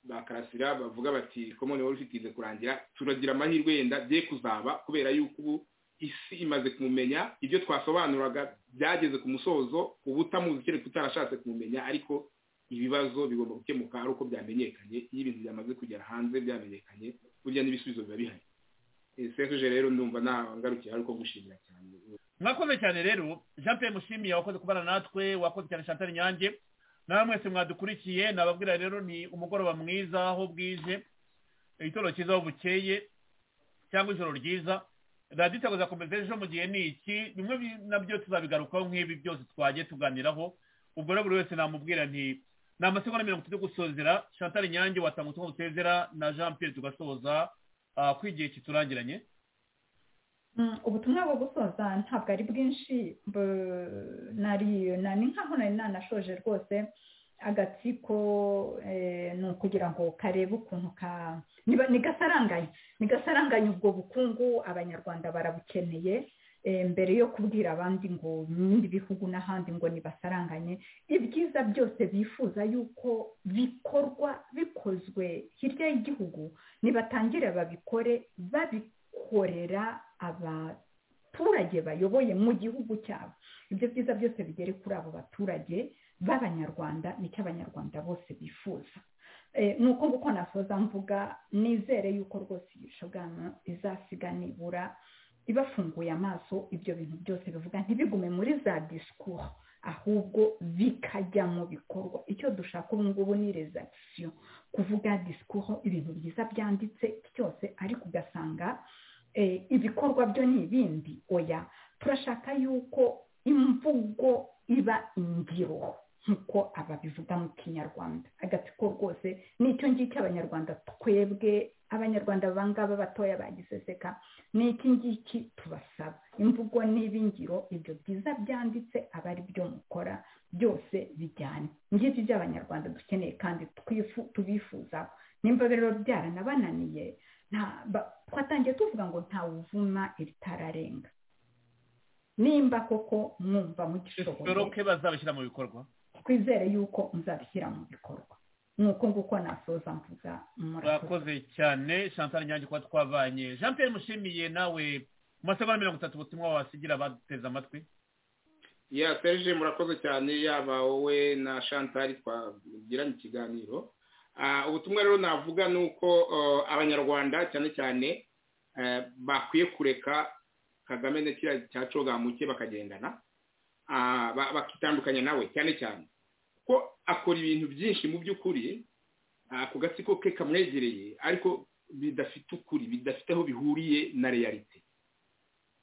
bakarasira bavuga bati komone wari ufite kurangira turagira amahirwe yenda bye kuzaba kubera yuko ubu isi imaze kumumenya ibyo twasobanuraga byageze ku musozo uba utamuzi kereka utarashatse kumumenya ariko ibibazo bigomba gukemuka ari uko byamenyekanye iyo ibintu byamaze kugera hanze byamenyekanye burya n'ibisubizo biba bihari sekuje rero ndumva ntangarukira ariko gushimira cyane mwakoze cyane rero jean pierre mushimiye wakoze kubana natwe wakoze cyane chantal nyange nawe mwese mwadukurikiye nababwira rero ni umugoroba mwiza aho bwije igitoro cyiza aho bukeye cyangwa ijoro ryiza radiyo itakoza komeza ejo mu gihe ni iki bimwe nabyo tuzabigarukaho nk'ibi byose twagiye tuganiraho ubwo rero buri wese namubwira nti ni amasegonda mirongo itatu gusozera chantal nyange watanga ubutumwa butezera na jean pierre tugasoza ku igihe kiturangiranye ubutumwa bwo gusoza ntabwo ari bwinshi ni nkaho nari nanashoje rwose agatsiko ni ukugira ngo karebe ukuntu ka ni gasaranganye ni gasaranganye ubwo bukungu abanyarwanda barabukeneye mbere yo kubwira abandi ngo n'ibindi bihugu n'ahandi ngo nibasaranganye ibyiza byose bifuza yuko bikorwa bikozwe hirya y'igihugu nibatangire babikore babikorera abaturage bayoboye mu gihugu cyabo ibyo byiza byose bigere kuri abo baturage b'abanyarwanda nicyo abanyarwanda bose bifuza ni uko nguko nasoza mvuga nizere yuko rwose iyi shogano izasiga nibura ibafunguye amaso ibyo bintu byose bivuga ntibigume muri za disikuru ahubwo bikajya mu bikorwa icyo dushaka ubu ngubu ni rezakisiyo kuvuga disikuru ibintu byiza byanditse cyose ariko ugasanga ibikorwa byo ni ibindi oya turashaka yuko imvugo iba ingiro nk'uko ababivuga mu kinyarwanda agatsiko rwose nicyo ngicyo abanyarwanda twebwe abanyarwanda bangaba batoya bagiseseka ni iki ngiki tubasaba imvugo n'ibingiro ibyo byiza byanditse aba ari byo mukora byose bijyanye ngibyo ibyo abanyarwanda dukeneye kandi tubifuzaho nimba rero byaranabananiye twatangiye tuvuga ngo ntawuvuma ibitararenga nimba koko mwumva mugishoboye bazabishyira mu bikorwa twizere yuko muzabishyira mu bikorwa nuko nguko nasoza mvuga murakoze cyane chantal nyange kuba twavanye jean pierre mushimiye nawe mu masegonda mirongo itatu ubutumwa wasigira baduteze amatwi ya serge murakoze cyane yaba wowe na chantal twagiranye ikiganiro ubutumwa rero navuga ni uko abanyarwanda cyane cyane bakwiye kureka kagame na kiriya cya cogamuke bakagendana bakitandukanya nawe cyane cyane ko akora ibintu byinshi mu by'ukuri ako gatsiko ke kamwegereye ariko bidafite ukuri bidafite aho bihuriye na reyarite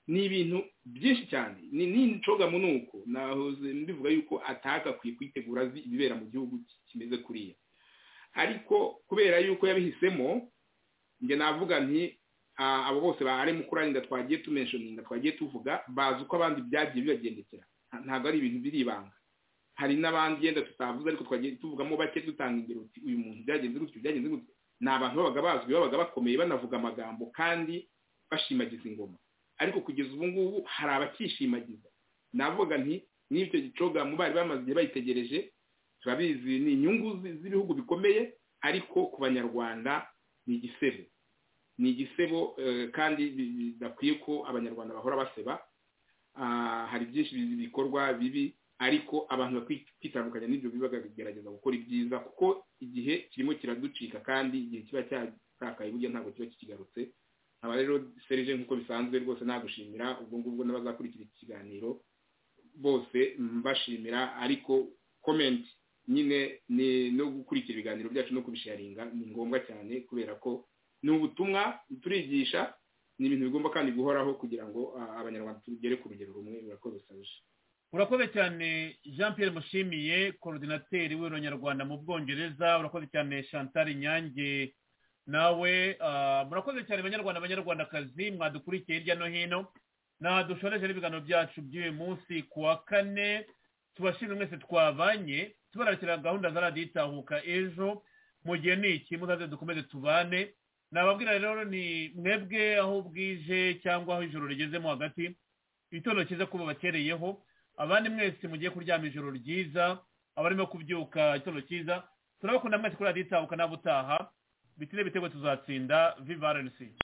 ni ibintu byinshi cyane ni n'inshogamo ni uko nahoze mbivuga yuko atagakwiye kwitegura azi ibibera mu gihugu kimeze kuriya ariko kubera yuko yabihisemo njye navuga nti abo bose bahari mu kurangira twagiye tumenshoninga twagiye tuvuga bazi uko abandi byagiye bibagendekera ntabwo ari ibintu biri ibanga hari n'abandi yenda tutavuze ariko twagiye tuvugamo bake dutanga ingero uyu muntu byagenze gutyo byagenze gutyo ni abantu babaga bazwi babaga bakomeye banavuga amagambo kandi bashimagiza ingoma ariko kugeza ubu ngubu hari abakishimagiza navuga nti n'ibyo gicoga mu bari bamaze igihe bayitegereje turabizi ni inyungu z'ibihugu bikomeye ariko ku banyarwanda ni igisebe ni igisebo kandi bidakwiye ko abanyarwanda bahora baseba hari byinshi bikorwa bibi ariko abantu bakwiye kwitandukanya n'ibyo bibagerageza gukora ibyiza kuko igihe kirimo kiraducika kandi igihe kiba cyatakaye burya ntabwo kiba kikigarutse nkaba rero serije nk'uko bisanzwe rwose nagushimira ubwo ngubwo n'abazakurikira iki kiganiro bose mbashimira ariko komenti nyine ni no gukurikira ibiganiro byacu no kubisharinga ni ngombwa cyane kubera ko ni ubutumwa turigisha ni ibintu bigomba kandi guhoraho kugira ngo abanyarwanda tugere ku rugero rumwe murakoze serije urakoze cyane jean Pierre mushimiye korodinateri w'uronyarwanda mu bwongereza urakoze cyane chantal nyange nawe murakoze cyane banyarwanda abanyarwandakazi mwadukurikiye hirya no hino dushoreje n'ibiganiro byacu by'uyu munsi ku wa kane tubashimira mwese twabanye tubarakira gahunda za radiyo itahuka ejo mu gihe ni iki muzaze dukomeze tubane nababwira rero ni mwebwe aho bwije cyangwa aho ijoro rigezemo hagati igitondo cyiza kuba bakereyeho abandi mwese mugiye kuryama ijoro ryiza abarimo kubyuka igitondo cyiza turabakunda mwese kuri radiyo itahuka n'abutaha bitire bitego tuzatsinda viva rnc